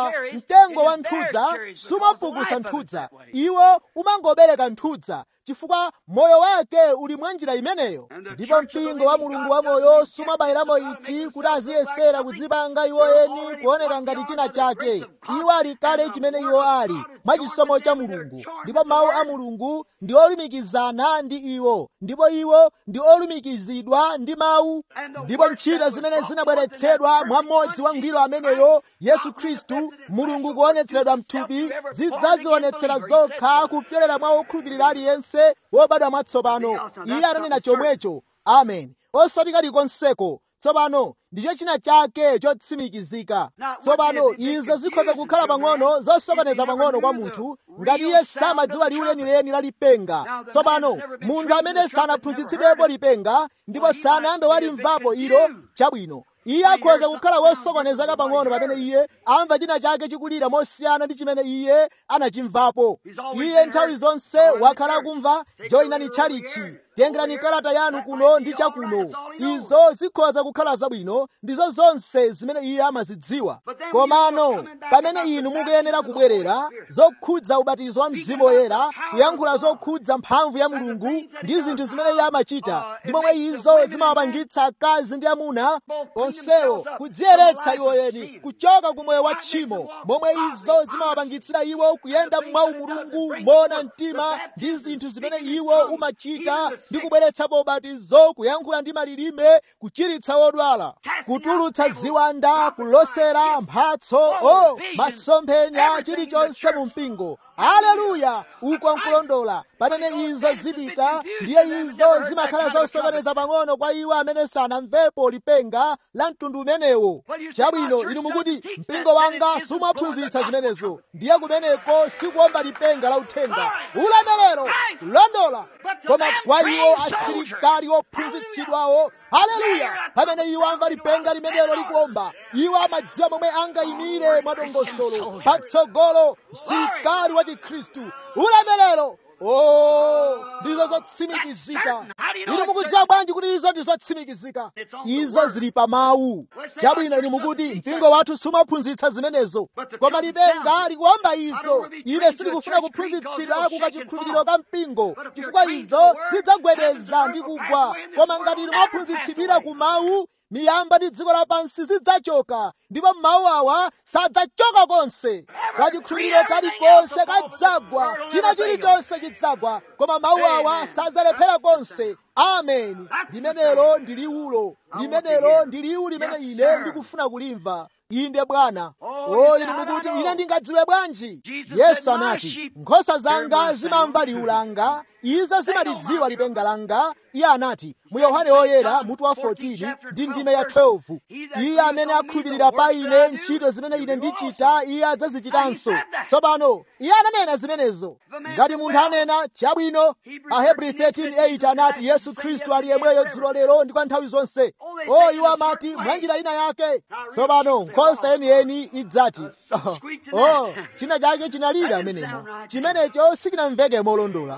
[SPEAKER 1] mtengo wa nthudza sumapukusa nthudza iwo umangobereka nthudza chifukwa moyo wake uli mwa njira imeneyo ndipo mpingo wa mulungu wa moyo sumabayiramo ichi kuti aziyesera kudzipanga iwo eni kuoneka ngati china chake iwo ali kale chimene iwo ali mwa chisomo cha mulungu ndipo mawu a mulungu ndi olumikizana ndi iwo ndipo iwo ndi olumikizidwa ndi mawu ndipo ntchito zimene zinabweretsedwa mwa mmodzi wa ngwiro ameneyo yesu khristu mulungu kuonetseredwa mthupi zidzazionetsera zokha kupyolera mwa okhulupirira aliyense wobadwa mwatsopano iye ananena chomwecho amen osati kalikonseko tsopano ndicho china chake chotsimikizika tsopano izo zikhoza kukhala pang'ono zosokoneza pang'ono kwa munthu ngati iye samadziwa liwu lenileni la lipenga tsopano munthu amene sanaphunzitsidwepo lipenga ndipo sanayambe walimvapo ilo chabwino iye akhoza kukhala wosokonezeka pang'ono pamene iye amva china chake chikulira mosiyana ndi chimene iye anachimvapo iye nthawi zonse wakhala akumva joyinani tchalichi tengerani kalata yanu kuno ndi chakuno izo zikhoza kukhala zabwino ndizo zonse zimene iye amazidziwa komano pamene inu mukuyenera kubwerera zokhudza ubatizo wa mzimu woyera kuyankhula zokhudza mphamvu ya mulungu ndi zinthu zimene iye amachita ndi momwe izo zimawapangitsa akazi ndi amuna onsewo kudziyeretsa iwo eni kuchoka ku moyo wa tchimo momwe izo zimawapangitsira iwo kuyenda mwa umulungu moona mtima ndi zinthu zimene iwo umachita ndi kubweretsapo ubatizo kuyankhula ndi malilime kuchiritsa wodwala kutulutsa ziwanda kulosera mphatso o masomphenya chilichonse mu mpingo haleluya uko nkulondola pamene izo zipita ndiye izo zimakhala zosokoneza pang'ono kwa iwo amene sanamvepo lipenga la mtundu umenewo chabwino inu mukuti mpingo wanga sumaphunzitsa zimenezo ndiye kumeneko sikuomba lipenga la uthenga ulemerero kulondola koma kwa iwo asilikali ophunzitsidwawo haleluya pamene iwo amva lipenga limenelo likuomba iwo amadziwa momwe angayimire mwadongosolo patsogolo msilikali wa chikhristu ulemerero Oh, ndizo zotsimikizika inu mukudziwa bwanji kuti izo ndi zotsimikizika izo zili pa mawu chabwino inu mukuti mpingo wathu sumaphunzitsa zimenezo koma lipenga likuomba izo ine sindikufuna kuphunzitsidwa kukachikhulupiriro ka mpingo chifukwa izo zidzagwedeza ndi kugwa koma ngati inu mwaphunzitsidwira ku mawu miyamba ndi dziko lapansi zidzachoka ndipo mawu awa sadzachoka konse kachikhulupiriro kalikonse kadzagwa china chilichonse chidzagwa koma mawu awa sadzalephera konse ameni limenelo ndi liwulo limenelo ndi liwu limene ine ndikufuna kulimva inde bwana o inu mukuti ine ndingadziwe bwanji yesu anati nkhosa zanga zimamva liwu langa izo zimalidziwa lipenga langa iye anati mu yohane woyera mutu wa 14 ndi ndime ya 12 iye amene akhulupirira pa ine ntchito zimene ine ndichita iye adzazichitanso tsopano iye ananena zimenezo ngati munthu anena chabwino ahebri 13:8 anati yesu khristu ali yemweyo dzulo lero ndi kwa nthawi zonse o iwo amati mwa njira ina yake tsopano nkhosa yeniyeni idzati oh china chake chinalira amenemo chimenecho sikinamveke molondola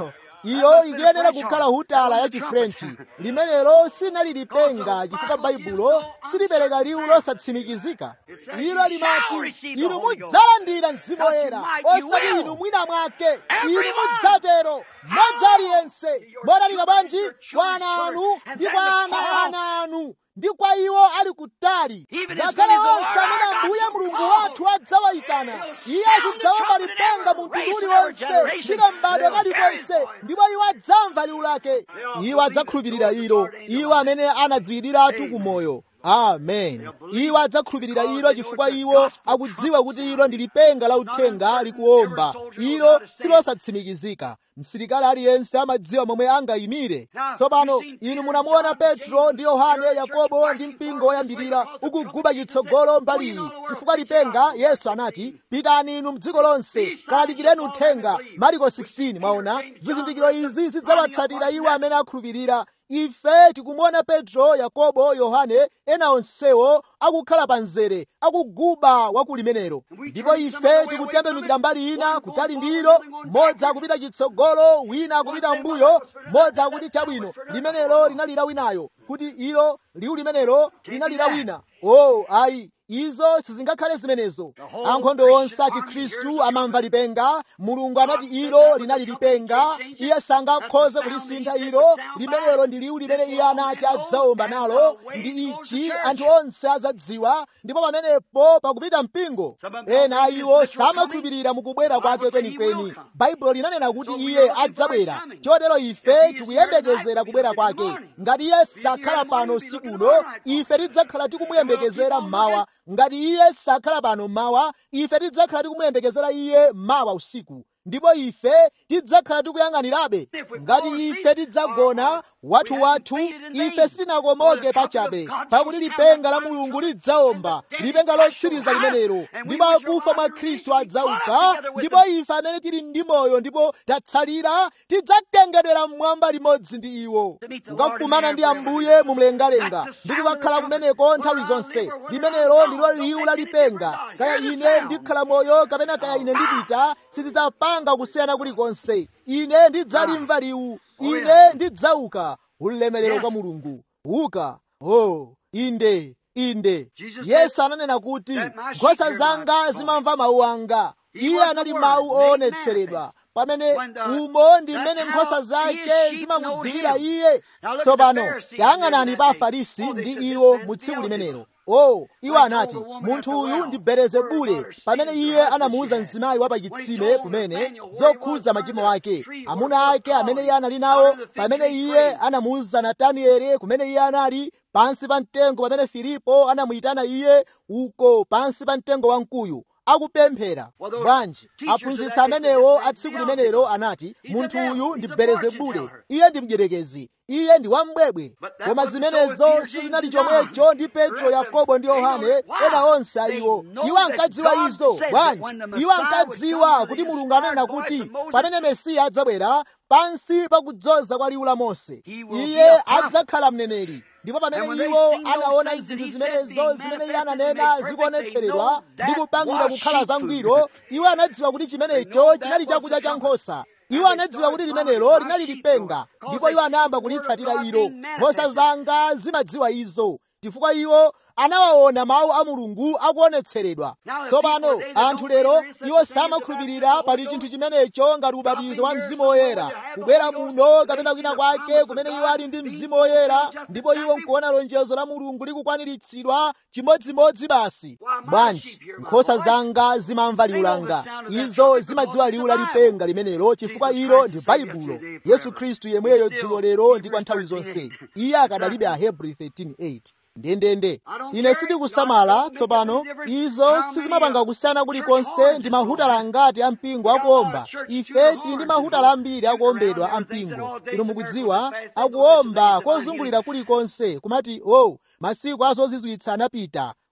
[SPEAKER 1] iyo ikuyenera kukhala hutala ya chifrenchi limenelo sinali lipenga chifukwa baibulo silipereka liwu losatsimikizika ilo limati inu mudzalandira mzimu woyera osati inu mwina mwake inu mudzatero mmodzi aliyense modalika bwanji kwa ana anu ndi kwa ana ana anu ndi kwa iwo ali kutali ngakhale onse amene ambuye mulungu wathu adzawayitana iye azidzawomba lipenga mu mtundu uliwonse ndi kambadwe kalikonse ndipo iwo adzamva liwu lake iwo adzakhulupirira ilo iwo amene anadziwiriratu kumoyo amen iwo adzakhulupirira ilo chifukwa iwo akudziwa kuti ilo ndi lipenga la uthenga likuwomba ilo silosatsimikizika msilikali aliyense amadziwa momwe angayimire tsopano inu munamuona petro ndi yohane yakobo ndi mpingo woyambirira ukuguba chitsogolo mbali iyi chifukwa lipenga yesu anati pitani inu mdziko lonse kalalikireni uthenga mariko 16 mwaona zizindikiro izi zidzawatsatira iwo amene akhulupirira ife tikumuona petro yakobo yohane ena onsewo akukhala pa mzere akuguba wakulimenero ndipo ife tikutembenukira mbali ina kutali ndilo mmodzi akupita chitsogolo wina akupita mbuyo mmodzi akuti chabwino limenelo linalira winayo kuti ilo liwu limenelo linalira wina o oh, ayi izo sizingakhale zimenezo ankhondo onse a chikhristu amamva lipenga mulungu anati ilo linali lipenga iye sangakhoze kulisintha ilo limenelo ndi liwu limene iye anati adzawomba nalo ndi ichi anthu onse azadziwa ndipo pamenepo pakupita mpingo ena a iwo samakhulupirira mukubwera kwake kwenikweni baibulo linanena kuti iye adzabwera chotero ife tikuyembekezera kubwera kwake ngati iye sakhala pano usikuno ife tidzakhala tikumuyembekezera mmawa ngati iye sakhala pano mmawa ife tidzakhala tikumuyembekezera iye mawa usiku ndipo ife tidzakhala tikuyang'anirabe ngati ife tidzagona wathuwathu ife sitinakomoke pachabe pakuti lipenga la mulungu lidzawomba lipenga lotsiriza limenelo ndipo akufa mwa khristu adzauka ndipo ife amene tili ndi moyo ndipo tatsalira tidzatengedwera mmwamba limodzi ndi iwo kukakumana ndi ambuye mumlengalenga ndi kukakhala kumeneko nthawi zonse limenelo ndilo liwu la lipenga kaya ine ndikhala moyo kapena kaya ine ndipita sizidzapanga kusiyana kulikonse ine ndidzalimva liwu ine ndidzauka ulemerero kwa mulungu uka oh inde inde yesu ananena kuti nkhosa zanga zimamva mawu anga iye anali mawu oonetseredwa pamene umo ndi mmene nkhosa zake zimamudziwira iye tsopano tayang'anani pa afarisi ndi iwo mu tsiku limenelo oh iwo anati munthu uyu ndi belezebule pamene iye anamuwuza mzimayi wa pachitsime kumene zokhudza machimo ake amuna ake amene iye anali nawo pamene iye anamuwuza natanieli kumene iye anali pansi pa mtengo pamene filipo anamuyitana iye uko pansi pa mtengo wamkuyu akupemphera bwanji aphunzitsi amenewo a tsiku limenelo anati munthu uyu ndi belezebule iye ndi mdierekezi iye ndi wambwebwe koma zimenezo sizinali chomwecho ndi petro yakobo ndi yohane ena onse aiwo iwo ankadziwa izo bwanji iwo ankadziwa kuti mulungu ananena kuti pamene mesiya adzabwera pansi pakudzoza kwa liwu la mose iye adzakhala mneneri ndipo pamene iwo anaona zinthu zimenezo zimene iye ananena zikuonetseredwa ndi kupangidwa kukhala zangwiro iwo anadziwa kuti chimenecho chinali chakudya cha nkhosa iwo anadziwa kuti limenelo linali lipenga ndipo iwo anayamba kulitsatira ilo nkhosa zanga zimadziwa izo chifukwa iwo anawaona mawu a mulungu akuonetseredwa tsopano anthu lero iwo samakhulupirira pali chinthu chimenecho ngati ubatizo wa mzimu woyera kubwera muno kapena kwina kwake kumene iwo ali ndi mzimu woyera ndipo iwo nkuona lonjezo la mulungu likukwaniritsidwa chimodzimodzi basi bwanji nkhosa zanga zimamva liwu langa izo zimadziwa liwu la lipenga limenelo chifukwa ilo ndi baibulo yesu khristu yemweyo dzulo lero ndi kwa nthawi zonse iye akadalibe ahebri 13:8 ndendende ine sindikusamala tsopano izo sizimapanga kusiyana kulikonse ndi mahutala ngati ampingo akuomba ife tili ndi mahutala ambiri akuombedwa ampingo inu mukudziwa akuomba kozungulira kulikonse kumati o oh, masiku azozizwitsa anapita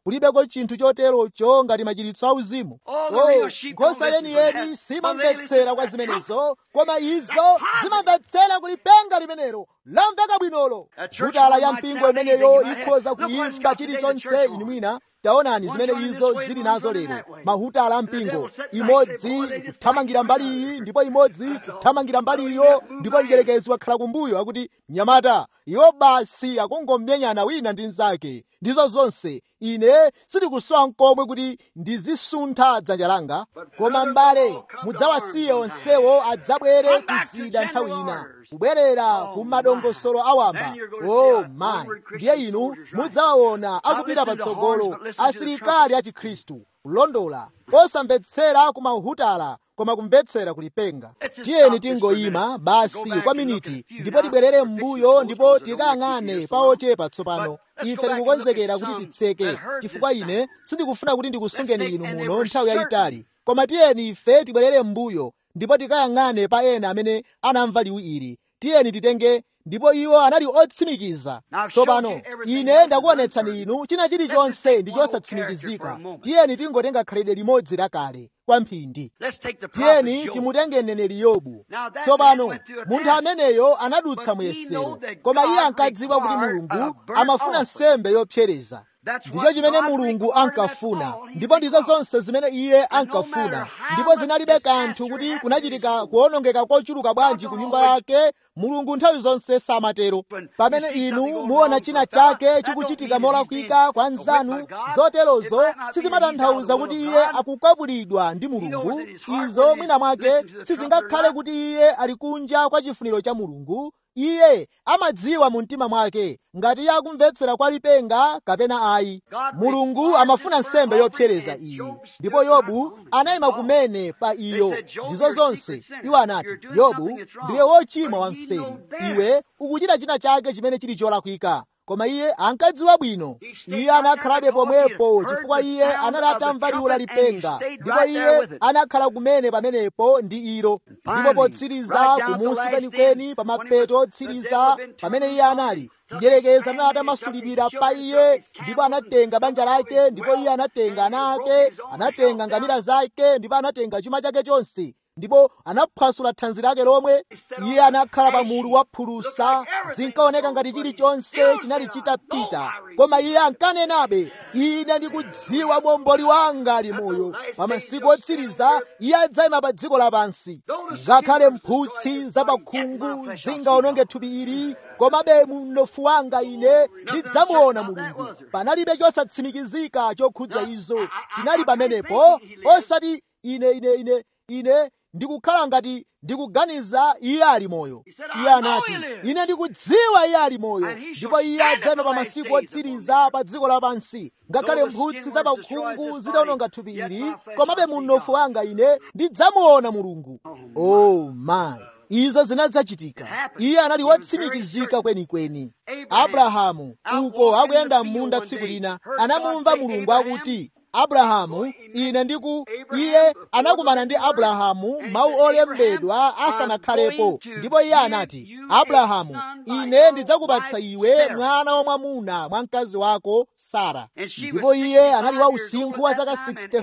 [SPEAKER 1] kulibeko chinthu choterocho ngati machiritso auzimu oh, nkhosa yeniyeni simamvetsera kwa zimenezo koma izo zimamvetsera kulipenga limenelo lamveka bwinolo mbutala ya mpingo imeneyo ikhoza kuyimba chilichonse inu mwina taonani zimene izo zili nazo lero mahutala ampingo imodzi kuthamangira mbali iyi ndipo imodzi kuthamangira mbali iyo ndipo mdierekezi wakhala kumbuyo akuti mnyamata iwo basi akungommenyana wina ndi mnzake ndizo zonse ine sindikusowa nkomwe kuti ndizisuntha dzanja langa koma m'bale mudzawasiye onsewo adzabwere kuzida nthawi ina kubwerera ku madongosolo awamba o mayi ndiye inu mudzawaona akupita patsogolo asilikali a chikhristu kulondola osamvetsera ku mahutala koma kumvetsera kulipenga tiyeni tingoyima basi kwa miniti ndipo tibwerere m'mbuyo ndipo tikayang'ane pa ochepa tsopano ife tikukonzekera kuti titseke chifukwa ine sindikufuna kuti ndikusungeni inu muno nthawi yayitali koma tiyeni ife tibwerere m'mbuyo ndipo tikayang'ane pa ena amene anamva liwu ili tiyeni titenge ndipo iwo anali otsimikiza tsopano ine ndakuonetsani inu china chilichonse ndi chosatsimikizika tiyeni tingotenga khalidwe limodzi lakale kwa mphindi tiyeni timutenge mneneri yobu tsopano munthu ameneyo anadutsa muyesero koma iye ankadziwa kuti mulungu amafuna nsembe yopsereza ndicho chimene mulungu ankafuna ndipo ndizo zonse zimene iye ankafuna ndipo zinalibe kanthu kuti kunachitika kuwonongeka kochuluka bwanji ku nyumba yake mulungu nthawi zonse samatero pamene inu muona china chake chikuchitika molakwika kwa nzanu zoterozo sizimatanthauza kuti iye akukwapulidwa ndi mulungu izo mwina mwake sizingakhale kuti iye ali kunja kwa chifuniro cha mulungu iye amadziwa mu mtima mwake ngati iye akumvetsera kwa lipenga kapena ayi mulungu amafuna nsembe yopsereza iyi ndipo yobu anayima kumene pa iyo ndizo zonse iwo anati yobu ndiwe wochimwa wa mseri iwe ukuchita china chake chimene chili cholakwika koma iye ankadziwa bwino iye anakhalabe pomwepo chifukwa iye anali atamva liwu la lipenga ndipo iye anakhala kumene pamenepo ndi ilo ndipo potsiriza kumusi kwenikweni pa mapeto otsiriza pamene iye anali mdierekezi anali atamasulidwira pa iye ndipo anatenga banja lake ndipo iye anatenga ana ake anatenga ngamira zake ndipo anatenga chuma chake chonse ndipo anaphwasula thanzi lake lomwe iye anakhala pa mulu wa phulusa zinkaoneka ngati chilichonse chinali chitapita koma iye ankanenabe ine ndikudziwa momboli wanga ali moyo pa masiku otsiriza iye adzayima pa dziko lapansi ngakhale mphutsi za pakhungu zingaononge thupi ili komabe mnofu wanga ine ndidzamuona mulungu panalibe chosatsimikizika chokhudza izo chinali pamenepo osati ine ine ine ine ndikukhala ngati ndikuganiza iye ali moyo iye anati ine ndikudziwa iye ali moyo ndipo iye adzayima pa masiku otsiriza pa dziko lapansi ngakhale mphutsi za pakhungu zidawononga thupi ili komabe munofu wanga ine ndidzamuona mulungu oh my izo zinadzachitika iye anali wotsimikizika kwenikweni abrahamu uko akuyenda m'munda tsiku lina anamumva mulungu akuti abrahamu ine ndiku iye anakumana ndi abrahamu mawu olembedwa asanakhalepo ndipo iye anati abrahamu ine ndidzakupatsa iwe mwana wamwamuna mwa mkazi wako sara ndipo iye anali wa usinkhu wa zaka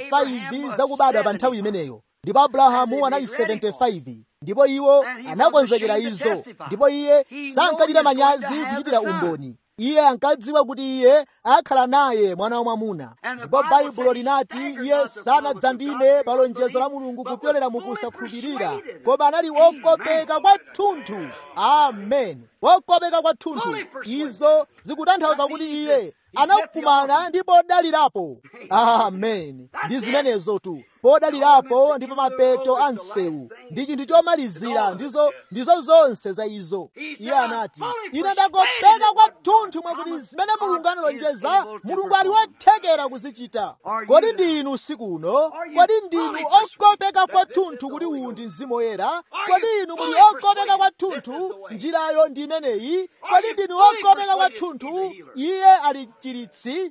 [SPEAKER 1] 65 zakubadwa pa nthawi imeneyo ndipo abrahamu anali 75 ndipo iwo anakonzekera izo ndipo iye sankachita manyazi kuchitira umboni iye ankadziwa kuti iye akhala naye mwana wamwamuna ndipo baibulo linati iye sanadzandime pa lonjezo la mulungu kupyolera mukusakhulupirira koma anali wokopeka kwathunthu amen wokopeka kwathunthu izo zikutanthauza kuti iye anakumana ndi podalirapo amen ndi zimenezo tu podalirapo ndi pa mapeto a msewu ndi chinthu chomalizira ndizo ndizo zonse za izo iye anati ine ndakopeka kwathunthu mwakuti zimene mulungu analonjeza mulungu ali wothekera kuzichita kodi ndinu usiku uno kodi ndinu okopeka kwathunthu kuti uwu ndi mzimu woyera kodi inu muli okopeka kwathunthu njirayo ndi imeneyi kodi ndinu okopeka kwathunthu iye ali mchiritsi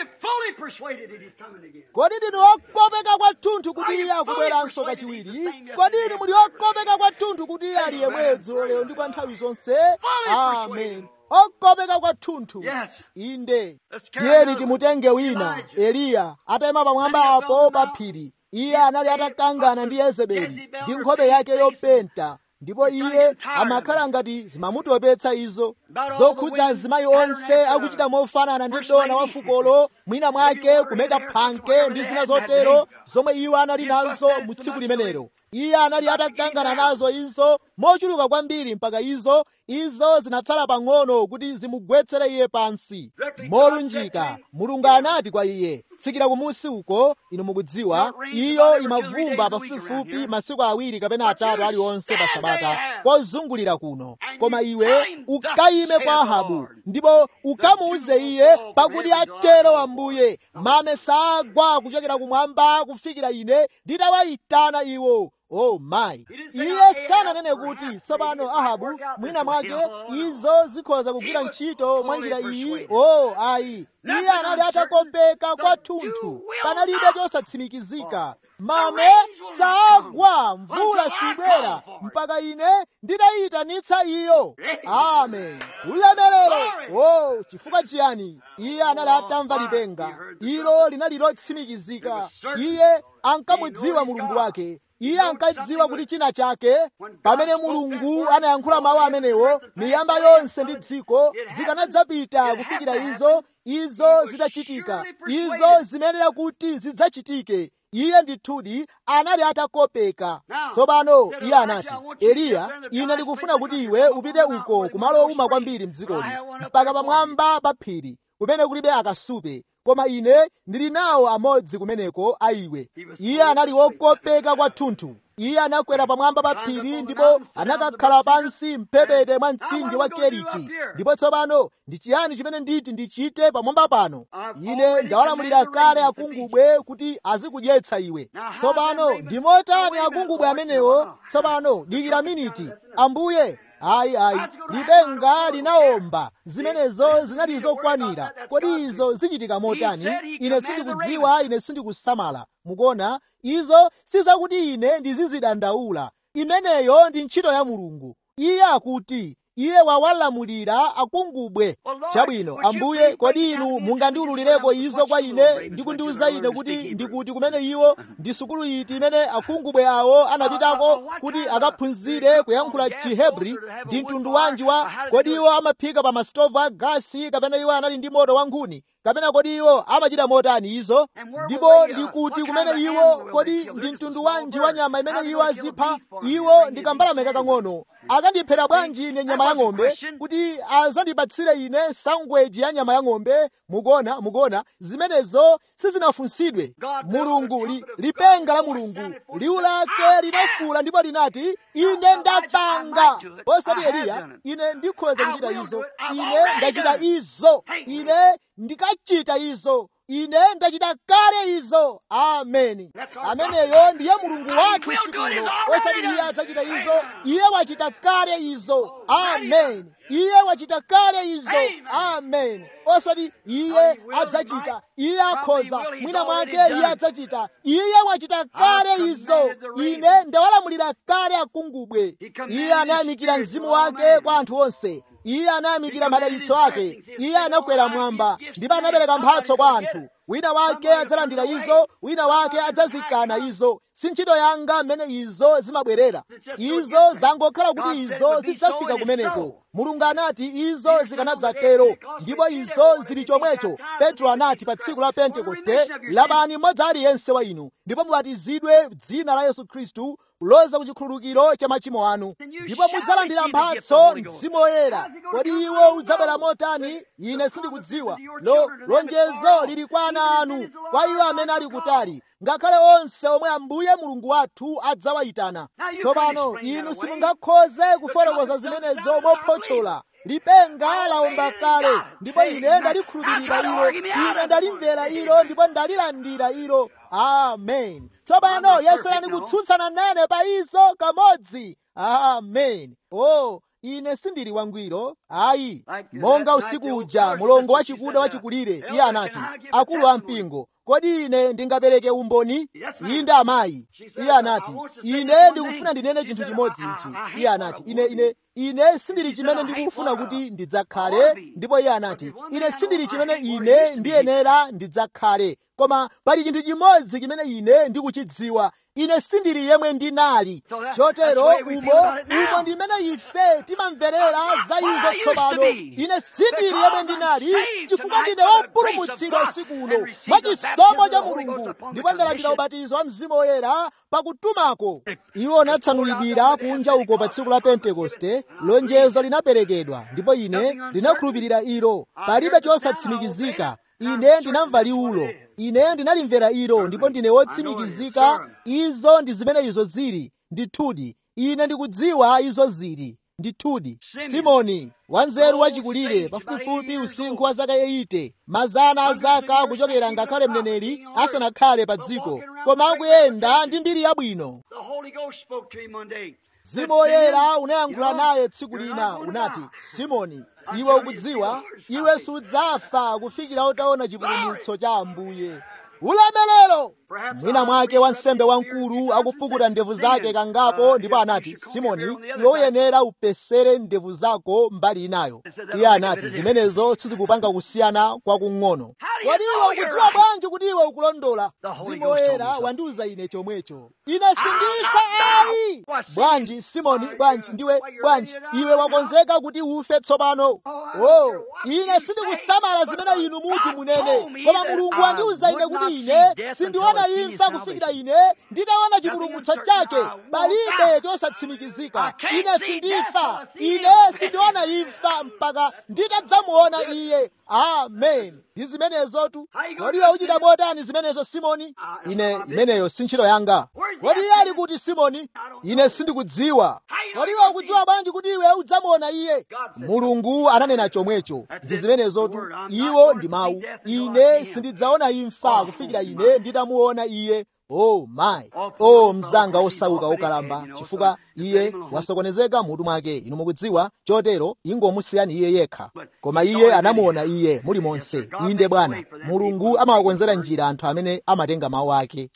[SPEAKER 1] kodi ndinu okopeka kwathunthu kuti iye akubweranso kachiwiri kodi inu muli okopeka kwathunthu kuti iye ali yemweyo dzulo lero ndi kwa nthawi zonse amen okopeka kwathunthu
[SPEAKER 2] Yes.
[SPEAKER 1] inde
[SPEAKER 2] Let's carry
[SPEAKER 1] tiyeni
[SPEAKER 2] another.
[SPEAKER 1] timutenge wina
[SPEAKER 2] Elijah.
[SPEAKER 1] eliya atayima pamwamba apo pa phiri iye anali atakangana ndi yezebeli ndi nkhope yake yopenta ndipo iye amakhala ngati zimamutopetsa izo zokhudza azimayi onse akuchita mofanana ndi dona wa fukolo mwina mwake kumeta phanke ndi zina zotero zomwe iwo anali nazo mu tsiku limenelo iye anali atakangana nazo izo mochuluka kwambiri mpaka izo izo zinatsala pang'ono kuti zimugwetsere iye pansi molunjika mulungu anati kwa iye tsikira kumusi uko inu mukudziwa iyo imavumba pafupifupi masiku awiri kapena atatu aliwonse pa sabata kozungulira kuno koma iwe ukayime kwa ahabu ndipo ukamuuze iye pakuti atero ambuye mame sagwa kuchokera kumwamba kufikira ine nditawayitana iwo oh mayi iye sananene kuti tsopano ahabu mwina mwake izo zikhoza kugwira ntchito mwa njira iyi oh ayi iye anali atakopeka kwathunthu panalibe chosatsimikizika mame sagwa mvula sibwera mpaka ine nditayitanitsa iyo amen ulemerero oh chifukwa chiyani iye anali atamva lipenga ilo linali lotsimikizika iye ankamudziwa mulungu wake iye ankadziwa kuti china chake pamene mulungu anayankhula mawu amenewo miyamba yonse ndi dziko zikanadzapita kufikira izo izo zitachitika izo zimenera kuti zidzachitike iye ndithudi anali atakopeka tsopano iye anati eliya ine ndikufuna kuti iwe upite uko kumalo owuma kwambiri mdzikoli mpaka pamwamba pa phiri kumene kulibe akasupe koma ine ndili nawo amodzi kumeneko a iwe iye anali wokopeka kwathunthu iye anakwera pamwamba pa phiri ndipo anakakhala pansi mphepete mwa mtsinje wa keriti ndipo tsopano ndi chiyani chimene nditi ndichite pamwamba pano ine ndawalamulira kale akungubwe kuti azikudyetsa iwe tsopano ndi motani akungubwe amenewo tsopano dikira miniti ambuye ayi ayi lipenga linawomba zimenezo zinali zokwanira kodi izo zichitika motani ine sindikudziwa ine sindikusamala mukuona izo sizakuti ine ndizizidandaula imeneyo ndi ntchito ya mulungu iye akuti iye wawalamulira akungubwe chabwino ambuye kodi inu mungandiululireko izo kwa ine ndi kundiuza ine kuti ndikuti kumene iwo ndi sukulu iti imene akungubwe awo anapitako kuti akaphunzire kuyankhula chihebri ndi mtundu wanji wa kodi iwo amaphika pa masitovu a gasi kapena iwo anali ndi moto wa nkhuni kapena kodi iwo amachita motani izo ndipo ndikuti kumene iwo kodi ndi mtundu wanji wa nyama imene iwo azipha iwo ndi kambalame kakang'ono akandiphera bwanji ine nyama ya ng'ombe kuti azandipatsire ine sangweji ya nyama ya ng'ombe mukuona mukuona zimenezo sizinafunsidwe mulungu li, lipenga la mulungu liwu lake linafula ndipo linati ine ndapanga osati eliya ine ndikhoza kuchita izo ine ndachita izo ine ndikachita izo ine ndachita kale izo ameni ameneyo ndiye mulungu wathu usiku uno osati iye adzachita izo iye wachita kale izo ameni iye wachita kale izo amen osati iye adzachita iye akhoza mwina mwake iye adzachita iye wachita kale izo ine ndawalamulira kale akungubwe iye anayamikira mzimu wake kwa anthu onse iye anayamikira madalitso ake iye anakwera mwamba ndipo anapereka mphatso kwa anthu wina wake adzalandira izo wina wake adzazikana izo si ntchito yanga mmene izo zimabwerera izo zangokhala kuti izo zidzafika kumeneko mulungu anati izo zikanadzatero ndipo izo zili chomwecho petro anati pa tsiku la pentekoste lapani mmodzi aliyense wa inu ndipo mubatizidwe dzina la yesu khristu kuloza ku chikhululukiro cha machimo anu ndipo mudzalandira mphatso mzimu woyera kodi iwo udzabwera motani ine sindikudziwa lo lonjezo lili kwa ana anu kwa iwo amene ali kutali ngakhale onse omwe ambuye mulungu wathu adzawayitana tsopano inu simungakhoze kufotokoza zimenezo mophotchola lipenga lawomba kale ndipo ine ndalikhulupirira ilo ine ndalimvera ilo ndipo ndalilandira ilo amen tsopano yeserani kutsutsana nane pa izo kamodzi amen oh ine sindili wangwiro ayi monga usiku uja mulongo wachikuda wachikulire iye anati akulu ampingo kodi ine ndingapereke umboni inde amayi iye anati ine ndikufuna ndinene chinthu chimodzi ichi iye anati ine ine ine sindili chimene ndikufuna kuti ndidzakhale ndipo iye anati ine sindili chimene ine ndiyenera ndidzakhale koma pali chinthu chimodzi chimene ine ndikuchidziwa ine sindili yemwe ndinali chotero umo umo ndimene ife timamverera za izo tsopano ine sindili yemwe ndinali chifukwa ndine wopulumutsidwa usiku uno mwa chisomo cha mulungu ndipo ndalandira ubatizo wa mzimu woyera pakutumako iwo anatsanulidwira kunja uko pa tsiku la pentekoste lonjezo linaperekedwa ndipo ine ndinakhulupirira ilo palibe chosatsimikizika ine ndinamva liwulo ine ndinalimvera ilo ndipo ndine wotsimikizika izo ndi zimene izo zili ndithudi ine ndikudziwa izo zili ndithudi simoni wanzeru wachikulire pafupifupi usinkhu wa zaka 80 mazana a zaka kuchokera ngakhale mneneri asanakhale pa dziko koma akuyenda ndi mbiri yabwino mzimu woyera unayankhula naye tsiku lina unati simoni iwe ukudziwa iwe sudzafa kufikira utaona chipulumutso cha ambuye ulemelero mwina mwake wansembe wamkulu akupukuta ndevu zake kangapo ndipo anati simoni iwe uyenera upesere ndevu zako mbali inayo iye anati zimenezo sizikupanga kusiyana kwakung'ono kodi iwe ukudziwa bwanji kuti iwe ukulondola mzimu woyera wandiuza ine chomwecho ine sindifa ayi bwanji simoni bwanji ndiwe bwanji iwe wakonzeka kuti ufe tsopano oh ine sindikusamala zimene inu muti munene koma mulungu wandiuza ine kuti ine sindiona imfa kufikira ine nditaona chipulumutso chake palibe chosatsimikizika ine sindifa ine sindiona imfa mpaka nditadzamuona iye amen ndi zimenezotu kodi iwe uchita motani zimenezo simoni ine imeneyo si ntchito yanga kodi iye ali kuti simoni ine sindikudziwa kodi iwe ukudziwa bwanji kuti iwe udzamuona iye mulungu ananena chomwecho ndi zimenezotu iwo ndi mawu ine sindidzaona imfa kufikira ine nditamuona iye oh my oh mzanga osauka okalamba chifukwa iye wasokonezeka mutu mwake inu mukudziwa chotero ingomusiyani iye yekha koma iye anamuona iye muli monse inde bwana mulungu amawakonzera njira anthu amene amatenga mawu ake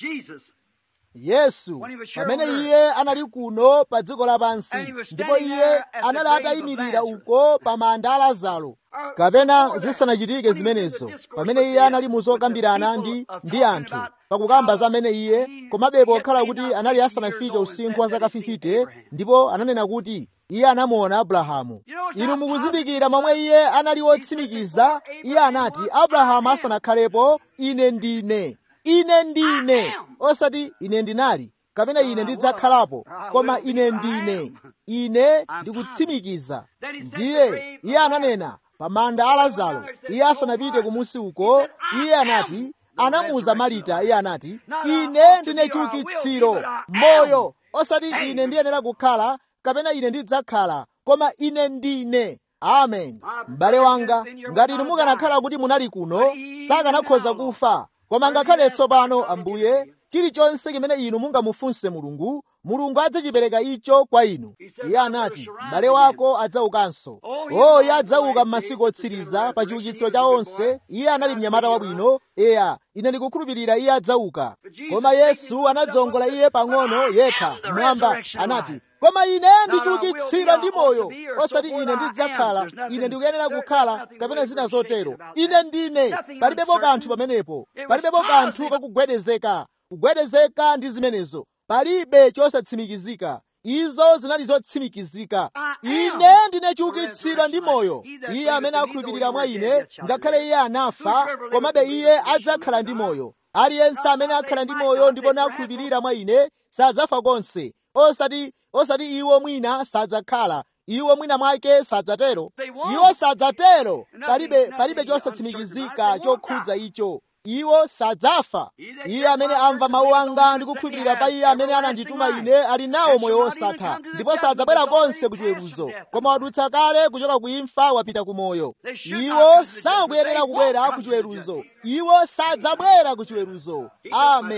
[SPEAKER 1] yesu pamene iye anali kuno pa dziko lapansi ndipo iye anali atayimirira uko pa manda a lazaro kapena zisanachitike zimenezo pamene iye anali muzokambirana ndi ndi anthu pakukamba zamene iye komabe pokhala kuti anali asanafike usinkhu wa zaka 50 ndipo ananena kuti iye anamuona abrahamu inu mukuzindikira momwe iye anali wotsimikiza iye anati abrahamu asanakhalepo ine ndine ine ndine osati ine ndinali kapena ine ndidzakhalapo koma ine ndine ine ndikutsimikiza ndiye iye ananena pa manda a lazaro iye asanapite kumusi uko iye anati anamuuza marita iye anati ine ndine chiukitsiro moyo osati ine ndiyenera kukhala kapena ine ndidzakhala koma ine ndine amen m'bale wanga ngati inu mukanakhala kuti munali kuno sakanakhoza kufa koma ngakhale tsopano ambuye chilichonse chimene inu mungamufunse mulungu mulungu adzachipereka icho kwa inu iye anati m'bale wako adzaukanso o iye adzauka m'masiku otsiriza pa chiukitsiro cha onse iye anali mnyamata wabwino eya ine ndikukhulupirira iye adzauka koma yesu anadzongola iye pang'ono yekha mwamba anati koma ine ndichiukitsira ndi moyo osati ine ndidzakhala ine ndikuyenera kukhala kapena zina zotero ine ndine palibepo kanthu pamenepo palibepo kanthu kakugwedezeka kugwedezeka ndi zimenezo palibe chosatsimikizika izo zinali zotsimikizika ine ndine chiukitsiro ndi moyo iye amene akhulupirira mwa ine ngakhale iye anafa komabe iye adzakhala ndi moyo aliyense amene akhala ndi moyo ndipo nakhulupirira mwa ine sadzafa konse osati osati iwo mwina sadzakhala iwo mwina mwake sadzatero iwo sadzatero palibe palibe chosatsimikizika chokhudza icho iwo sadzafa iye amene amva mawu anga ndi kukhulupirira pa iye amene anandituma ine ali nawo moyo wosatha ndipo sadzabwera konse ku chiweruzo koma wadutsa kale kuchoka ku imfa wapita ku moyo iwo sakuyenera kubwera ku chiweruzo iwo sadzabwera ku chiweruzo amen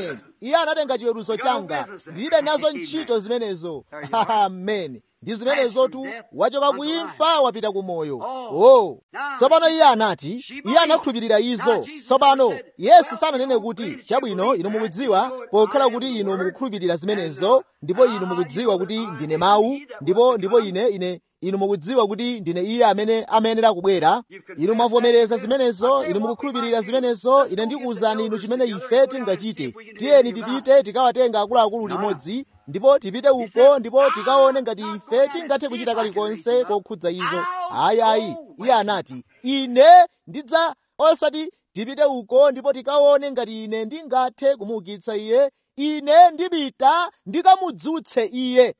[SPEAKER 1] iye anatenga chiweruzo changa ndilibe nazo ntchito zimenezo amen ndi zimenezotu wachoka ku imfa wapita ku moyo oh tsopano iye anati iye anakhulupirira izo tsopano yesu sananene kuti chabwino inu mukudziwa pokhala kuti inu mukukhulupirira zimenezo ndipo inu mukudziwa kuti ndine mawu ndipo ndipo ine ine inu mukudziwa kuti ndine iye amene amayenera kubwera inu mwavomereza zimenezo inu mukukhulupirira zimenezo ine ndikuwuzani inu chimene ife tingachite tiyeni tipite tikawatenga akuluakulu limodzi ndipo tipite uko ndipo tikaone ngati ife tingathe kuchita kalikonse kokhudza izo ayi ayi iye anati ine ndidza osati tipite uko ndipo tikaone ngati ine ndingathe kumuukitsa iye ine ndipita ndikamudzutse iye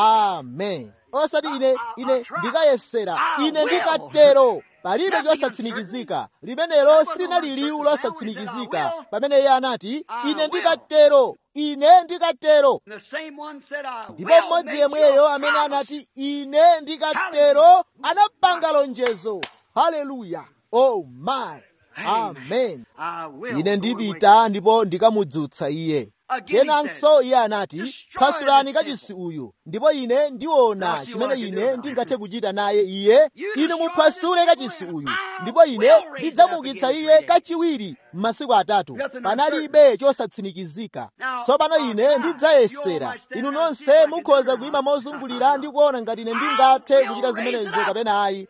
[SPEAKER 1] amen osati ine ine ndikayesera ine ndikatero palibe chosatsimikizika limenelo silinali liwu losatsimikizika pamene iye anati ine ndikatero ine ndikatero ndipo mmodzi yemweyo amene anati ine ndikatero anapanga lonjezo haleluya oh my amen ine ndipita ndipo ndikamudzutsa iye kenanso iye anati phwasulani kachisi uyu ndipo ine ndiona chimene ine ndingathe kuchita naye iye ine muphwasule kachisi uyu ndipo ine ndidzamuukitsa iye kachiwiri m'masiku atatu panalibe chosatsimikizika tsopano ine ndidzayesera inu nonse mukhoza kuyima mozungulira ndi kuona ngati ine ndingathe kuchita zimenezo kapena ayi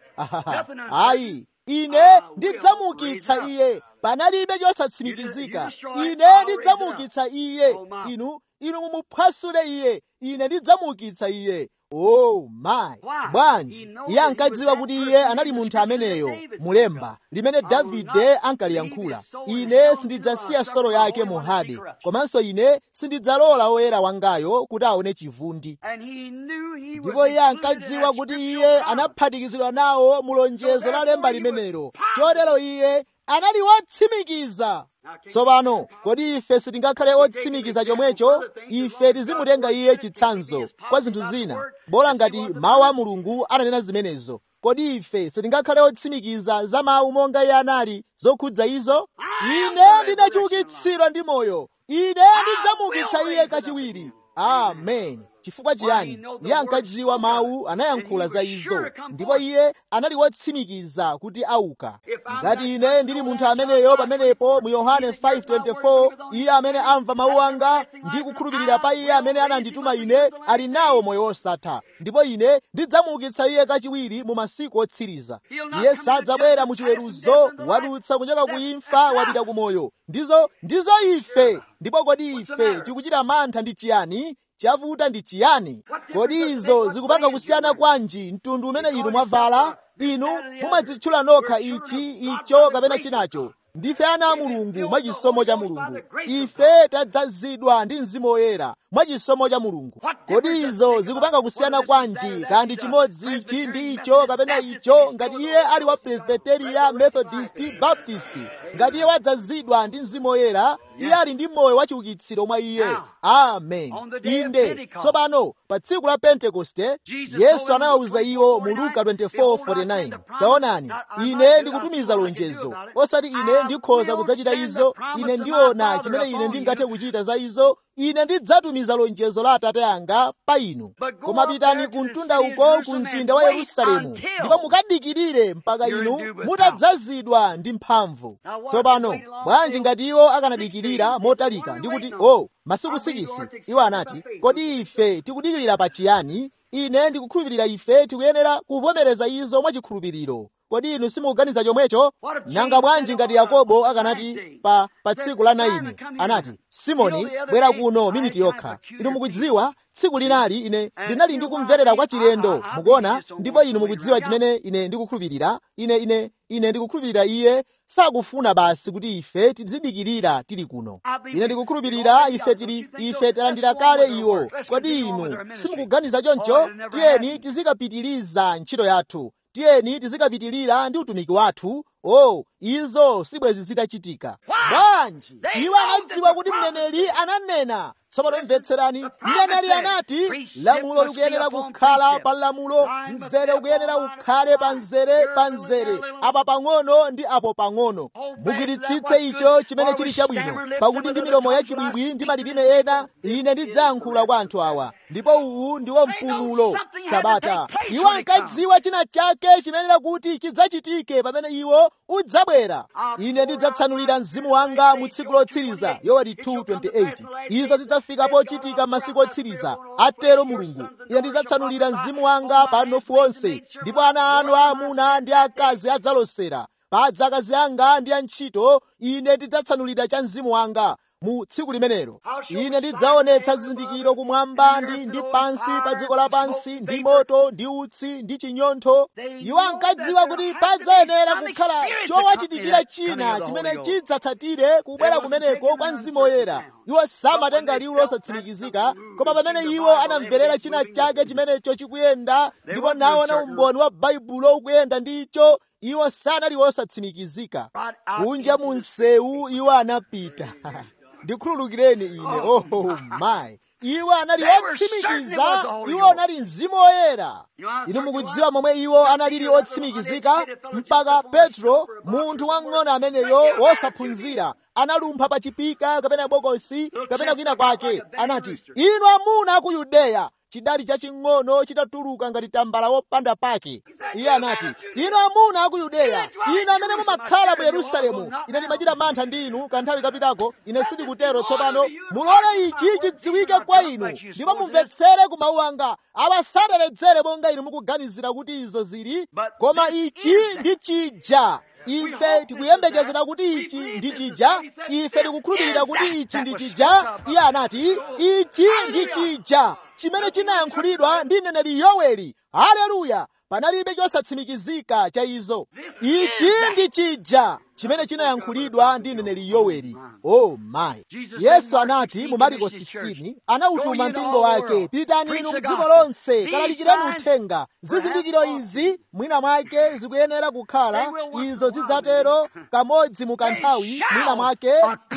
[SPEAKER 1] ayi ine ndidzamuukitsa iye panalibe chosatsimikizika ine ndidzamuukitsa iye inu inu mumuphwasule iye ine ndidzamuukitsa iye oh my bwanji iye ankadziwa kuti iye anali munthu ameneyo mulemba limene davide ankaliyankhula ine sindidzasiya solo yake mu hade komanso ine sindidzalola woyera wangayo kuti aone chivundi ndipo iye ankadziwa kuti iye anaphatikizidwa nawo mu lonjezo la lemba limenelo chotero iye anali wotsimikiza tsopano kodi ife sitingakhale otsimikiza chomwecho ife tizimutenga iye chitsanzo kwa zinthu zina bola ngati mawu a mulungu ananena zimenezo kodi ife sitingakhale otsimikiza za mawu monga iye anali zokhudza izo ine ndinachiukitsidwa ndi moyo ine ndidzamuukitsa iye kachiwiri amen chifukwa chiyani iye ankadziwa mawu anayankhula za izo ndipo iye anali wotsimikiza kuti auka ngati ine ndili munthu ameneyo pamenepo mu yohane 5:24 iye amene amva mawu anga ndi kukhulupirira pa iye amene anandituma ine ali nawo moyo wosatha ndipo ine ndidzamuukitsa iye kachiwiri mu masiku otsiriza iye sadzabwera mu chiweruzo wadutsa kuchoka ku imfa wapita ku moyo ndizo ndizo ife ndipo kodi ife tikuchita mantha ndi chiyani chavuta ndi chiyani kodi izo zikupanga kusiyana kwanji mtundu umene inu mwavala inu mumadzitchula nokha ichi icho kapena chinacho ndife ana a mulungu mwachisomo cha mulungu ife tadzazidwa ndi mzimu woyera mwachisomo cha mulungu kodi izo zikupanga kusiyana kwanji kandi chimodzi ichi ndi icho kapena icho ngati iye ali wa presbyteria methodist baptist ngati iye wadzazidwa ndi mzimu woyera iye ali ndi moyo wachiukitsiro mwa iye amen inde tsopano pa tsiku la pentekoste yesu anawawuza iwo mu luka 24:49 taonani ine ndikutumiza lonjezo osati ine ndikhoza kudzachita izo ine ndiona chimene ine ndingathe kuchita za izo ine ndidzatumiza lonjezo la atate anga pa inu koma pitani ku mtunda uko ku mzinda wa yerusalemu ndipo mukadikirire mpaka inu mutadzazidwa ndi mphamvu tsopano bwanji ngati iwo akanadikirira motalika ndi kuti o oh, masiku 6 iwo anati kodi ife tikudikirira pa chiyani ine ndikukhulupirira ife tikuyenera kuvomereza izo mwachikhulupiriro kodi inu simukuganiza chomwecho nanga bwanji ngati yakobo akanati pa, pa tsiku la 9 anati simoni bwera kuno miniti yokha inu mukudziwa tsiku linali ine ndinali ndikumverera kwa chilendo mukuona ndipo inu mukudziwa chimene ine ndikukhulupirira ine ine ine ndikukhulupirira iye sakufuna basi kuti ife tizidikirira tili kuno ine ndikukhulupirira ife tili ife talandira kale iwo kodi inu simukuganiza choncho tiyeni tizikapitiriza ntchito yathu tiyeni tizikapitirira ndi utumiki wathu oh izo sibwezi zitachitika bwanji iwo anadziwa kuti mneneri ananena tsopano mvetserani mneneri anati lamulo likuyenera kukhala pa lamulo mzere ukuyenera ukhale pa mzere pa mzere apa pang'ono ndi apo pang'ono mugwiritsitse icho chimene chili chabwino pakuti ndi milomo yachibwibwi ndi malilime ena ine ndidzayankhula kwa anthu awa ndipo uwu ndiwo mpumulo sabata iwo ankadziwa china chake chimenera kuti chidzachitike pamene iwo udzabwera ine ndidzatsanulira mzimu wanga mu tsiku lotsiriza yoweri 228 izo zidzafika pochitika masiku otsiriza atero mulungu ine ndidzatsanulira mzimu wanga pa anofu onse ndipo ana anu aamuna ndi akazi adzalosera padza akazi anga ndi antchito ine ndidzatsanulira cha mzimu wanga mu tsiku limenelo ine ndidzaonetsa zizindikiro kumwamba ndi ndi pansi pa dziko lapansi ndi moto ndi utsi ndi chinyontho iwo ankadziwa kuti padzayenera kukhala chowachitikira china chimene chidzatsatire kubwera kumeneko kwa mzimu woyera iwo samatenga liwu losatsimikizika koma pamene iwo anamverera china chake chimenecho chikuyenda ndipo naona umboni wa baibulo ukuyenda ndicho iwo sanali osatsimikizika kunja mu msewu iwo anapita ndikhululukireni ine oh my iwo anali otsimikiza iwo anali mzimu woyera inu mukudziwa momwe iwo analili otsimikizika mpaka petro munthu wang'ono ameneyo wosaphunzira analumpha pa chipika kapena bokosi kapena kwina kwake anati inu amuna a ku yudeya chidali chaching'ono chitatuluka ngati tambala wopanda pake iye anati inu amuna a ku yudeya inu amene mumakhala mu yerusalemu ine ndimachita mantha ndi inu kanthawi kapitako ine sindikutero tsopano mulole ichi chidziwike kwa inu ndipo mumvetsere ku mawu anga awa sateredzere monga inu mukuganizira kuti izo zili koma ichi ndi chija ife tikuyembekezera kuti ichi ndi chija ife tikukhulupirira kuti ichi ndi chija iye anati ichi ndi chija chimene chinayankhulidwa ndi mneneri yoweli haleluya panalibe chosatsimikizika cha izo ichi ndi chija chimene chinayankhulidwa ndi mneneri yoweli oh my yesu anati mu mariko 16 anawutuma mpingo wake pitani inu mdziko lonse kalalikireni uthenga zizindikiro izi mwina mwake zikuyenera kukhala izo zidzatero kamodzi mu kanthawi mwina mwake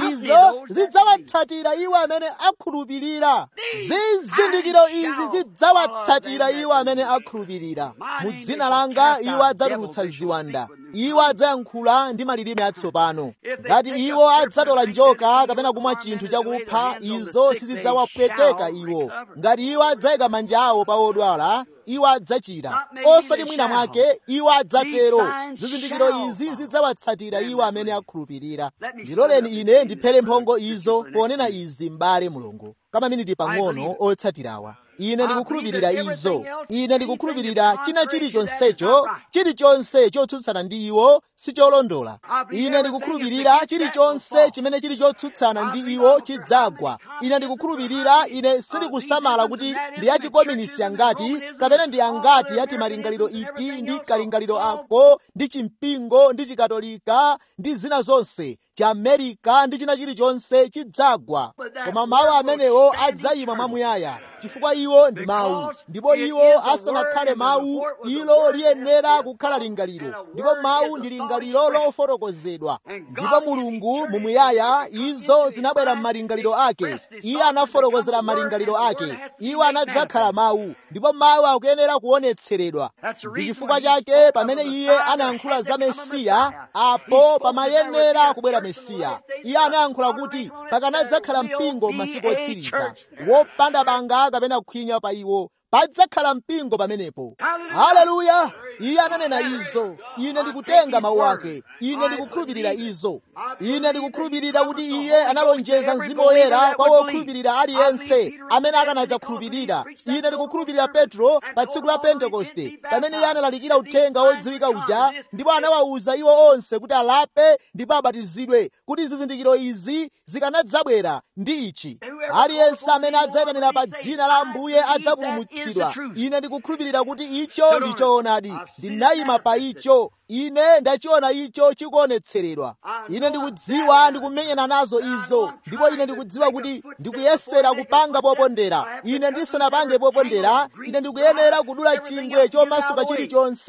[SPEAKER 1] izo zidzawatsatira iwo amene akhulupirira zizindikiro izi zidzawatsatira iwo amene akhulupirira mu dzina langa iwo adzatulutsa ziwanda iwo adzayankhula ndi malilime atsopano ngati iwo adzatola njoka kapena kumwa chinthu chakupha izo sizidzawapweteka iwo ngati iwo adzayika manja awo pa odwala iwo adzachira osati mwina mwake iwo adzatero zizindikiro izi zidzawatsatira iwo amene akhulupirira ndiloleni ine ndiphere mphongo izo ponena izi m'bale mulungu kama miniti pang'ono otsatirawa ine ndikukhulupirira izo ine ndikukhulupirira china chilichonsecho chilichonse chotsutsana ndi iwo sicholondola ine ndikukhulupirira chilichonse chimene chili chotsutsana ndi iwo chidzagwa ine ndikukhulupirira ine sindikusamala kuti ndi achikominisi angati kapena ndi angati ati malingaliro iti ndi kalingaliro ako ndi chimpingo ndi chikatolika ndi zina zonse chiamerika ndi china chilichonse chidzagwa koma mawu amenewo adzayima mwamuyaya chifukwa iwo ndi mawu ndipo iwo asanakhale mawu ilo liyenera kukhala lingaliro ndipo mawu ndi lingaliro lofotokozedwa ndipo mulungu mumuyaya izo zinabwera m'malingaliro ake iye anafotokozera malingaliro ake iwo anadzakhala mawu ndipo mawu akuyenera kuonetseredwa ndi chifukwa chake pamene iye anayankhula za mesiya apo pamayenera kubwera mesiya iye anayankhula kuti pakanadzakhala mpingo masiku otsiriza wopanda banga kapena kukhwinya pa iwo padzakhala mpingo pamenepo haleluya iye ananena izo ine ndikutenga mawu ake ine ndikukhulupirira izo ine ndikukhulupirira kuti iye analonjeza mzimu woyera kwa wokhulupirira aliyense amene akanadzakhulupirira ine ndikukhulupirira petro pa tsiku la pentekoste pamene iye analalikira uthenga wodziwika uja ndipo anawawuza iwo onse kuti alape ndipo abatizidwe kuti zizindikiro izi zikanadzabwera ndi ichi aliyense amene adzayitanira pa dzina la ambuye adzapulumutsidwa ine ndikukhulupirira kuti icho ndi choonadi ndinayima pa icho ine ndachiona icho chikuonetseredwa ine ndikudziwa ndikumenyana nazo izo ndipo ine ndikudziwa kuti ndikuyesera kupanga popondera ine ndisanapange popondera ine ndikuyenera kudula chingwe chomasuka chilichonse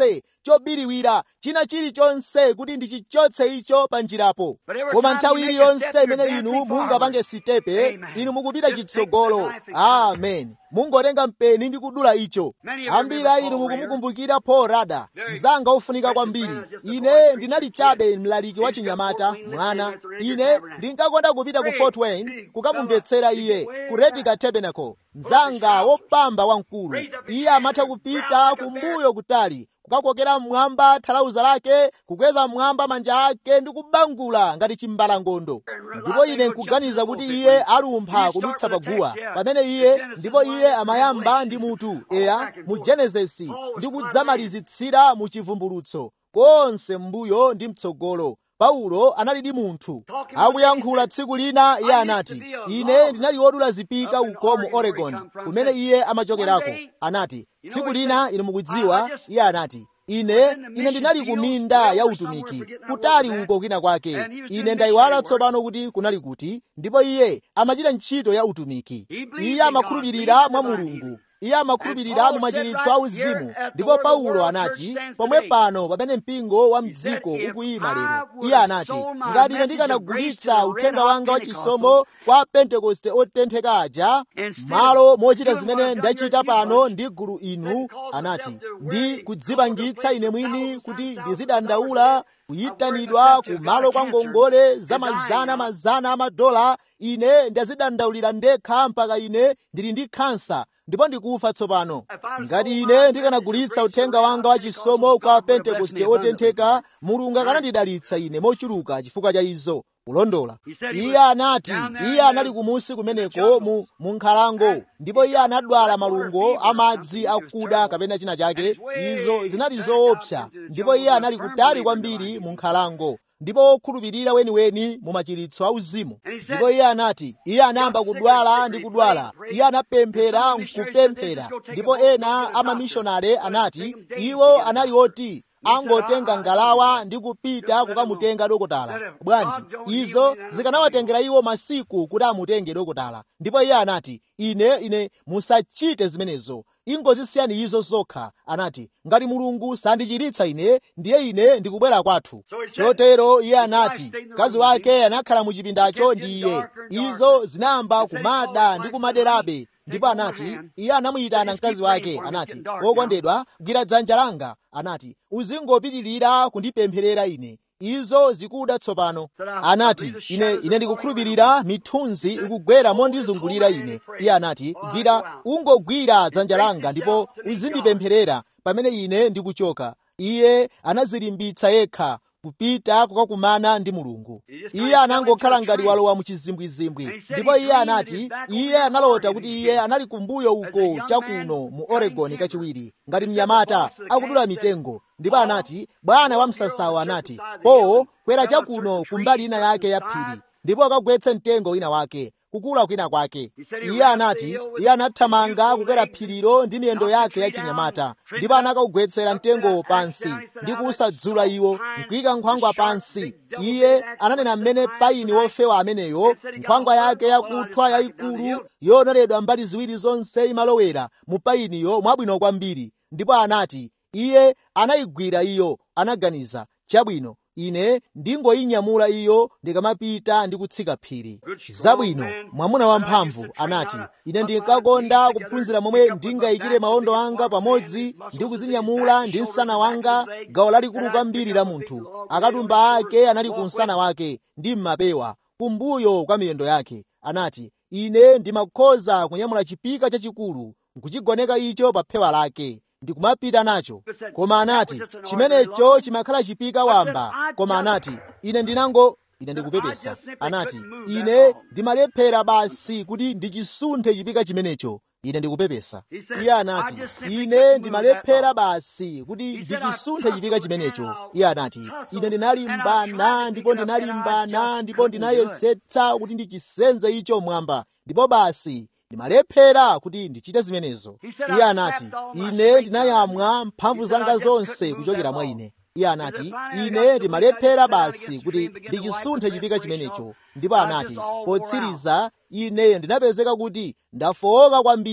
[SPEAKER 1] chobiriwira china chilichonse kuti ndichichotse icho pa njirapo koma nthawi iliyonse imene inu mungapange sitepe inu mukupita chitsogolo amen mungotenga mpeni ndi kudula icho ambiri a inu mukumukumbukira paul rada mzanga ofunika kwambiri ine ndinali chabe mlaliki wa chinyamata mwana ine ndinkakonda kupita ku fort wayne kukamumvetsera iye ku redica tabernacle mzanga wopamba wamkulu iye amatha kupita kumbuyo kutali kukakokera mmwamba thalauza lake kukweza mmwamba manja ake ndi kubangula ngati chimbalangondo ndipo ine nkuganiza kuti iye alumpha kudutsa paguwa pamene iye ndipo iye amayamba ndi mutu eya mu genesisi ndi kudzamalizitsira mu chivumbulutso konse m'mbuyo ndi mtsogolo paulo analidi munthu akuyankhula tsiku lina iye anati ine ndinali wodula zipika uko mu oregon kumene iye amachokerako anati tsiku lina inu mukudziwa iye anati ine ine ndinali ku minda ya utumiki kutali uko kwina kwake ine ndayiwala tsopano kuti kunali kuti ndipo iye amachita ntchito ya utumiki iye amakhulupirira mwa mulungu iye amakhulupirira mu machiritso a uzimu ndipo paulo anati pomwe pano pamene mpingo wa mdziko ukuyima lero iye anati ngati ine ndikanagulitsa uthenga wanga wa chisomo kwa pentekoste otentheka aja malo mochita zimene ndachita pano ndi gulu inu anati ndi kudzipangitsa ine mwini kuti ndizidandaula kuyitanidwa ku malo kwa ngongole za mazana mazana amadola ine ndazidandaulira ndekha mpaka ine ndili ndi khansa ndipo ndikufa tsopano ngati ine ndikanagulitsa uthenga wanga wa chisomo kwa pentekoste otentheka mulungu akanandidalitsa ine mochuluka chifukwa cha izo kulondola iye anati iye anali kumusi kumeneko mu, mu nkhalango ndipo iye anadwala malungo amadzi akuda kapena china chake izo zinali zoopsa ndipo iye anali kutali kwambiri mu nkhalango ndipo okhulupirira weniweni mu machiritso auzimu ndipo iye anati iye anayamba kudwala ndi kudwala iye anapemphera nkupemphera ndipo ena amamishonare anati iwo anali oti angotenga ngalawa ndi kupita kukamutenga dokotala bwanji izo zikanawatengera iwo masiku kuti amutenge dokotala ndipo iye anati ine ine musachite zimenezo ingozisiyani izo zokha anati ngati mulungu sandichiritsa ine ndiye ine ndikubwera kwathu chotero iye anati mkazi wake anakhala mu chipindacho ndi iye izo zinayamba kumada ndi kumaderabe ndipo anati iye anamuyitana mkazi wake anati wokondedwa gwira dzanja langa anati uzingopitirira kundipempherera ine izo zikuda tsopano anati ine ine ndikukhulupirira mithunzi ikugwera mondizungulira ine iye anati gwira ungogwira dzanja langa ndipo uzindipempherera pamene ine ndikuchoka iye anazilimbitsa yekha kupita kukakumana ndi mulungu iye anangokhala ngati walowa mu chizimbwizimbwi ndipo iye anati iye analota kuti iye anali kumbuyo uko chakuno mu oregon kachiwiri ngati mnyamata akudula mitengo ndipo anati bwana wa msasawo anati po kwera chakuno kumbali ina yake ya phiri ndipo akagwetse mtengo wina wake kukula kwina kwake iye anati iye anathamanga kukwera phirilo ndi miyendo yake ya chinyamata ndipo anakaugwetsera mtengowo pansi ndi kusadzula iwo nkuyika nkhwangwa pansi iye ananena mmene paini wofewa ameneyo nkhwangwa yake yakuthwa yayikulu yonoledwa mbali ziwiri zonse imalowera mu painiyo mwabwino kwambiri ndipo anati iye anayigwira iyo anaganiza chabwino ine ndingoyinyamula iyo ndikamapita ndi kutsika phiri zabwino mwamuna wamphamvu anati ine ndinkakonda kuphunzira momwe ndingayikire mawondo anga pamodzi ndi kuzinyamula ndi msana wanga gawo lalikulu kwambiri la munthu akatumba ake anali ku msana wake ndi mmapewa kumbuyo kwa miyendo yake anati ine ndimakhoza kunyamula chipika chachikulu nkuchigoneka icho pa phewa lake ndikumapita nacho koma anati chimenecho chimakhala chipika wamba koma anati ine ndinango ine ndikupepesa anati ine ndimalephera basi kuti ndichisunthe chipika chimenecho ine ndikupepesa iye anati ine ndimalephera basi kuti ndichisunthe chipika chimenecho iye anati ine ndinalimbana ndipo ndinalimbana ndipo ndinayesetsa kuti ndichisenze icho mwamba ndipo basi ndimalephera kuti ndichite zimenezo iye anati ine ndinayamwa mphamvu zanga zonse kuchokera mwa ine iye anati ine ndimalephera basi kuti ndichisunthe chipika chimenecho ndipo anati potsiriza ine ndinapezeka kuti ndafowoka kwambiri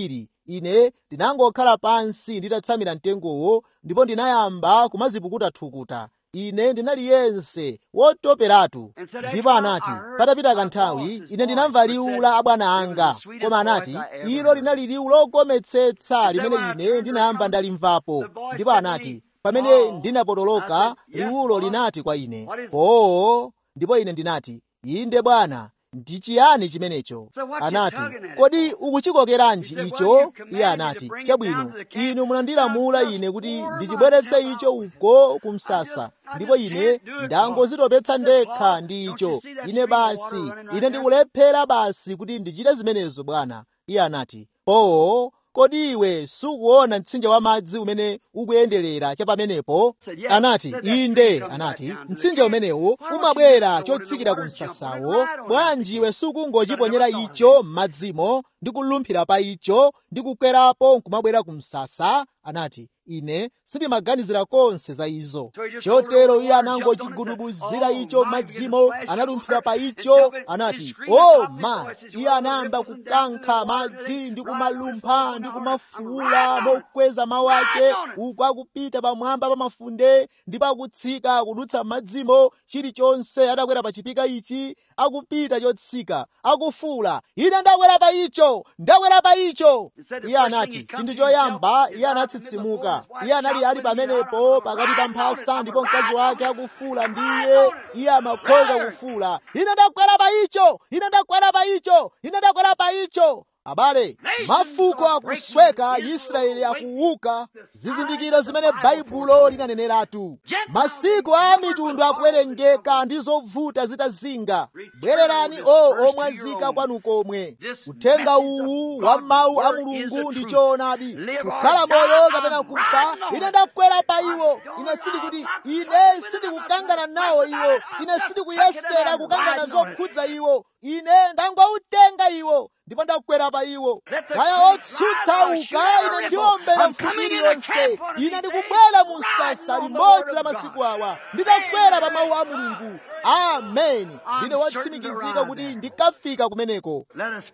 [SPEAKER 1] ine ndinangokhala pansi nditatsamira mtengowo ndipo ndinayamba kumazipukuta thukuta ine ndinali yense wotoperatu ndipo anati patapita kanthawi ine ndinamva liwu la abwana anga koma anati ilo linali liwu logometsetsa limene ine ndinayamba ndalimvapo ndipo anati pamene ndinapotoloka liwulo linati kwa ine oo ndipo ine ndinati inde bwana ndi chiyani chimenecho anati kodi ukuchikokeranji icho iye anati chabwino inu munandilamula ine kuti ndichibweretse icho uko ku msasa ndipo ine ndangozitopetsa ndekha ndi icho ine basi ine ndikulephera basi kuti ndichite zimenezo bwana iye anati oo kodi iwe sukuona mtsinje wa madzi umene ukuyenderera cha pamenepo anati inde anati mtsinje umenewo umabwera chotsikira ku msasawo bwanji iwe sukungochiponyera icho m'madzimo ndi kulumphira pa icho ndi kukwerapo nkumabwera ku msasa anati ine sindimaganizira konse za izo chotero iye anangochigudubuzira icho madzimo analumphira pa icho anati o ma iye anayamba kukankha madzi ndi kumalumpha ndi kumafuula mokweza mawu ake uku akupita pamwamba pa mafunde ndipo akutsika kudutsa madzimo chilichonse atakwera pa chipika ichi akupita chotsika akufuula ine ndakwera pa icho ndakwera pa icho iye anati chinthu choyamba iye anatsitsimuka iye anali ali pamenepo pakati pa mphasa ndipo mkazi wake akufuula ndiye iye amakhoza kufuula ine ndakwera pa icho ine ndakwera pa icho ine ndakwera pa icho abale mafuko akusweka israeli akuuka zizindikiro zimene baibulo linaneneratu masiku a mitundu akuwerengeka ndi zovuta zitazinga bwererani o omwazika kwanu komwe uthenga uwu wa mawu a mulungu ndi choonadi kukhala moyo kapena kufa ine ndakwera pa iwo ine sindikuti ine sindikukangana nawo iwo ine sindikuyesera kukangana zokhudza iwo ine ndangoutenga iwo ndipo ndakwera pa iwo kaya otsutsa uka ine ndiombera mfukiri yonse ine ndikubwera mu msasa limodzi la masiku awa nditakwera pa mawu a mulungu ameni ndine watsimikizika kuti ndikafika kumeneko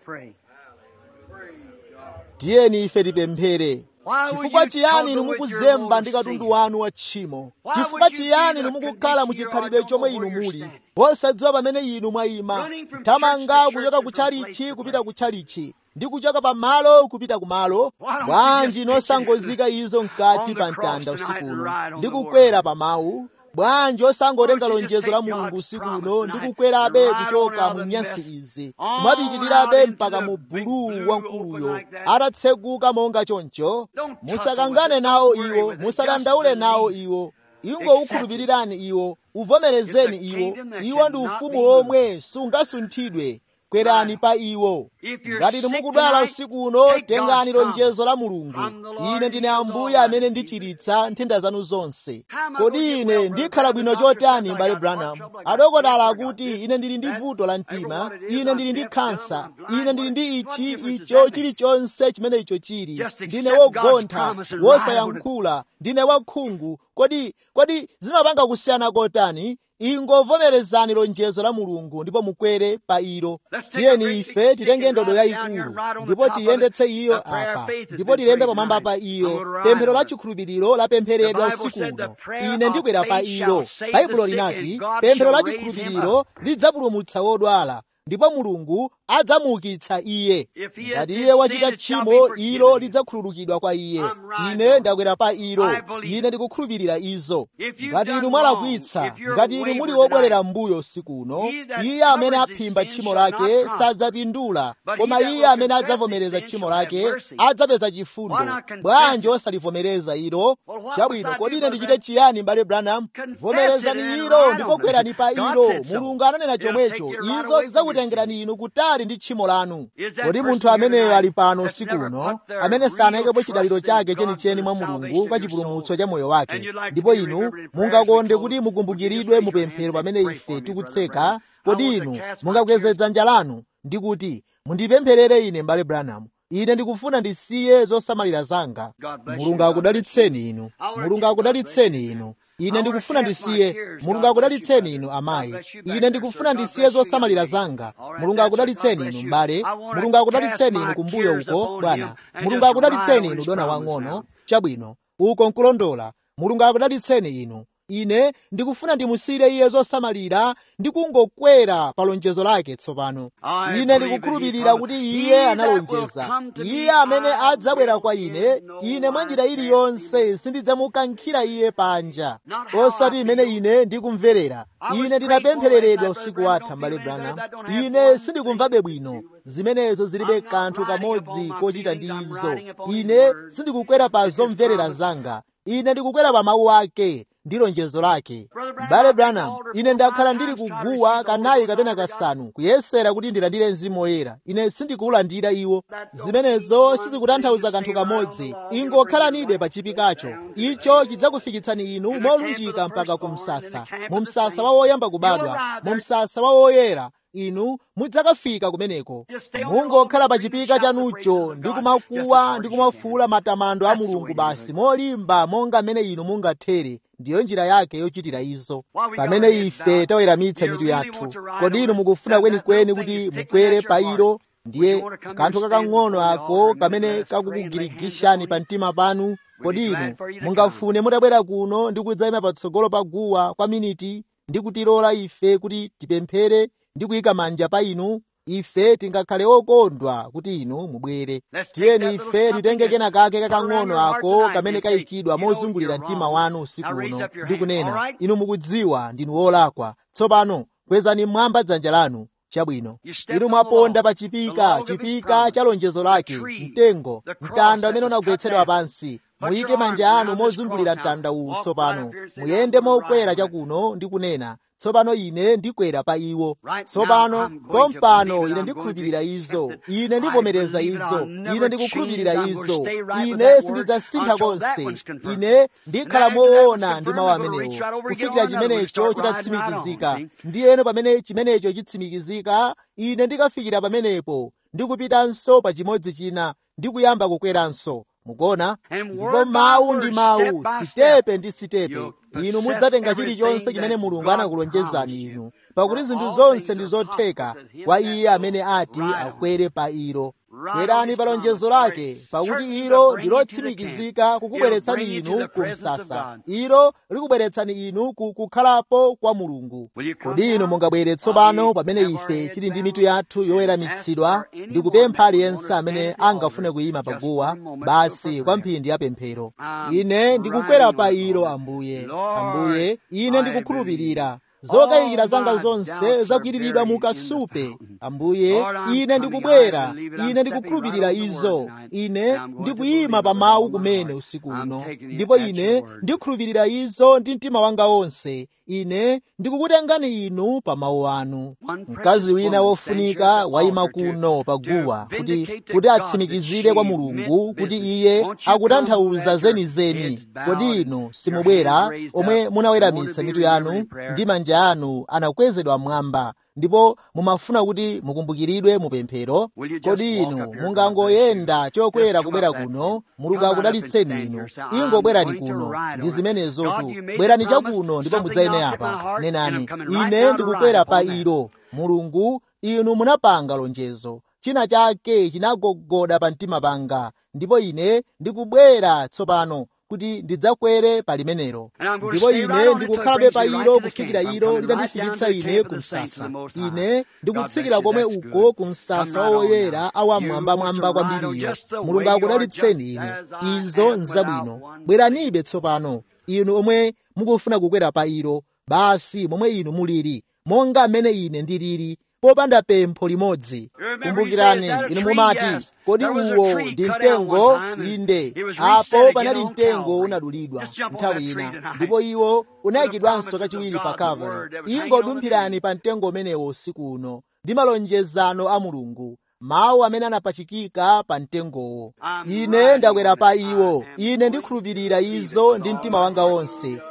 [SPEAKER 1] tiyeni ife tipemphere chifukwa chiyani inu mukuzemba ndi katundu wanu wa tchimo chifukwa chiyani inu mukukhala muchikhalidwe chomwe inu muli osadziwa pamene inu mwayima kuthamanga kuchoka kutchalichi kupita kutchalichi ndi kuchoka pamalo kupita kumalo bwanji nosangozika izo mkati pa mtanda usikuno ndi kukwera pa mawu bwanji osangotenga lonjezo la mulungu usiku uno ndi kukwerabe kuchoka mu nyansi izi kumapitirirabe mpaka mu buluu wamkuluyo atatseguka monga choncho musakangane nawo iwo musadandaule nawo iwo ingoukhulupirirani iwo uvomerezeni iwo iwo ndi ufumu omwe sungasunthidwe kwerani pa iwo ngati timukudwala usiku uno tengani lonjezo la mulungu ine ndine ambuye amene ndichiritsa nthenda zanu zonse kodi ine ndikhala bwino chotani m'bale branham adokotala akuti ine ndili ndi vuto la mtima ine ndili ndi khansa ine ndili ndi ichi icho chilichonse chimene icho chili ndine wogontha wosayankhula ndine wakhungu kodi kodi zimapanga kusiyana kotani ingovomerezani lonjezo la mulungu ndipo mukwere pa ilo tiyeni ife titenge ndodo yayikulu ndipo tiyendetse iyo apa ndipo tilembe pamwamba pa iyo pemphero la chikhulupiriro lapempheredwa usiku uno ine ndikwera pa ilo baibulo linati pemphero la chikhulupiriro lidzapulumutsa wodwala ndipo mulungu adzamuukitsa iye ngati iye wachita tchimo ilo lidzakhululukidwa kwa iye ine ndakwera pa ilo ine ndikukhulupirira izo ngati inu mwalakwitsa ngati inu muli wobwerera mbuyo usiku uno iye amene aphimba tchimo lake sadzapindula koma iye amene adzavomereza tchimo lake adzapeza chifundo bwanji osalivomereza ilo chabwino kodi ine ndichite chiyani m'bale branham vomerezani ilo ndipo kwerani pa ilo mulungu ananena chomwecho izo zidzakutengerani inu kutali ndi tchimo lanu kodi munthu ameneyo ali pano usiku uno amene sanayikepo chidaliro chake chenicheni mwa mulungu kwa chipulumutso cha moyo wake ndipo inu mungakonde kuti mukumbukiridwe mupemphero pamene ife tikutseka kodi inu mungakweze dzanja lanu ndi kuti mundipempherere ine m'bale branham ine ndikufuna ndisiye zosamalira zanga mulungu akudalitseni inu mulungu akudalitseni inu ine ndikufuna ndisiye mulungu akudalitseni inu amayi ine ndikufuna ndisiye zosamalira zanga mulungu akudalitseni inu m'bale mulungu akudalitseni inu kumbuyo uko bwana mulungu akudalitseni inu dona wang'ono chabwino uko nkulondola mulungu akudalitseni inu ine ndikufuna ndimusire iye zosamalira ndi kungokwera pa lonjezo lake tsopano ine ndikukhulupirira kuti iye analonjeza iye amene adzabwera kwa ine ine mwa njira iliyonse sindidzamukankhira iye panja osati imene ine ndikumverera ine ndinapemphereredwa usiku watha mbale branham ine sindikumvabe bwino zimenezo zilibe kanthu kamodzi kochita ndi izo ine sindikukwera pa zomverera zanga ine ndikukwera pa mawu ake ndi lonjezo lake m'bale branham ine ndakhala ndili kuguwa kanayi kapena kasanu kuyesera kuti ndilandire mzimu woyera ine sindikuwulandira iwo zimenezo sizikutanthauza kanthu kamodzi ingokhalanibe pa chipikacho icho chidzakufikitsani inu molunjika mpaka ku msasa mu msasa wa woyamba kubadwa mu msasa wa woyera inu mudzakafika kumeneko mungokhala pa chipika chanucho ndi kumakuwa ndi kumafuula matamando a mulungu basi molimba monga mmene inu mungathere ndiyo njira yake yochitira izo pamene ife taweramitsa mitu yathu kodi inu mukufuna kwenikweni kuti mukwere pa ilo ndiye kanthu kakang'ono ako kamene kakukugirigishani pa mtima panu kodi inu mungafune mutabwera kuno ndi kudzayima patsogolo pa guwa kwa miniti ndi kutilola ife kuti tipemphere ndi kuyika manja pa inu ife tingakhale okondwa kuti inu mubwere tiyeni ife titenge kena kake kakang'ono ako kamene kayikidwa mozungulira mtima wanu usiku uno ndi kunena inu mukudziwa ndinu wolakwa tsopano kwezani mmwamba dzanja lanu chabwino inu mwaponda pa chipika chipika cha lonjezo lake mtengo mtanda umene unagwetsedwa pansi muyike manja anu mozungulira mtanda uwu tsopano muyende mokwera chakuno ndi kunena tsopano ine ndikwera pa iwo tsopano pompano ine ndikhulupirira izo ine ndivomereza izo ine ndikukhulupirira izo ine sindidzasintha konse ine ndikhala moona ndi mawu amenewo kufikira chimenecho chitatsimikizika ndiyeno pamene chimenecho chitsimikizika ine ndikafikira pamenepo ndikupitanso pa chimodzi china ndikuyamba kukweranso mukuona ndipo mawu ndi mawu sitepe ndi sitepe inu mudzatenga chilichonse chimene mulungu anakulonjezani inu pakuti zinthu zonse ndi zotheka kwa iye amene ati akwere pa ilo kwerani pa lonjezo lake pakuti ilo ndi lotsimikizika kukubweretsani inu ku msasa ilo likubweretsani inu ku kukhalapo kwa mulungu kodi inu mungabwere tsopano pamene ife tili ndi mitu yathu yoweramitsidwa ndi kupempha aliyense amene angafune kuyima paguwa basi kwa mphindi ya pemphero ine ndikukwera pa ilo ambuye ambuye ine ndikukhulupirira zokayikira zanga zonse zakwiriridwa mu kasupe ambuye ine ndikubwera ine ndikukhulupirira izo ine ndikuyima pa mawu kumene usiku uno ndipo ine ndikhulupirira izo ndi mtima wanga wonse ine ndikukutengani inu pa mawu anu mkazi wina wofunika wayima kuno paguwa kuti kuti atsimikizire kwa mulungu kuti iye akutanthauza zenizeni kodi inu simubwera omwe munaweramitsa mitu yanu ndi manja anu anakwezedwa mmwamba ndipo mumafuna kuti mukumbukiridwe mupemphero kodi inu mungangoyenda chokwera kubwera kuno mulungu akudalitseni inu ingobwerani kuno ndi zimenezotu bwerani chakuno ndipo mudzayime apa nenani ine ndikukwera pa ilo mulungu inu munapanga lonjezo china chake chinagogoda pa mtima panga ndipo ine ndikubwera tsopano kuti ndidzakwere pa limenelo ndipo ine ndikukhalabe pa ilo kufikira ilo litandifikitsa ine ku msasa ine ndikutsikira komwe uko ku msasa wawoyera awamwambamwamba kwambiriyo mulungu akudalitseni inu izo nzabwino bweranibe tsopano inu omwe mukufuna kukwera pa ilo basi momwe inu muliri monga mmene ine ndiliri popanda pempho limodzi kumbukirani inu mumati kodi uwo ndi mtengo inde apo panali mtengo unadulidwa nthawi ina ndipo iwo unayikidwanso kachiwiri pa kalvari ingodumphirani pa mtengo umenewo usiku uno ndi malonjezano a mulungu mawu amene anapachikika pa mtengowo ine ndakwera pa iwo ine ndikhulupirira izo ndi mtima wanga wonse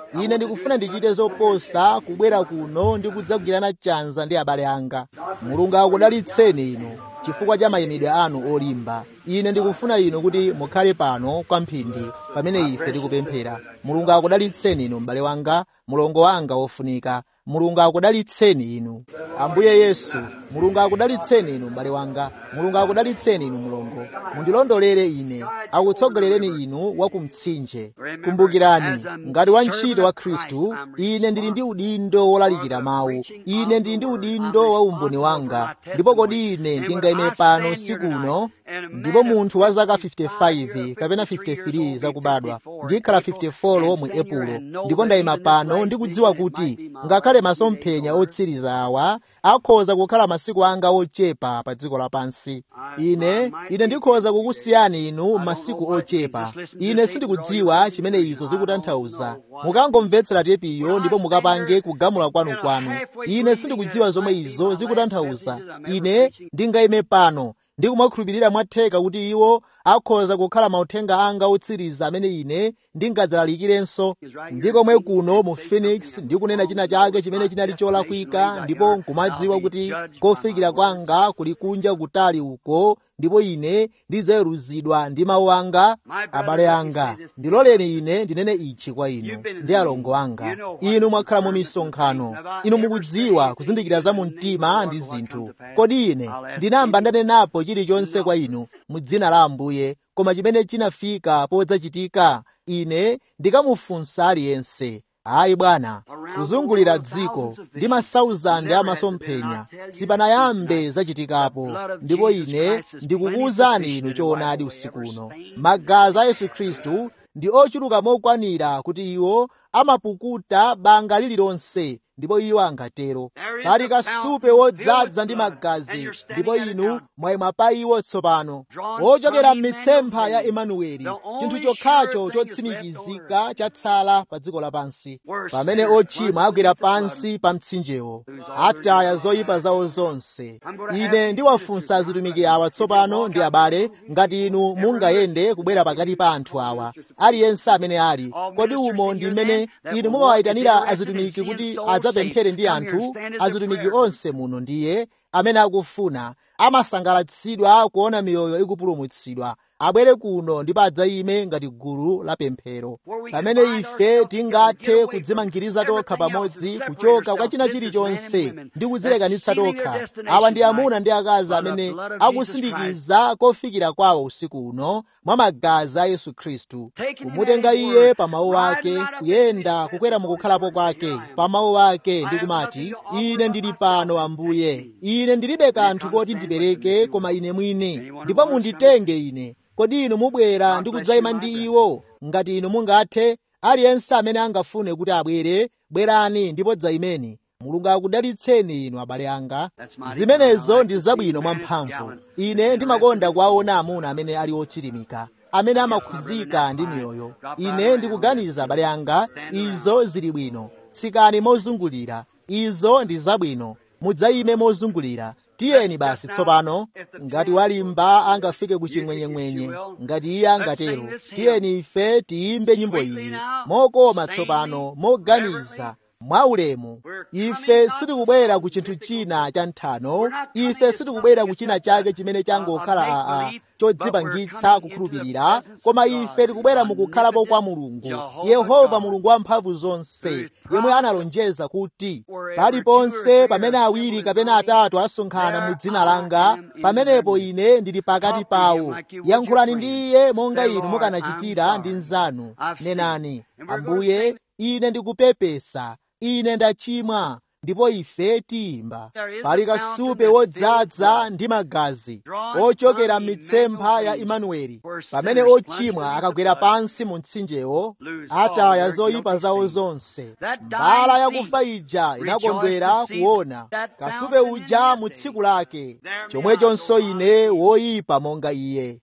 [SPEAKER 1] ine ndikufuna ndichite zoposa kubwera kuno ndi kudzagwirana chanza ndi abale anga mulungu akudalitseni inu chifukwa cha mayimidwe anu olimba ine ndikufuna inu kuti mukhale pano kwamphindi pamene ife tikupemphera mulungu akudalitseni inu m'bale wanga mulongo wanga wofunika mulungu akudalitseni inu ambuye yesu mulungu akudalitseni inu m'bale wanga mulungu akudalitseni inu mulongo mundilondolere ine akutsogolereni inu wa kumtsinje kumbukirani ngati wantchito wa khristu ine ndili ndi udindo wolalikira mawu ine ndili ndi udindo wa umboni wanga ndipo kodi ine ndingayime pano sikuno ndipo munthu wa zaka 55 kapena 53 zakubadwa ndikhala 54 mu epulo ndipo ndayima pano ndikudziwa kuti ngakhale masomphenya otsiriza awa akhoza kukhala masiku anga ochepa pa dziko lapansi ine ine ndikhoza kukusiyani inu masiku ochepa ine sindikudziwa chimene izo zikutanthauza mukangomvetsera tepiyo ndipo mukapange kugamula kwanu-kwanu ine sindikudziwa zomwe izo zikutanthauza ine ndingayime pano ndi kumakhulupirira mwatheka kuti iwo akhoza kukhala mauthenga anga otsiriza amene ine ndingadzalalikirenso ndi komwe kuno mu phoenix ndikunena china chake chimene chinali cholakwika ndipo nkumadziwa kuti kofikira kwanga kuli kunja kutali uko ndipo ine ndidzaweruzidwa ndi mawu anga abale anga ndiloleni ine ndinene ichi kwa inu ndi alongo anga inu mwakhala mu misonkhano inu mukudziwa kuzindikira za mu mtima ndi zinthu kodi ine ndinamba ndanenapo chilichonse kwa inu mu dzina la ambuye koma chimene chinafika podzachitika ine ndikamufunsa aliyense ayi bwana kuzungulira dziko ndi masauzande amasomphenya sipanayambe zachitikapo ndipo ine ndikukuwuzani inu choonadi usiku uno magazi a yesu khristu ndi ochuluka mokwanira kuti iwo amapukuta banga lililonse ndipo iwo angatero pali kasupe wodzaza ndi magazi ndipo inu mwayima pa iwo tsopano wochokera m'mitsempha ya emanueli chinthu chokhacho chotsimikizika chatsala pa dziko lapansi pamene ochimwa agwera pansi pa mtsinjewo ataya zoyipa zawo zonse ine ndiwafunsa azitumiki awa tsopano ndi abale ngati inu mungayende kubwera pakati pa anthu awa aliyense amene ali kodi umo ndi mmene inu mumawayitanira azitumiki kuti adzapemphere ndi anthu azitumiki onse muno ndiye amene akufuna amasangalatsidwa kuona miyoyo ikupulumutsidwa abwere kuno ndipo adzayime ngati gulu la pemphero pamene ife tingathe kudzimangiriza tokha pamodzi kuchoka kwa china chilichonse ndi kudzilekanitsa tokha awa ndi amuna ndi akazi amene akusindikiza kofikira kwawo usiku uno mwa magazi a yesu khristu kumutenga iye pa mawu ake kuyenda kukwera mukukhalapo kwake pa mawu ake ndi kumati ine ndili pano ambuye ine ndilibe kanthu koti ndipereke koma ine mwini ndipo munditenge ine kodi inu mubwera ndi kudzayima ndi iwo ngati inu mungathe aliyense amene angafune kuti abwere bwerani ndipo dzayimeni mulungu akudalitseni inu abale anga zimenezo ndi zabwino mwamphamvu ine ndimakonda kuwaona amuna amene ali ochilimika amene amakhuzika ndi miyoyo ine ndikuganiza abale anga izo zili bwino tsikani mozungulira izo ndi zabwino mudzayime mozungulira tiyeni basi tsopano ngati walimba angafike ku chimwenyemwenye ngati iye angatero tiyeni ife tiyimbe nyimbo iyi mokoma tsopano moganiza mwaulemu ife sitikubwera ku chinthu china cha nthano ife sitikubwera ku china chake chimene changokhala aa chodzipangitsa kukhulupirira koma ife tikubwera mukukhalapo kwa mulungu yehova mulungu wamphamvu zonse yemwe analonjeza kuti paliponse pamene awiri kapena atatu asonkhana mu dzina langa pamenepo ine ndili pakati pawo yankhulani ndi iye monga inu mukanachitira ndi nzanu nenani ambuye ine ndikupepesa ine ndachimwa ndipo ife tiyimba pali kasupe wodzaza ndi magazi ochokera m'mitsempha ya imanueli pamene ochimwa akagwera pansi mu mtsinjewo ataya zoyipa zawo zonse mbala yakufa ija inakondwera kuona kasupe uja mu tsiku lake chomwechonso ine woyipa monga iye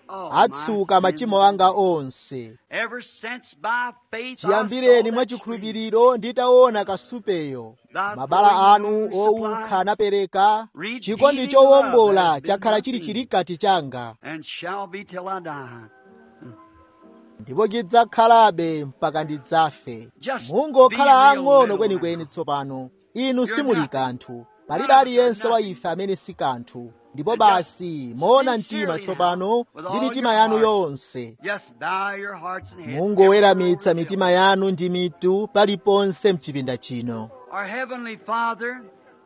[SPEAKER 1] atsuka machimo anga onse chiyambireni mwachikhulupiriro nditaona kasupeyo mabala anu owukha anapereka chikondi chowombola chakhala chili chilikati changa ndipo chidzakhalabe mpaka ndidzafe
[SPEAKER 2] Just
[SPEAKER 1] mungokhala
[SPEAKER 2] be real
[SPEAKER 1] ang'ono
[SPEAKER 2] little
[SPEAKER 1] kwenikweni
[SPEAKER 2] now.
[SPEAKER 1] tsopano inu
[SPEAKER 2] You're
[SPEAKER 1] simuli
[SPEAKER 2] not-
[SPEAKER 1] kanthu palibe aliyense wa ife amene si kanthu ndipo basi moona mtima tsopano ndi mitima yanu yonse
[SPEAKER 2] Just bow your hearts and heads.
[SPEAKER 1] mungoweramitsa mitima yanu ndi mitu paliponse mchipinda chino
[SPEAKER 2] Our Heavenly Father,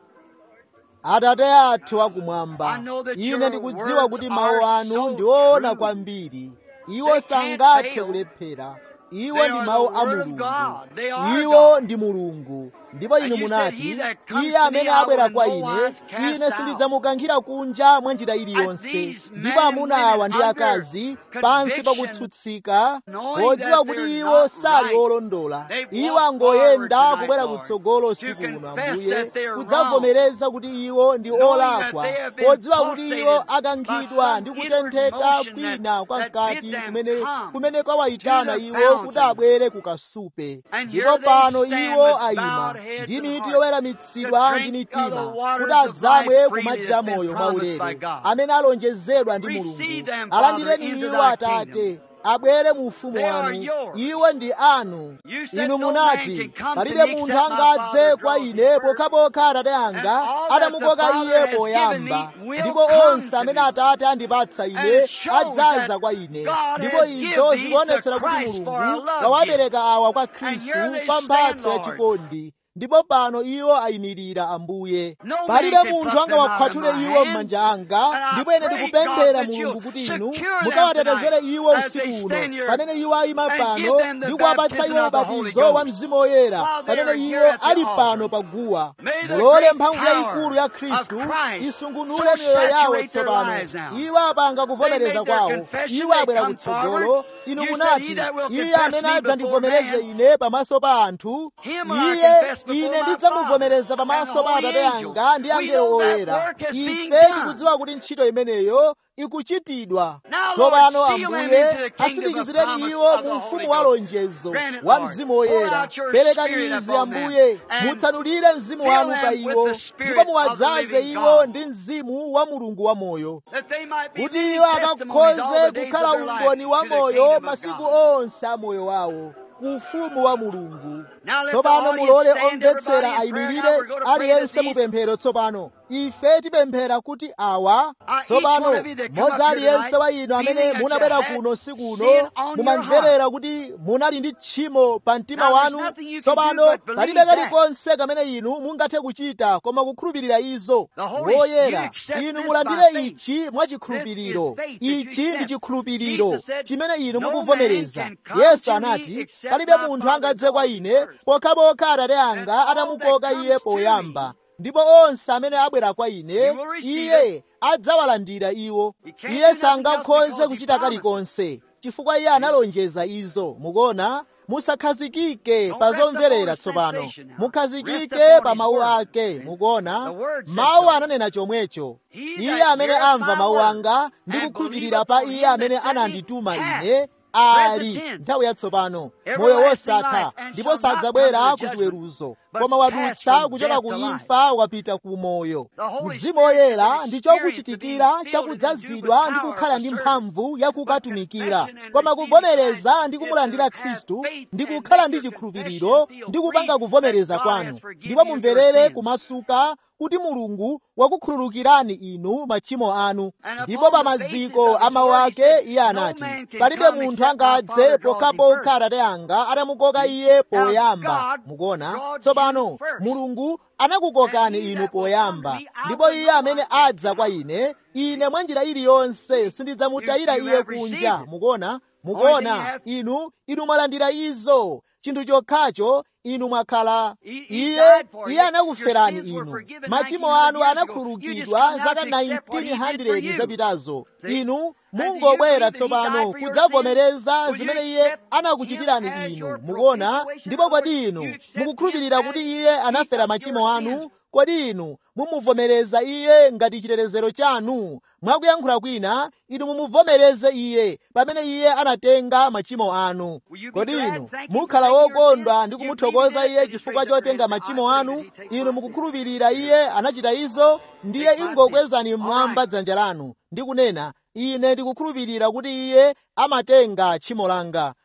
[SPEAKER 1] atate athu akumwamba
[SPEAKER 2] I know that
[SPEAKER 1] ine
[SPEAKER 2] your
[SPEAKER 1] ndikudziwa kuti
[SPEAKER 2] words
[SPEAKER 1] mawu
[SPEAKER 2] are
[SPEAKER 1] anu
[SPEAKER 2] so
[SPEAKER 1] ndi oona
[SPEAKER 2] true.
[SPEAKER 1] kwambiri iwo
[SPEAKER 2] They can't
[SPEAKER 1] sangathe
[SPEAKER 2] fail.
[SPEAKER 1] kulephera iwo
[SPEAKER 2] They
[SPEAKER 1] ndi
[SPEAKER 2] are
[SPEAKER 1] mawu
[SPEAKER 2] the
[SPEAKER 1] a
[SPEAKER 2] word of
[SPEAKER 1] mulungu
[SPEAKER 2] God. They are
[SPEAKER 1] iwo
[SPEAKER 2] God.
[SPEAKER 1] ndi mulungu ndipo inu
[SPEAKER 2] And you said,
[SPEAKER 1] munati
[SPEAKER 2] "He that comes
[SPEAKER 1] iye
[SPEAKER 2] to me,
[SPEAKER 1] amene
[SPEAKER 2] I will
[SPEAKER 1] abwera
[SPEAKER 2] in
[SPEAKER 1] kwa
[SPEAKER 2] no
[SPEAKER 1] ine
[SPEAKER 2] wise cast
[SPEAKER 1] ine
[SPEAKER 2] out."
[SPEAKER 1] sindidzamukankhira kunja mwa njira iliyonse
[SPEAKER 2] these
[SPEAKER 1] ndipo
[SPEAKER 2] men and
[SPEAKER 1] amuna
[SPEAKER 2] women
[SPEAKER 1] awa ndi
[SPEAKER 2] under
[SPEAKER 1] akazi pansi pa
[SPEAKER 2] conviction,
[SPEAKER 1] kutsutsika
[SPEAKER 2] knowing
[SPEAKER 1] podziwa
[SPEAKER 2] that
[SPEAKER 1] kuti
[SPEAKER 2] they're
[SPEAKER 1] iwo
[SPEAKER 2] not
[SPEAKER 1] sali
[SPEAKER 2] right,
[SPEAKER 1] olondola
[SPEAKER 2] they've
[SPEAKER 1] iwo
[SPEAKER 2] walked
[SPEAKER 1] angoyenda
[SPEAKER 2] forward
[SPEAKER 1] kubwera
[SPEAKER 2] tonight,
[SPEAKER 1] kutsogolo
[SPEAKER 2] Lord,
[SPEAKER 1] usiku
[SPEAKER 2] to
[SPEAKER 1] uno
[SPEAKER 2] confess
[SPEAKER 1] ambuye
[SPEAKER 2] that they're
[SPEAKER 1] kudzavomereza kuti iwo ndi
[SPEAKER 2] Knowing
[SPEAKER 1] olakwa
[SPEAKER 2] that they have been
[SPEAKER 1] podziwa kuti iwo
[SPEAKER 2] pulsated
[SPEAKER 1] akankhidwa
[SPEAKER 2] by
[SPEAKER 1] ndi
[SPEAKER 2] some
[SPEAKER 1] kutentheka
[SPEAKER 2] inward motion
[SPEAKER 1] kwina kwa
[SPEAKER 2] that-
[SPEAKER 1] mkati
[SPEAKER 2] that bid them
[SPEAKER 1] kumene
[SPEAKER 2] come
[SPEAKER 1] kumene kwawayitana
[SPEAKER 2] to the
[SPEAKER 1] iwo
[SPEAKER 2] fountain.
[SPEAKER 1] kuti abwere kukasupe
[SPEAKER 2] And
[SPEAKER 1] ndipo
[SPEAKER 2] here they
[SPEAKER 1] pano
[SPEAKER 2] stand
[SPEAKER 1] iwo
[SPEAKER 2] with
[SPEAKER 1] ayima
[SPEAKER 2] bowed heads
[SPEAKER 1] ndi
[SPEAKER 2] and
[SPEAKER 1] miti
[SPEAKER 2] hearts
[SPEAKER 1] yoweramitsidwa
[SPEAKER 2] to
[SPEAKER 1] ndi
[SPEAKER 2] drink of the
[SPEAKER 1] mitima
[SPEAKER 2] waters
[SPEAKER 1] kuti
[SPEAKER 2] of
[SPEAKER 1] adzamwe
[SPEAKER 2] life
[SPEAKER 1] ku
[SPEAKER 2] freely
[SPEAKER 1] madzi
[SPEAKER 2] that's
[SPEAKER 1] a
[SPEAKER 2] been
[SPEAKER 1] moyo
[SPEAKER 2] promised by
[SPEAKER 1] mwaulere
[SPEAKER 2] God.
[SPEAKER 1] amene alonjezedwa ndi
[SPEAKER 2] Receive
[SPEAKER 1] mulungu
[SPEAKER 2] them,
[SPEAKER 1] alandireni
[SPEAKER 2] Father, into
[SPEAKER 1] iwo
[SPEAKER 2] thy
[SPEAKER 1] atate
[SPEAKER 2] kingdom.
[SPEAKER 1] abwere mu ufumu
[SPEAKER 2] They are
[SPEAKER 1] wanu
[SPEAKER 2] yours.
[SPEAKER 1] iwo ndi anu
[SPEAKER 2] You said
[SPEAKER 1] inu
[SPEAKER 2] no
[SPEAKER 1] munati
[SPEAKER 2] man can come
[SPEAKER 1] palibe
[SPEAKER 2] to me
[SPEAKER 1] munthu
[SPEAKER 2] except my
[SPEAKER 1] angadze
[SPEAKER 2] Father
[SPEAKER 1] kwa
[SPEAKER 2] draws
[SPEAKER 1] ine
[SPEAKER 2] him first.
[SPEAKER 1] pokhapokha atate anga
[SPEAKER 2] And all that the
[SPEAKER 1] adamukoka
[SPEAKER 2] Father
[SPEAKER 1] iye
[SPEAKER 2] has given
[SPEAKER 1] poyamba
[SPEAKER 2] me will
[SPEAKER 1] ndipo
[SPEAKER 2] come
[SPEAKER 1] onse
[SPEAKER 2] to
[SPEAKER 1] amene
[SPEAKER 2] me.
[SPEAKER 1] atate andipatsa ine
[SPEAKER 2] And it shows
[SPEAKER 1] adzaza
[SPEAKER 2] that
[SPEAKER 1] kwa ine
[SPEAKER 2] God
[SPEAKER 1] ndipo
[SPEAKER 2] has
[SPEAKER 1] izo
[SPEAKER 2] given these
[SPEAKER 1] zikuonetsera
[SPEAKER 2] to
[SPEAKER 1] kuti
[SPEAKER 2] Christ for a
[SPEAKER 1] mulungu
[SPEAKER 2] love
[SPEAKER 1] wawapereka awa kwa khristu
[SPEAKER 2] here they
[SPEAKER 1] pa mphatso ya
[SPEAKER 2] stand, Lord.
[SPEAKER 1] chikondi ndipo pano iwo ayimirira ambuye
[SPEAKER 2] No man
[SPEAKER 1] palibe
[SPEAKER 2] can
[SPEAKER 1] munthu
[SPEAKER 2] pluck them
[SPEAKER 1] angawakhwathule
[SPEAKER 2] out of my
[SPEAKER 1] iwo
[SPEAKER 2] hand.
[SPEAKER 1] m'manja anga
[SPEAKER 2] And I
[SPEAKER 1] ndipo ine
[SPEAKER 2] pray,
[SPEAKER 1] ndikupemphera
[SPEAKER 2] God, that
[SPEAKER 1] mulungu
[SPEAKER 2] you'll
[SPEAKER 1] kuti inu
[SPEAKER 2] secure them
[SPEAKER 1] mukawatetezere
[SPEAKER 2] tonight
[SPEAKER 1] iwo
[SPEAKER 2] as
[SPEAKER 1] usiku
[SPEAKER 2] they
[SPEAKER 1] uno
[SPEAKER 2] stand here
[SPEAKER 1] pamene iwo ayima
[SPEAKER 2] and give
[SPEAKER 1] pano
[SPEAKER 2] them the
[SPEAKER 1] ndi kuwapatsa
[SPEAKER 2] baptism
[SPEAKER 1] iwo
[SPEAKER 2] of the Holy
[SPEAKER 1] ubatizo wa
[SPEAKER 2] Ghost.
[SPEAKER 1] mzimu woyera
[SPEAKER 2] While they are
[SPEAKER 1] pamene
[SPEAKER 2] here
[SPEAKER 1] iwo
[SPEAKER 2] at the
[SPEAKER 1] ali
[SPEAKER 2] altar.
[SPEAKER 1] pano paguwa
[SPEAKER 2] May the
[SPEAKER 1] mulole
[SPEAKER 2] great
[SPEAKER 1] mphamvu
[SPEAKER 2] power
[SPEAKER 1] yayikulu ya
[SPEAKER 2] of
[SPEAKER 1] khristu
[SPEAKER 2] Christ
[SPEAKER 1] isungunule
[SPEAKER 2] so
[SPEAKER 1] miyoyo yawo
[SPEAKER 2] saturate their
[SPEAKER 1] tsopano
[SPEAKER 2] lives now.
[SPEAKER 1] iwo apanga kuvomereza
[SPEAKER 2] They make their
[SPEAKER 1] kwawo
[SPEAKER 2] confession,
[SPEAKER 1] iwo
[SPEAKER 2] they
[SPEAKER 1] abwera
[SPEAKER 2] come
[SPEAKER 1] kutsogolo
[SPEAKER 2] forward.
[SPEAKER 1] inu
[SPEAKER 2] You said,
[SPEAKER 1] munati
[SPEAKER 2] "He that will
[SPEAKER 1] iye
[SPEAKER 2] confess
[SPEAKER 1] amene
[SPEAKER 2] me
[SPEAKER 1] adzandivomereze
[SPEAKER 2] before
[SPEAKER 1] ine pamaso pa anthu
[SPEAKER 2] Him will I
[SPEAKER 1] iye
[SPEAKER 2] confess before
[SPEAKER 1] ine
[SPEAKER 2] my
[SPEAKER 1] ndidzamuvomereza
[SPEAKER 2] Father
[SPEAKER 1] pamaso
[SPEAKER 2] and
[SPEAKER 1] pa
[SPEAKER 2] the
[SPEAKER 1] atate
[SPEAKER 2] holy
[SPEAKER 1] anga ndi
[SPEAKER 2] angels.
[SPEAKER 1] angelo
[SPEAKER 2] We know that
[SPEAKER 1] oyera
[SPEAKER 2] work is being
[SPEAKER 1] ife
[SPEAKER 2] done.
[SPEAKER 1] tikudziwa kuti ntchito imeneyo ikuchitidwa
[SPEAKER 2] Now,
[SPEAKER 1] tsopano
[SPEAKER 2] Lord, seal them
[SPEAKER 1] ambuye
[SPEAKER 2] into the kingdom of
[SPEAKER 1] asindikizireni
[SPEAKER 2] promise
[SPEAKER 1] iwo
[SPEAKER 2] of the
[SPEAKER 1] mu
[SPEAKER 2] Holy
[SPEAKER 1] ufumu wa
[SPEAKER 2] Ghost.
[SPEAKER 1] lonjezo
[SPEAKER 2] Grant it,
[SPEAKER 1] wa
[SPEAKER 2] Lord.
[SPEAKER 1] mzimu
[SPEAKER 2] Pour
[SPEAKER 1] woyera
[SPEAKER 2] out your
[SPEAKER 1] perekani
[SPEAKER 2] spirit
[SPEAKER 1] izi
[SPEAKER 2] upon them
[SPEAKER 1] ambuye
[SPEAKER 2] and
[SPEAKER 1] mutsanulire mzimu
[SPEAKER 2] fill
[SPEAKER 1] wanu
[SPEAKER 2] them
[SPEAKER 1] pa
[SPEAKER 2] with
[SPEAKER 1] iwo
[SPEAKER 2] the spirit
[SPEAKER 1] ndipo
[SPEAKER 2] of the
[SPEAKER 1] muwadzaze
[SPEAKER 2] living
[SPEAKER 1] iwo
[SPEAKER 2] God.
[SPEAKER 1] ndi mzimu wa mulungu wa moyo
[SPEAKER 2] That they might be
[SPEAKER 1] kuti
[SPEAKER 2] living
[SPEAKER 1] iwo
[SPEAKER 2] testimonies all
[SPEAKER 1] akakhoze
[SPEAKER 2] the days
[SPEAKER 1] kukhala
[SPEAKER 2] of their life
[SPEAKER 1] umboni wa
[SPEAKER 2] to the
[SPEAKER 1] moyo
[SPEAKER 2] kingdom of
[SPEAKER 1] masiku
[SPEAKER 2] God.
[SPEAKER 1] onse a moyo wawo ufumu wa mulungu
[SPEAKER 2] Now let the
[SPEAKER 1] tsopano
[SPEAKER 2] audience
[SPEAKER 1] mulole
[SPEAKER 2] stand,
[SPEAKER 1] omvetsera
[SPEAKER 2] everybody in prayer. Now
[SPEAKER 1] ayimirire
[SPEAKER 2] we're going to pray
[SPEAKER 1] aliyense
[SPEAKER 2] that
[SPEAKER 1] mu
[SPEAKER 2] these
[SPEAKER 1] pemphero tsopano ife tipemphera kuti awa
[SPEAKER 2] Uh, each
[SPEAKER 1] tsopano
[SPEAKER 2] one of you that come
[SPEAKER 1] modzi
[SPEAKER 2] up here
[SPEAKER 1] aliyense
[SPEAKER 2] tonight,
[SPEAKER 1] wa inu amene
[SPEAKER 2] feeling that
[SPEAKER 1] munabwera
[SPEAKER 2] you had
[SPEAKER 1] kuno siku
[SPEAKER 2] sin
[SPEAKER 1] uno
[SPEAKER 2] on your
[SPEAKER 1] mumamverera kuti munali ndi tchimo pa mtima
[SPEAKER 2] Now, there's
[SPEAKER 1] wanu
[SPEAKER 2] nothing you can
[SPEAKER 1] tsopano
[SPEAKER 2] do but believe
[SPEAKER 1] palibe
[SPEAKER 2] that.
[SPEAKER 1] kalikonse kamene inu mungathe kuchita koma kukhulupirira izo
[SPEAKER 2] The Holy- you
[SPEAKER 1] woyera
[SPEAKER 2] accept
[SPEAKER 1] inu
[SPEAKER 2] this
[SPEAKER 1] mulandire
[SPEAKER 2] by faith.
[SPEAKER 1] ichi mwachikhulupiriro
[SPEAKER 2] This is faith that you
[SPEAKER 1] ichi ndi
[SPEAKER 2] accept.
[SPEAKER 1] chikhulupiriro
[SPEAKER 2] Jesus said,
[SPEAKER 1] chimene inu
[SPEAKER 2] "No
[SPEAKER 1] mukuvomereza
[SPEAKER 2] man can come
[SPEAKER 1] yesu
[SPEAKER 2] to me
[SPEAKER 1] anati
[SPEAKER 2] except
[SPEAKER 1] palibe
[SPEAKER 2] my
[SPEAKER 1] munthu
[SPEAKER 2] Father
[SPEAKER 1] angadze kwa
[SPEAKER 2] draws
[SPEAKER 1] ine
[SPEAKER 2] first."
[SPEAKER 1] pokhapokha atate anga
[SPEAKER 2] And all
[SPEAKER 1] atamukoka
[SPEAKER 2] that
[SPEAKER 1] iye
[SPEAKER 2] comes to
[SPEAKER 1] poyamba
[SPEAKER 2] me,
[SPEAKER 1] ndipo onse amene abwera kwa ine
[SPEAKER 2] He will receive
[SPEAKER 1] iye adzawalandira iwo
[SPEAKER 2] He can't do
[SPEAKER 1] iye
[SPEAKER 2] nothing
[SPEAKER 1] sangakhoze
[SPEAKER 2] else because
[SPEAKER 1] kuchita
[SPEAKER 2] he promised.
[SPEAKER 1] kalikonse chifukwa iye analonjeza izo mukuona musakhazikike
[SPEAKER 2] Don't
[SPEAKER 1] pa
[SPEAKER 2] rest upon
[SPEAKER 1] zomverera
[SPEAKER 2] his
[SPEAKER 1] tsopano
[SPEAKER 2] sensation now. Rest
[SPEAKER 1] mukhazikike
[SPEAKER 2] upon
[SPEAKER 1] pa
[SPEAKER 2] his
[SPEAKER 1] mawu
[SPEAKER 2] word.
[SPEAKER 1] ake mukuona
[SPEAKER 2] The word said
[SPEAKER 1] mawu
[SPEAKER 2] so.
[SPEAKER 1] ananena chomwecho
[SPEAKER 2] He
[SPEAKER 1] iye
[SPEAKER 2] that
[SPEAKER 1] amene
[SPEAKER 2] heareth
[SPEAKER 1] amva
[SPEAKER 2] my
[SPEAKER 1] mawu
[SPEAKER 2] word
[SPEAKER 1] anga ndi
[SPEAKER 2] and
[SPEAKER 1] kukhulupirira
[SPEAKER 2] believeth
[SPEAKER 1] pa
[SPEAKER 2] on
[SPEAKER 1] iye
[SPEAKER 2] him
[SPEAKER 1] amene
[SPEAKER 2] that sent me
[SPEAKER 1] anandituma
[SPEAKER 2] hath
[SPEAKER 1] ine
[SPEAKER 2] present
[SPEAKER 1] ali
[SPEAKER 2] tense,
[SPEAKER 1] nthawi yatsopano moyo
[SPEAKER 2] everlasting
[SPEAKER 1] wosatha
[SPEAKER 2] life, and
[SPEAKER 1] ndipo
[SPEAKER 2] shall not
[SPEAKER 1] sadzabwera
[SPEAKER 2] come to
[SPEAKER 1] ku
[SPEAKER 2] judgment,
[SPEAKER 1] chiweruzo
[SPEAKER 2] but
[SPEAKER 1] koma
[SPEAKER 2] pass
[SPEAKER 1] wadutsa
[SPEAKER 2] from
[SPEAKER 1] kuchoka
[SPEAKER 2] death
[SPEAKER 1] ku
[SPEAKER 2] to life.
[SPEAKER 1] imfa wapita ku moyo
[SPEAKER 2] The Holy
[SPEAKER 1] mzimu
[SPEAKER 2] Spirit
[SPEAKER 1] woyera
[SPEAKER 2] is an
[SPEAKER 1] ndi
[SPEAKER 2] experience
[SPEAKER 1] chokuchitikira
[SPEAKER 2] of being filled and
[SPEAKER 1] chakudzazidwa
[SPEAKER 2] endued
[SPEAKER 1] ndi
[SPEAKER 2] with
[SPEAKER 1] kukhala ndi
[SPEAKER 2] power for
[SPEAKER 1] mphamvu ya kukatumikira
[SPEAKER 2] confession and
[SPEAKER 1] koma
[SPEAKER 2] receiving
[SPEAKER 1] kuvomereza
[SPEAKER 2] Christ
[SPEAKER 1] ndi
[SPEAKER 2] is
[SPEAKER 1] kumulandira
[SPEAKER 2] to have
[SPEAKER 1] khristu
[SPEAKER 2] faith
[SPEAKER 1] ndi
[SPEAKER 2] and
[SPEAKER 1] kukhala
[SPEAKER 2] make
[SPEAKER 1] ndi
[SPEAKER 2] your
[SPEAKER 1] chikhulupiriro
[SPEAKER 2] confession feel
[SPEAKER 1] ndi kupanga
[SPEAKER 2] free
[SPEAKER 1] kuvomereza
[SPEAKER 2] that God has
[SPEAKER 1] kwanu
[SPEAKER 2] forgiven
[SPEAKER 1] ndipo
[SPEAKER 2] you your
[SPEAKER 1] mumverere
[SPEAKER 2] sins.
[SPEAKER 1] kumasuka kuti mulungu wakukhululukirani inu machimo anu
[SPEAKER 2] And
[SPEAKER 1] ndipo
[SPEAKER 2] upon
[SPEAKER 1] pa
[SPEAKER 2] the basis
[SPEAKER 1] maziko
[SPEAKER 2] of his
[SPEAKER 1] a mawu
[SPEAKER 2] word, he
[SPEAKER 1] ake
[SPEAKER 2] said,
[SPEAKER 1] iye
[SPEAKER 2] "No
[SPEAKER 1] anati
[SPEAKER 2] man can
[SPEAKER 1] palibe
[SPEAKER 2] come
[SPEAKER 1] munthu
[SPEAKER 2] except my
[SPEAKER 1] angadze
[SPEAKER 2] Father draws him
[SPEAKER 1] pokhapokha
[SPEAKER 2] first."
[SPEAKER 1] atate anga atamukoka iye poyamba
[SPEAKER 2] God
[SPEAKER 1] mukuona
[SPEAKER 2] brought
[SPEAKER 1] tsopano
[SPEAKER 2] you first.
[SPEAKER 1] mulungu anakukokani
[SPEAKER 2] And he
[SPEAKER 1] inu
[SPEAKER 2] that will
[SPEAKER 1] poyamba
[SPEAKER 2] come to me, I
[SPEAKER 1] ndipo
[SPEAKER 2] will
[SPEAKER 1] iye
[SPEAKER 2] no
[SPEAKER 1] amene
[SPEAKER 2] one
[SPEAKER 1] adza kwa ine ine mwa njira iliyonse sindidzamutayira
[SPEAKER 2] You- you
[SPEAKER 1] iye
[SPEAKER 2] have received
[SPEAKER 1] kunja
[SPEAKER 2] it.
[SPEAKER 1] mukuona
[SPEAKER 2] Only thing you
[SPEAKER 1] mukuona
[SPEAKER 2] have-
[SPEAKER 1] inu inu mwalandira izo chinthu chokhacho inu mwakhala
[SPEAKER 2] He- he
[SPEAKER 1] iye
[SPEAKER 2] died for
[SPEAKER 1] iye
[SPEAKER 2] you.
[SPEAKER 1] anakuferani
[SPEAKER 2] Your sins were
[SPEAKER 1] inu
[SPEAKER 2] forgiven
[SPEAKER 1] machimo
[SPEAKER 2] 1900
[SPEAKER 1] anu
[SPEAKER 2] years ago. You
[SPEAKER 1] anakhululukidwa
[SPEAKER 2] just come now
[SPEAKER 1] zaka
[SPEAKER 2] to accept what he did for
[SPEAKER 1] 1900
[SPEAKER 2] you.
[SPEAKER 1] zapitazo
[SPEAKER 2] See?
[SPEAKER 1] inu
[SPEAKER 2] And do you
[SPEAKER 1] mungobwera
[SPEAKER 2] believe that he
[SPEAKER 1] tsopano
[SPEAKER 2] died for your
[SPEAKER 1] kudzavomereza
[SPEAKER 2] sins? Will
[SPEAKER 1] zimene
[SPEAKER 2] you
[SPEAKER 1] iye
[SPEAKER 2] accept
[SPEAKER 1] anakuchitirani
[SPEAKER 2] him as
[SPEAKER 1] inu
[SPEAKER 2] your
[SPEAKER 1] mukuona
[SPEAKER 2] propitiation?
[SPEAKER 1] ndipo kodi
[SPEAKER 2] You
[SPEAKER 1] inu
[SPEAKER 2] accept
[SPEAKER 1] mukukhulupirira
[SPEAKER 2] him
[SPEAKER 1] kuti
[SPEAKER 2] as
[SPEAKER 1] iye
[SPEAKER 2] he
[SPEAKER 1] anafera
[SPEAKER 2] took
[SPEAKER 1] machimo
[SPEAKER 2] your
[SPEAKER 1] anu
[SPEAKER 2] sins?
[SPEAKER 1] kodi inu mumuvomereza iye ngati chitetezero chanu mwakuyankhula kwina inu mumuvomereze iye pamene iye anatenga machimo anu
[SPEAKER 2] Will you be
[SPEAKER 1] kodi
[SPEAKER 2] glad,
[SPEAKER 1] inu
[SPEAKER 2] thank him
[SPEAKER 1] mukhala
[SPEAKER 2] for taking your
[SPEAKER 1] wokondwa
[SPEAKER 2] sins?
[SPEAKER 1] ndi
[SPEAKER 2] You
[SPEAKER 1] kumuthokoza
[SPEAKER 2] believe
[SPEAKER 1] iye
[SPEAKER 2] that?
[SPEAKER 1] chifukwa
[SPEAKER 2] Just raise up
[SPEAKER 1] chotenga
[SPEAKER 2] your hand.
[SPEAKER 1] machimo
[SPEAKER 2] I
[SPEAKER 1] anu
[SPEAKER 2] pray that he take
[SPEAKER 1] inu
[SPEAKER 2] my
[SPEAKER 1] mukukhulupirira iye anachita izo ndiye
[SPEAKER 2] Take my
[SPEAKER 1] ingokwezani
[SPEAKER 2] sins.
[SPEAKER 1] mmwamba
[SPEAKER 2] All right.
[SPEAKER 1] dzanja lanu ndi kunena ine ndikukhulupirira kuti iye amatenga tchimo langa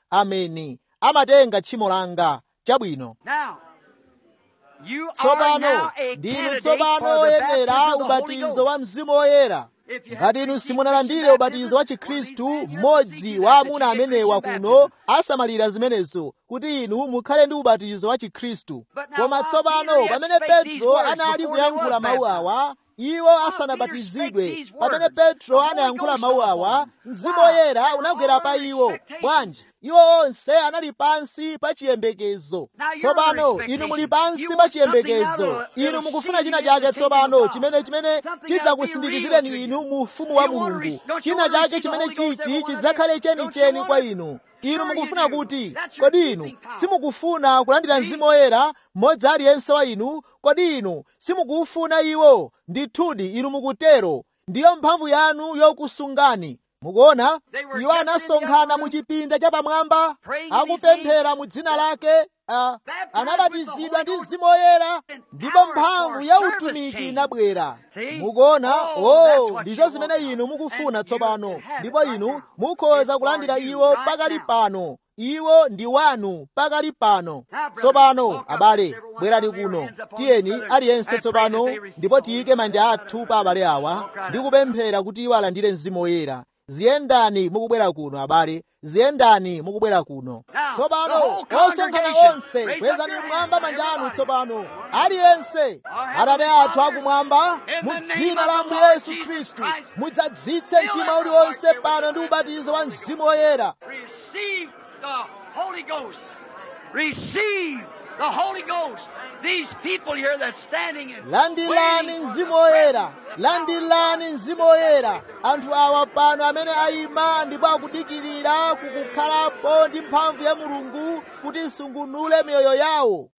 [SPEAKER 1] ameni amatenga tchimo langa chabwino
[SPEAKER 2] Now, you are
[SPEAKER 1] tsopano
[SPEAKER 2] now a
[SPEAKER 1] ndinu
[SPEAKER 2] candidate
[SPEAKER 1] tsopano
[SPEAKER 2] for the
[SPEAKER 1] oyenera
[SPEAKER 2] baptism of the Holy
[SPEAKER 1] ubatizo
[SPEAKER 2] Ghost.
[SPEAKER 1] wa mzimu woyera
[SPEAKER 2] If you
[SPEAKER 1] ngati
[SPEAKER 2] have
[SPEAKER 1] inu
[SPEAKER 2] received
[SPEAKER 1] simunalandire
[SPEAKER 2] Christian
[SPEAKER 1] ubatizo wa
[SPEAKER 2] baptism,
[SPEAKER 1] chikhristu
[SPEAKER 2] one of these men
[SPEAKER 1] mmodzi
[SPEAKER 2] here
[SPEAKER 1] wa
[SPEAKER 2] that
[SPEAKER 1] amuna
[SPEAKER 2] you get
[SPEAKER 1] amenewa
[SPEAKER 2] Christian
[SPEAKER 1] kuno
[SPEAKER 2] baptism.
[SPEAKER 1] asamalira zimenezo kuti inu mukhale ndi ubatizo wa chikhristu
[SPEAKER 2] But now
[SPEAKER 1] koma
[SPEAKER 2] while
[SPEAKER 1] tsopano
[SPEAKER 2] Peter yet
[SPEAKER 1] pamene
[SPEAKER 2] spake these
[SPEAKER 1] petro
[SPEAKER 2] words
[SPEAKER 1] anali
[SPEAKER 2] before he
[SPEAKER 1] kuyankhula
[SPEAKER 2] was
[SPEAKER 1] mawu
[SPEAKER 2] baptized.
[SPEAKER 1] awa iwo
[SPEAKER 2] Peter
[SPEAKER 1] asanabatizidwe
[SPEAKER 2] spake these
[SPEAKER 1] pamene
[SPEAKER 2] words,
[SPEAKER 1] petro
[SPEAKER 2] the Holy
[SPEAKER 1] anayankhula
[SPEAKER 2] Ghost
[SPEAKER 1] mawu
[SPEAKER 2] fell
[SPEAKER 1] awa
[SPEAKER 2] upon him.
[SPEAKER 1] mzimu
[SPEAKER 2] Why?
[SPEAKER 1] woyera
[SPEAKER 2] They were
[SPEAKER 1] unagwera
[SPEAKER 2] all
[SPEAKER 1] pa
[SPEAKER 2] under
[SPEAKER 1] iwo
[SPEAKER 2] expectation.
[SPEAKER 1] bwanji iwo onse anali pansi pa chiyembekezo
[SPEAKER 2] Now you're
[SPEAKER 1] tsopano
[SPEAKER 2] under
[SPEAKER 1] inu muli
[SPEAKER 2] expectation.
[SPEAKER 1] pansi
[SPEAKER 2] You
[SPEAKER 1] pa
[SPEAKER 2] want something
[SPEAKER 1] chiyembekezo
[SPEAKER 2] that'll-
[SPEAKER 1] inu
[SPEAKER 2] that'll
[SPEAKER 1] mukufuna
[SPEAKER 2] see
[SPEAKER 1] china
[SPEAKER 2] you in the
[SPEAKER 1] chake
[SPEAKER 2] kingdom of
[SPEAKER 1] tsopano
[SPEAKER 2] God.
[SPEAKER 1] chimene chimene
[SPEAKER 2] Something that'll be real
[SPEAKER 1] chidzakusindikizireni
[SPEAKER 2] to you.
[SPEAKER 1] inu mu ufumu
[SPEAKER 2] You
[SPEAKER 1] wa
[SPEAKER 2] wanna
[SPEAKER 1] mulungu
[SPEAKER 2] re- don't you
[SPEAKER 1] china
[SPEAKER 2] wanna
[SPEAKER 1] chake
[SPEAKER 2] receive the
[SPEAKER 1] chimene
[SPEAKER 2] Holy Ghost,
[SPEAKER 1] chiti
[SPEAKER 2] every one of
[SPEAKER 1] chidzakhale
[SPEAKER 2] you?
[SPEAKER 1] cheni
[SPEAKER 2] Don't you
[SPEAKER 1] cheni
[SPEAKER 2] want
[SPEAKER 1] kwa
[SPEAKER 2] it?
[SPEAKER 1] inu
[SPEAKER 2] Sure
[SPEAKER 1] inu
[SPEAKER 2] you
[SPEAKER 1] mukufuna
[SPEAKER 2] do.
[SPEAKER 1] kuti
[SPEAKER 2] That's your
[SPEAKER 1] kodi inu
[SPEAKER 2] keeping power.
[SPEAKER 1] simukufuna kulandira mzimu woyera mmodzi aliyense wa inu kodi inu simukuufuna iwo ndithudi inu mukutero ndiyo mphamvu yanu yokusungani mukuona
[SPEAKER 2] They were
[SPEAKER 1] iwo
[SPEAKER 2] gathered in the
[SPEAKER 1] anasonkhana
[SPEAKER 2] upper
[SPEAKER 1] mu
[SPEAKER 2] room,
[SPEAKER 1] chipinda chapamwamba
[SPEAKER 2] praying in his
[SPEAKER 1] akupemphera mu dzina lake ah,
[SPEAKER 2] Baptized
[SPEAKER 1] anabatizidwa
[SPEAKER 2] with the
[SPEAKER 1] ndi
[SPEAKER 2] Holy
[SPEAKER 1] mzimu woyera
[SPEAKER 2] and
[SPEAKER 1] ndipo
[SPEAKER 2] power
[SPEAKER 1] mphamvu
[SPEAKER 2] for
[SPEAKER 1] ya
[SPEAKER 2] service
[SPEAKER 1] utumiki
[SPEAKER 2] came.
[SPEAKER 1] inabwera
[SPEAKER 2] See?
[SPEAKER 1] mukuona
[SPEAKER 2] Oh, that's
[SPEAKER 1] oh
[SPEAKER 2] what
[SPEAKER 1] ndizo
[SPEAKER 2] you
[SPEAKER 1] zimene
[SPEAKER 2] want
[SPEAKER 1] inu
[SPEAKER 2] now.
[SPEAKER 1] mukufuna
[SPEAKER 2] And you
[SPEAKER 1] tsopano
[SPEAKER 2] can have it
[SPEAKER 1] ndipo
[SPEAKER 2] right
[SPEAKER 1] inu
[SPEAKER 2] now.
[SPEAKER 1] mukhoza
[SPEAKER 2] It's
[SPEAKER 1] kulandira
[SPEAKER 2] for you
[SPEAKER 1] iwo
[SPEAKER 2] right
[SPEAKER 1] pakali
[SPEAKER 2] now.
[SPEAKER 1] pano iwo ndi wanu pakali pano
[SPEAKER 2] Now, brother,
[SPEAKER 1] tsopano
[SPEAKER 2] walk up,
[SPEAKER 1] abale
[SPEAKER 2] everyone,
[SPEAKER 1] bwerani
[SPEAKER 2] lay your
[SPEAKER 1] kuno
[SPEAKER 2] hands upon
[SPEAKER 1] tiyeni
[SPEAKER 2] each other
[SPEAKER 1] aliyense
[SPEAKER 2] and pray
[SPEAKER 1] tsopano
[SPEAKER 2] that they receive
[SPEAKER 1] ndipo
[SPEAKER 2] the
[SPEAKER 1] tiyike
[SPEAKER 2] Holy
[SPEAKER 1] manja
[SPEAKER 2] Ghost.
[SPEAKER 1] athu pa abale awa
[SPEAKER 2] Walk right
[SPEAKER 1] ndi
[SPEAKER 2] up.
[SPEAKER 1] kupemphera kuti iwo alandire mzimu woyera ziyendani mukubwera kuno abale ziyendani mukubwera kuno
[SPEAKER 2] Now, the
[SPEAKER 1] tsopano
[SPEAKER 2] whole
[SPEAKER 1] osonkhana
[SPEAKER 2] congregation,
[SPEAKER 1] onse
[SPEAKER 2] raise up
[SPEAKER 1] kwezani
[SPEAKER 2] your
[SPEAKER 1] mmwamba
[SPEAKER 2] hands,
[SPEAKER 1] manja anu
[SPEAKER 2] everybody.
[SPEAKER 1] tsopano aliyense atate athu akumwamba mu dzina la ambuye yesu khristu mudzadzitse mtima uliwonse pano ndi ubatizo wa mzimu woyera
[SPEAKER 2] Receive the Holy Ghost. Receive the Holy Ghost. These people here that's standing and
[SPEAKER 1] landirani
[SPEAKER 2] waiting for
[SPEAKER 1] mzimu
[SPEAKER 2] the
[SPEAKER 1] woyera
[SPEAKER 2] presence of
[SPEAKER 1] landirani mzimu woyera anthu awa pano amene ayima ndipo akudikirira kukukhalapo ndi mphamvu ya mulungu kuti isungunule miyoyo yawo